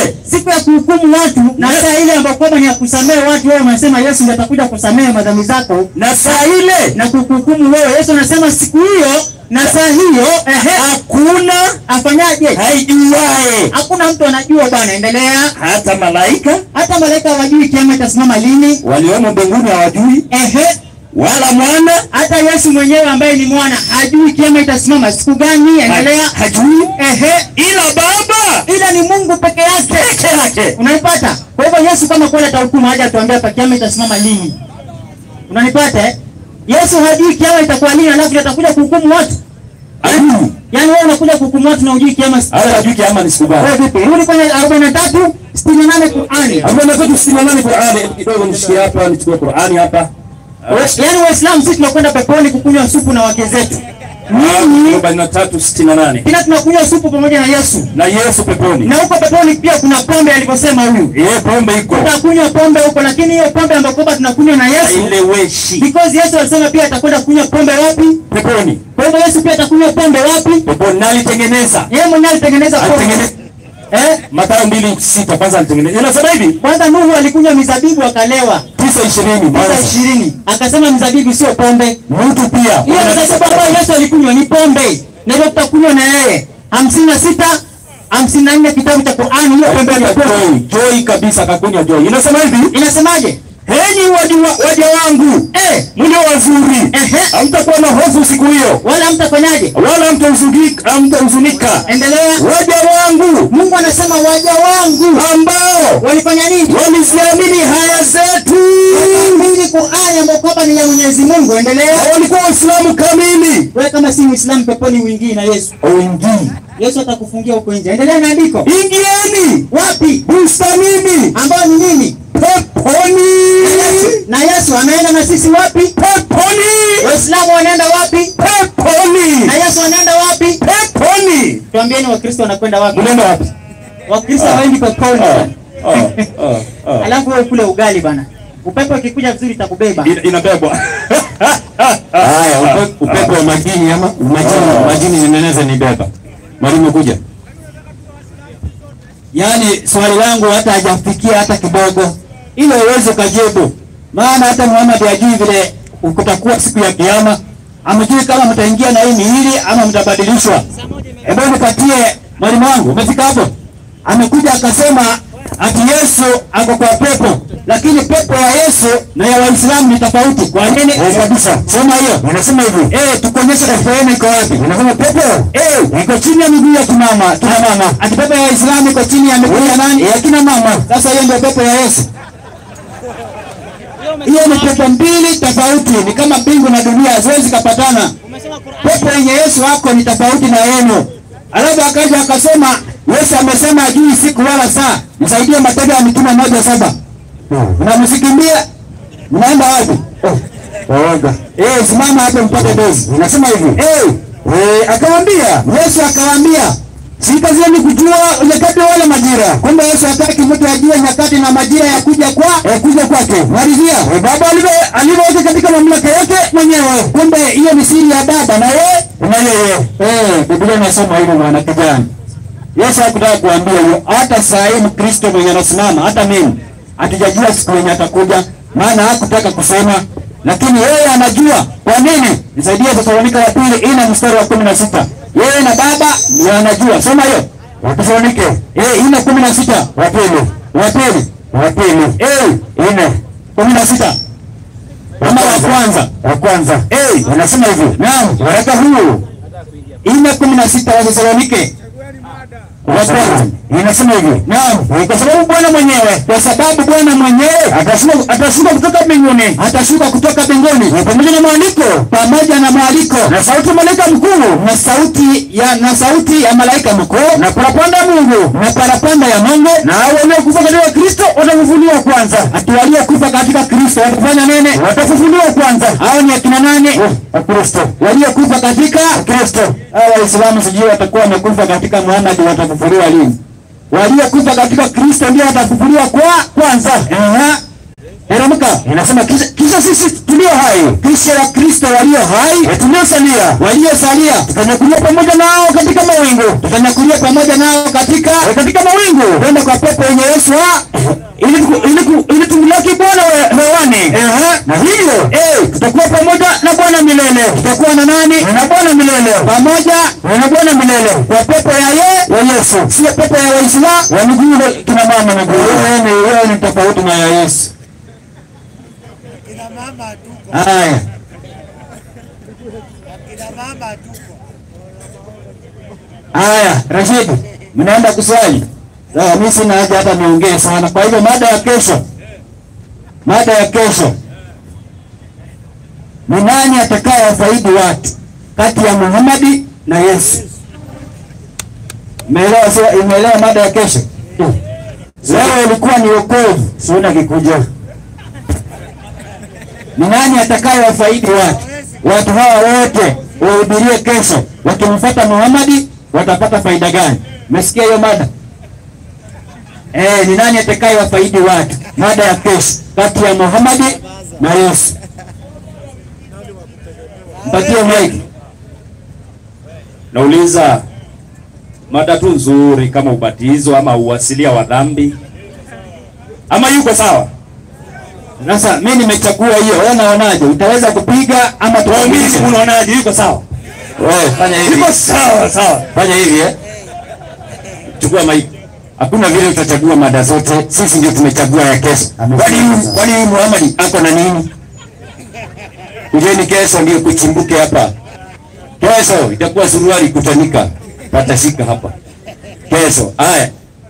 siku ya kuhukumu watu na saa ile ambayo kwamba ni ya kusamehe watu, wewe unasema Yesu ndiye atakuja kusamehe madhambi zako na saa ile na kukuhukumu wewe. Yesu anasema siku hiyo na saa hiyo, ehe, hakuna afanyaje? haijuae, Hakuna mtu anajua bwana. Endelea. hata malaika Hata malaika hawajui kiama itasimama lini. waliomo mbinguni hawajui, Ehe, wala mwana hata Yesu mwenyewe ambaye ni mwana hajui kiama itasimama siku gani. Endelea. ha- hajui, Ehe, ila Baba ila ni Mungu peke yake. peke yake. Unaipata? Kwa hivyo Yesu kama kweli atahukumu haja atuambia pa kiama itasimama lini. Unanipata? eh? Yesu hajui kiama itakuwa lini alafu atakuja kuhukumu watu. Hajui, Yaani wewe unakuja kuhukumu watu na hujui kiama hata hajui kiama ni siku gani. Wewe vipi? Rudi kwenye 43 68 Qur'ani. Arobaini na tatu sitini na nane Qur'ani. Kidogo nishikie hapa, nichukue Qur'ani hapa. Yaani Waislamu sisi tunakwenda peponi kukunywa supu na wake zetu. Nyinyi Arobaini na tatu sitini na nane kila tunakunywa supu pamoja na Yesu. na Yesu peponi. Na huko peponi pia kuna pombe alivyosema huyu. Yeye pombe iko Tutakunywa pombe huko lakini hiyo pombe ambayo kwamba tunakunywa na Yesu haileweshi because Yesu alisema pia atakwenda kunywa pombe wapi? peponi. Kwa hivyo Yesu pia atakunywa pombe wapi? Peponi na alitengeneza Yeye mwenyewe alitengeneza pombe. alitengeneza Eh? Mathayo mbili sita kwanza alitengeneza. Inasema hivi Kwanza Nuhu alikunywa mizabibu akalewa. tisa ishirini Sasa mwanzo. ishirini akasema mizabibu sio pombe. Mtu pia Hiyo mizabibu ambayo Yesu alikunywa ni pombe. Na ndio tutakunywa na yeye. hamsini na sita hamsini na nne kitabu cha Qur'ani hiyo pombe ni pombe. joy joy kabisa, kakunywa joy. Inasema hivi Inasemaje? Henyi waja, waja wangu Eh, mlio wazuri, Ehe. hamtakuwa na hofu siku hiyo, wala mtafanyaje? wala hamtahuzunika, hamtahuzunika. Endelea. Waja wangu Mungu anasema waja wangu ambao walifanya nini? waliziamini haya zetu, Wakaamini Qur'ani ambayo kwamba ni ya Mwenyezi Mungu. Endelea. walikuwa Waislamu kamili, Wewe kama si Muislamu peponi uingii na Yesu. waingii. Yesu atakufungia huko nje. Endelea na andiko. Ingieni Wapi? bustanini Ambao ni nini? peponi, Na Yesu anaenda na sisi wapi? peponi, Waislamu wanaenda wapi? peponi, Na Yesu anaenda wapi? peponi. Tuambieni Wakristo wanakwenda wapi? Mnaenda wapi? Wakristo hawaendi peponi. Ah, ah, ah. Alafu wewe kule ugali bana. Upepo ikikuja vizuri itakubeba. Ina- Inabebwa. Haya, upe- upepo wa majini ama majini, majini zinaweza nibeba. Mwalimu kuja. Yaani swali langu hata hajafikia hata kidogo, ile uweze ukajibu, maana hata Muhammad hajui vile kutakuwa siku ya Kiyama, amejui kama mtaingia na hii miili ama mtabadilishwa. Hebu nipatie mwalimu wangu, umefika hapo? Amekuja akasema ati Yesu ako kwa pepo, lakini pepo ya Yesu na ya Waislamu ni tofauti. Kwa nini? Eh, kabisa. Sema hiyo. Unasema hivi. Eh, tukuonyeshe pepo yenu iko wapi? Unasema pepo? Eh, iko chini ya miguu ya kina mama, kina mama. Ati pepo ya Waislamu iko chini ya miguu ya nani? Ya kina mama. Sasa hiyo ndio pepo ya Yesu. Hiyo ni pepo mbili tofauti, ni kama mbingu na dunia haziwezi kapatana. Pepo yenye Yesu wako ni tofauti na yenu. Alafu akaja akasema Yesu amesema hajui siku wala saa. Nisaidie Matendo ya Mitume moja saba. Mnamsikimbia? Mnaenda wapi? Waoga. Eh, simama hapo mpate dozi. Unasema hivi. Eh, eh, akamwambia, Yesu akawaambia, si kazi yenu kujua nyakati wala majira. Kumbe Yesu hataki mtu ajue nyakati na majira ya kuja kwa eh, kuja kwake. Malizia. Eh, baba alivyo alivyoweka katika mamlaka yake mwenyewe. Kumbe hiyo ni siri ya baba na yeye na yeye. Eh, Biblia inasema hivyo mwana kijana. Yesu hakutaka kuambia hiyo. Hata saa hii Mkristo mwenye anasimama, hata mimi hatujajua siku yenye atakuja, maana hakutaka kusema, lakini yeye anajua. Kwa nini? Nisaidie Thesalonika wa pili ina mstari wa kumi na sita. Yeye na Baba ni anajua. Soma hiyo Wathesalonike eh, ina kumi na sita wa pili wa pili wa pili eh, ina kumi na sita ama wa kwanza wa kwanza eh, wanasema hivyo. Naam, waraka huu ina kumi na sita wa Thessalonike wa kwanza inasema hivi, naam, kwa sababu Bwana mwenyewe, kwa sababu Bwana mwenyewe atashuka, atashuka kutoka mbinguni, atashuka kutoka mbinguni na pamoja na mwaliko, pamoja na mwaliko na sauti ya malaika mkuu, na sauti ya na sauti ya malaika mkuu, na parapanda ya Mungu, na parapanda ya Mungu, na hao waliokufa katika Kristo watafufuliwa kwanza. Ati waliokufa katika Kristo watafanya nini? Watafufuliwa kwanza. Hao ni akina nani? Wakristo waliokufa katika Kristo. Hao Waislamu sijui watakuwa wamekufa katika Muhammad, watafufuliwa lini? waliokufa katika Kristo ndio watafufuliwa kwa kwanza. Aha. Teremka inasema kisha, kisha sisi tulio hai, kisha wa Kristo walio hai tuliosalia waliosalia tutanyakulia pamoja nao katika mawingu tutanyakulia pamoja nao katika katika mawingu kwenda kwa pepo yenye Yesu ha ili tuku- ili ku- ili tumlaki Bwana we- hewani Ehe. na hivyo eh, tutakuwa pamoja na Bwana milele tutakuwa na nani na Bwana milele pamoja na Bwana milele kwa pepo ya ye ya Yesu sio pepo ya Waislamu wa miguu kina mama miguu wewe ni wewe ni tofauti na ya Yesu Kina mama tuko, haya kina mama tuko. Haya, Rashid, mnaenda kuswali? Sawa, mimi sina haja hata niongee sana. Kwa hivyo mada ya kesho, mada ya kesho ni nani atakaye wafaidi watu kati ya Muhammadi na Yesu? Umeelewa? Sio, umeelewa mada ya kesho? Leo ilikuwa ni wokovu, siona kikuja. Ni nani atakaye wafaidi watu? Watu hawa wote wahubirie kesho, wakimfuata Muhammadi watapata faida gani? Umesikia hiyo mada? Eh, ni nani atakaye wafaidi watu? Mada ya kesho kati ya Muhammadi na Yesu. Mpatie mic. Nauliza mada tu nzuri kama ubatizo ama uwasilia wa dhambi ama yuko sawa? Sasa mimi nimechagua hiyo, wewe unaonaje? Utaweza kupiga ama Waumini tuulize? unaonaje, yuko sawa? Wewe fanya hivi. Yuko sawa sawa. Fanya hivi eh. Chukua maiki. Hakuna vile utachagua mada zote, sisi ndio tumechagua ya kesho. Kwani huyu- kwani huyu Muhammad ako na nini? Kujeni kesho ndio kuchimbuke hapa. Kesho itakuwa suruali kutanika, patashika hapa kesho. Haya,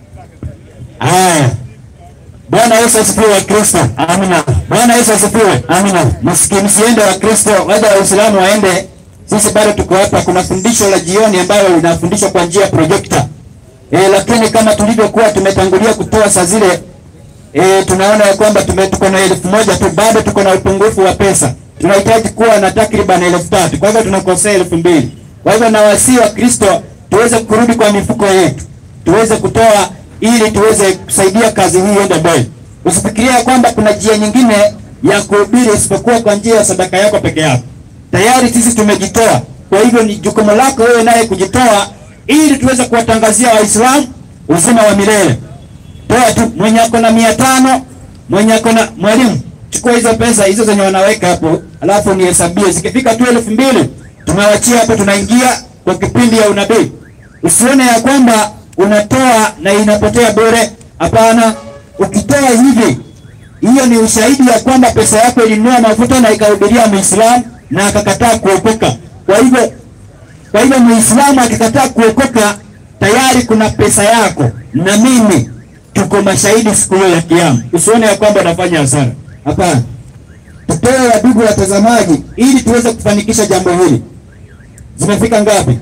haya. Bwana Yesu asifiwe wa Kristo. Amina. Bwana Yesu asifiwe. Amina. Msiki msiende wa Kristo, waja Waislamu waende. Sisi bado tuko hapa. Kuna fundisho la jioni ambayo linafundishwa kwa njia ya projector. E, lakini kama tulivyokuwa tumetangulia kutoa saa zile e, tunaona ya kwamba tume- tuko na elfu moja tu, bado tuko na upungufu wa pesa. Tunahitaji kuwa na takriban elfu tatu, kwa hivyo tunakosea elfu mbili. Kwa hivyo nawasihi wa Kristo tuweze kurudi kwa mifuko yetu, tuweze kutoa ili tuweze kusaidia kazi hii iende mbele. Usifikirie ya kwamba kuna njia nyingine ya kuhubiri isipokuwa kwa njia ya sadaka yako peke yako. Tayari sisi tumejitoa, kwa hivyo ni jukumu lako wewe naye kujitoa ili tuweze kuwatangazia Waislamu uzima wa milele. Toa tu, mwenye ako na mia tano, mwenye ako na mwalimu, chukua hizo pesa hizo zenye wanaweka hapo, alafu nihesabie. Zikifika tu elfu mbili tunawachia hapo, tunaingia kwa kipindi ya unabii. Usione ya kwamba unatoa na inapotea bure. Hapana, ukitoa hivi, hiyo ni ushahidi ya kwamba pesa yako ilinunua mafuta na ikahubiria Muislamu na akakataa kuokoka. Kwa hivyo kwa hivyo Muislamu akikataa kuokoka, tayari kuna pesa yako na mimi tuko mashahidi siku hiyo ya Kiyama. Usione ya kwamba unafanya hasara. Hapana, tutoe wadugu watazamaji, ili tuweze kufanikisha jambo hili. Zimefika ngapi?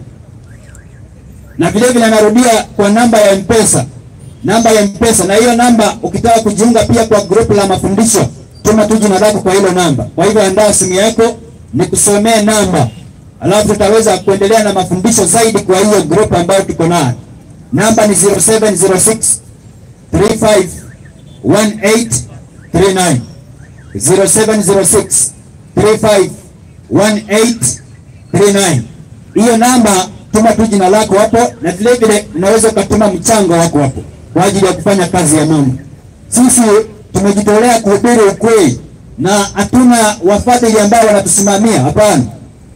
Na vile vile narudia kwa namba ya Mpesa, namba ya Mpesa, na hiyo namba ukitaka kujiunga pia kwa grupu la mafundisho, tuma tu jina lako kwa hilo namba. Kwa hivyo andaa simu yako nikusomee namba alafu tutaweza kuendelea na mafundisho zaidi kwa hiyo group ambayo tuko nayo. Namba ni 0706 35 1839 0706 35 1839. Hiyo namba tuma tu jina lako hapo, na vile vile unaweza ukatuma mchango wako hapo kwa ajili ya kufanya kazi ya Mungu. Sisi tumejitolea kuhubiri ukweli na hatuna wafadhili ambao wanatusimamia, hapana.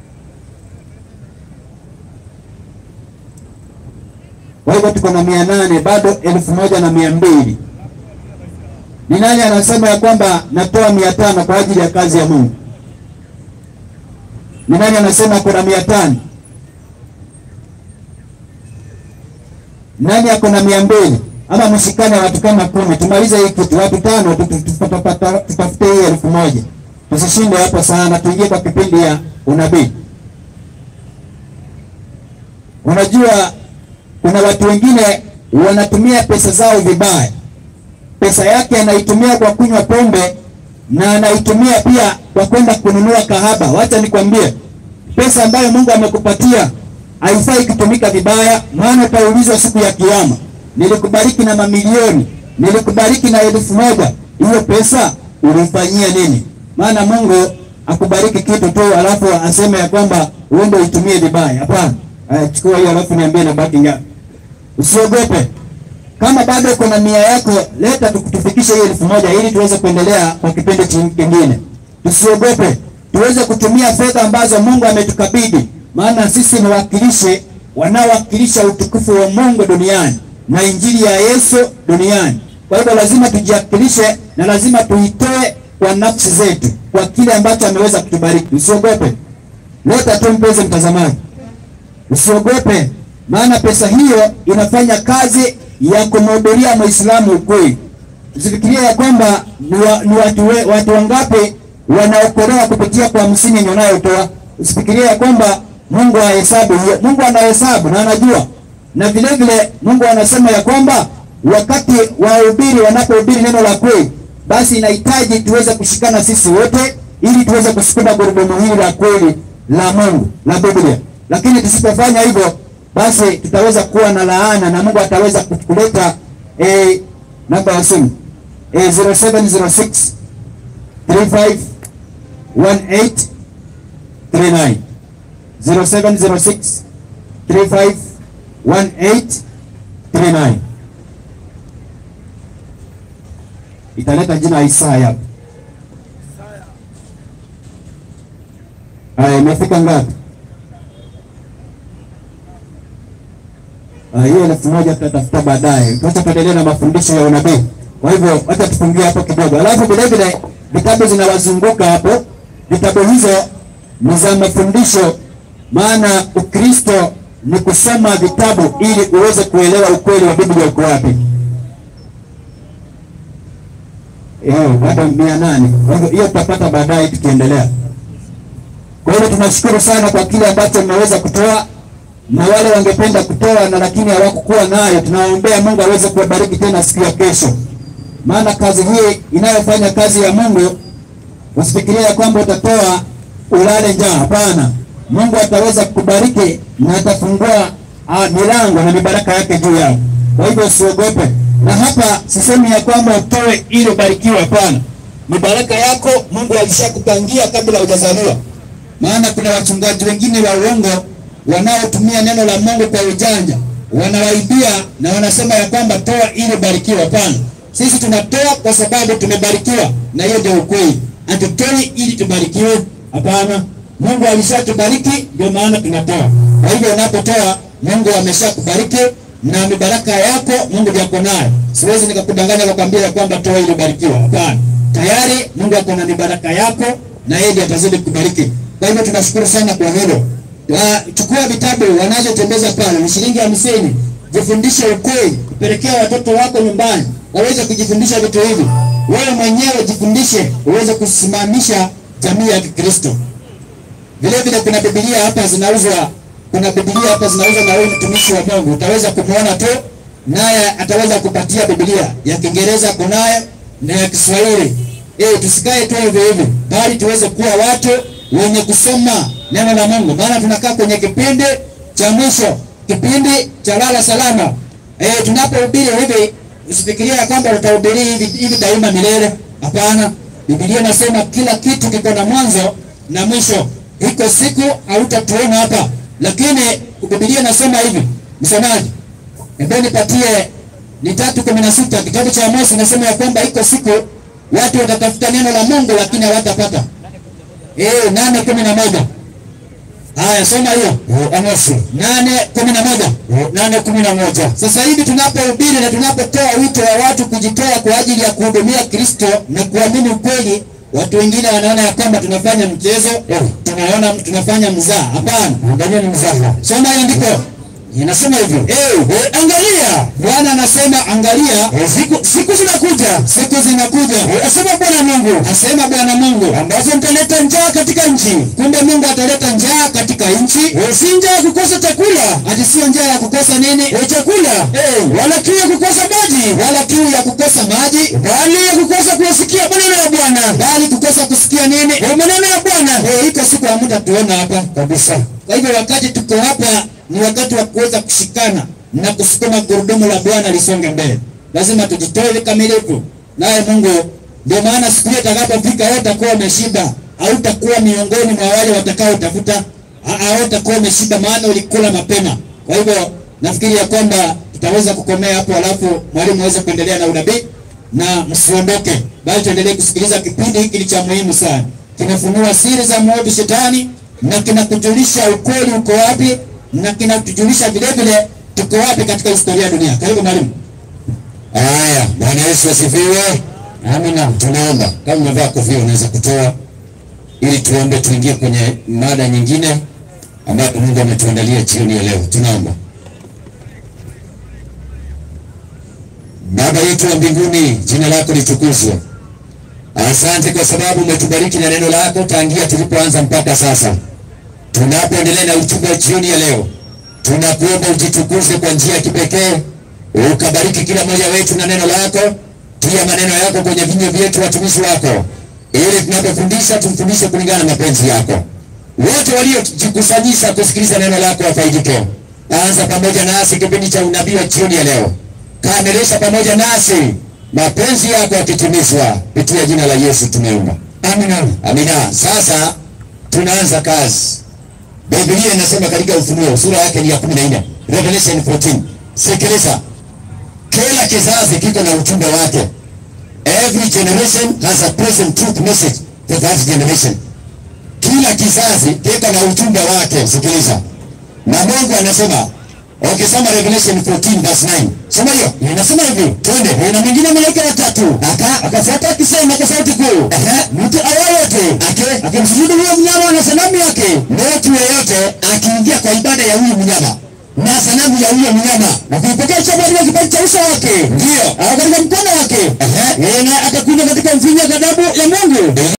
Kwa hivyo tuko na mia nane bado elfu moja na mia mbili. Ni nani anasema ya kwamba natoa mia tano kwa ajili ya kazi ya Mungu? Ni nani anasema kuna mia tano? Nani ako na mia mbili? Ama mshikane watu kama kumi, tumalize hii kitu, watu tano tu- tu- tutapata- tutafute hii elfu moja. Tusishinde hapo sana, tuingie kwa kipindi ya unabii. Unajua kuna watu wengine wanatumia pesa zao vibaya. Pesa yake anaitumia kwa kunywa pombe na anaitumia pia kwa kwenda kununua kahaba. Wacha nikwambie, pesa ambayo Mungu amekupatia haifai kutumika vibaya, maana utaulizwa siku ya Kiyama, nilikubariki na mamilioni, nilikubariki na elfu moja, hiyo pesa ulifanyia nini? Maana Mungu akubariki kitu tu alafu aseme ya kwamba uende uitumie vibaya. Hapana. Haya, chukua hiyo alafu niambie nabaki ngapi. Usiogope. Kama bado uko na nia yako, leta tu- tufikishe hiyo elfu moja ili tuweze kuendelea kwa kipindi chi- kingine. Tusiogope, tuweze kutumia fedha ambazo Mungu ametukabidhi, maana sisi ni wakilishi wanaowakilisha utukufu wa Mungu duniani na injili ya Yesu duniani. Kwa hivyo lazima tujiwakilishe na lazima tuitoe kwa nafsi zetu, kwa kile ambacho ameweza kutubariki. Usiogope, leta tu, mpenzi mtazamaji. Usiogope, maana pesa hiyo inafanya kazi ya kumhubiria Muislamu ukweli. Usifikirie ya kwamba ni, wa, ni watu, we, watu wangapi wanaokolewa kupitia kwa hamsini yenye unayotoa. Usifikirie ya kwamba Mungu hahesabu hiyo. Mungu anahesabu na anajua, na vile vile Mungu anasema ya kwamba wakati wahubiri wanapohubiri neno la kweli, basi inahitaji tuweze kushikana sisi wote ili tuweze kusukuma gurudumu hili la kweli la Mungu la Biblia. Lakini tusipofanya hivyo, basi tutaweza kuwa na laana na Mungu ataweza kuleta eh, namba ya simu eh, 0706 35 18 39 0706 35 18 39 italeta jina Isaya. Haya, imefika ngapi? Ah, hiyo elfu moja tutatafuta baadaye. Tuacha tuendelee na mafundisho ya unabii. Kwa hivyo wacha tufungie hapo kidogo, alafu vile vile vitabu zinawazunguka hapo. Vitabu hizo ni za mafundisho, maana Ukristo ni kusoma vitabu ili uweze kuelewa ukweli wa Biblia uko wapi. Eh, bado mia nane. Kwa hivyo hiyo tutapata baadaye tukiendelea. Kwa hiyo tunashukuru sana kwa kile ambacho mmeweza kutoa na wale wangependa kutoa na lakini hawakukuwa nayo, tunawaombea Mungu aweze kuwabariki tena siku ya kesho, maana kazi hii inayofanya kazi ya Mungu, usifikirie ya kwamba utatoa ulale njaa. Hapana, Mungu ataweza kukubariki na atafungua ah, milango na mibaraka yake juu yako. Kwa hivyo usiogope, na hapa sisemi ya kwamba utoe ili ubarikiwe. Hapana, mibaraka yako Mungu alishakupangia kabla hujazaliwa maana kuna wachungaji wengine wa uongo wanaotumia neno la Mungu kwa ujanja, wanawaibia na wanasema ya kwamba toa ili barikiwa. Hapana, sisi tunatoa kwa sababu tumebarikiwa, na hiyo ndio ukweli. Hatutoi ili tubarikiwe, hapana. Mungu alishatubariki, ndio maana tunatoa. Kwa hivyo unapotoa, Mungu ameshakubariki na mibaraka yako Mungu ndiye ako nayo. Siwezi nikakudanganya kukwambia ya kwamba toa ili ubarikiwa, hapana. Tayari Mungu ako na mibaraka yako na yeye ndiye atazidi kubariki. Kwa hivyo tunashukuru sana kwa hilo. Wa, chukua vitabu wanazotembeza pale ni shilingi hamsini. Jifundishe ukweli, pelekea watoto wako nyumbani waweze kujifundisha vitu hivi. Wewe mwenyewe jifundishe uweze kusimamisha jamii ya Kikristo. Vile vile kuna Biblia hapa zinauzwa, kuna Biblia hapa zinauzwa na huyu mtumishi wa Mungu, utaweza kumwona tu, naye ataweza kupatia Biblia ya Kiingereza kunayo na ya Kiswahili. Eh, tusikae tu hivi hivi, bali tuweze kuwa watu wenye kusoma neno la Mungu, maana tunakaa kwenye kipindi cha mwisho, kipindi cha lala salama. Eh, tunapohubiri hivi, usifikirie ya kwamba utahubiri hivi hivi daima milele. Hapana, Biblia inasema kila kitu kiko na mwanzo na mwisho. Iko siku hautatuona hapa, lakini Biblia inasema hivi, msomaji, hebu nipatie ni tatu kumi na sita kitabu cha Amosi inasema ya kwamba iko siku watu watatafuta neno la Mungu lakini hawatapata. Eh, nane kumi na moja. Haya, soma hiyo Amosi nane kumi na moja nane kumi na moja. Sasa hivi tunapohubiri na tunapotoa wito wa watu kujitoa kwa ajili ya kuhudumia Kristo na kuamini ukweli, watu wengine wanaona ya kwamba tunafanya mchezo, tunaona tunafanya mzaa. Hapana, angalia ni mzaa. Soma hiyo ndiko inasema hivyo. Eh, eh, angalia. Bwana anasema angalia, eh, siku siku zinakuja, siku zinakuja. Eh, asema Bwana Mungu, asema Bwana Mungu, ambazo mtaleta njaa katika nchi. Kumbe Mungu ataleta njaa katika nchi, eh, si njaa ya kukosa chakula, ati sio njaa ya kukosa nini? Eh, chakula. Eh, wala kiu ya kukosa maji, wala kiu ya kukosa maji, bali ya kukosa kusikia maneno ya Bwana, bali kukosa kusikia nini? Eh, maneno ya Bwana. Eh, iko siku hamtatuona hapa kabisa. Kwa hivyo wakati tuko hapa ni wakati wa kuweza kushikana na kusukuma gurudumu la Bwana lisonge mbele. Lazima tujitoe vikamilifu, naye Mungu ndio maana siku hiyo itakapofika, wewe utakuwa umeshiba, hautakuwa miongoni mwa wale watakaotafuta, ha- hautakuwa umeshiba, maana ulikula mapema. Kwa hivyo nafikiri ya kwamba tutaweza kukomea hapo, alafu mwalimu aweze kuendelea na unabii, na msiondoke, bali tuendelee kusikiliza kipindi hiki ni cha muhimu sana, kinafunua siri za mwovu shetani na kinakujulisha ukweli uko wapi, na kinatujulisha vile vile tuko wapi katika historia ya dunia. Karibu mwalimu. Haya, Bwana Yesu asifiwe. Amina. Tunaomba kama umevaa kofia unaweza kutoa ili tuombe tuingie kwenye mada nyingine ambayo Mungu ametuandalia jioni ya leo. Tunaomba. Baba yetu wa mbinguni, jina lako litukuzwe. Asante kwa sababu umetubariki na neno lako tangia tulipoanza mpaka sasa. Tunapoendelea na ujumbe wa jioni ya leo, tunakuomba ujitukuze kwa njia ya kipekee, ukabariki kila mmoja wetu na neno lako, tia maneno yako kwenye vinywa vyetu watumishi wako, ili tunapofundisha tumfundishe kulingana na mapenzi yako. Wote waliojikusanyisha kusikiliza neno lako wafaidike. Anza pamoja nasi kipindi cha unabii wa jioni ya leo, kamilisha pamoja nasi mapenzi yako yakitimizwa, kupitia jina la Yesu tumeomba, amina. Amina. Sasa tunaanza kazi. Biblia inasema katika Ufunuo sura yake ni ya 14, Revelation 14. Sikiliza, kila kizazi kiko na ujumbe wake. Every generation has a present truth message for that generation. Kila kizazi kiko na ujumbe wake. Sikiliza, na Mungu anasema ukisoma Revelation 14 verse 9, soma hiyo, inasema hivi, twende. Na mwingine malaika watatu aka akafuata akisema kwa sauti kuu, ehe, mtu awayote ake akimsujudu huyo mnyama na sanamu yake, mtu yeyote akiingia kwa ibada ya huyu mnyama na sanamu ya huyo mnyama na kuipokea chapa katika kipaji cha uso wake, ndio au katika mkono wake, ehe, na akakunywa katika mvinyo wa ghadhabu ya Mungu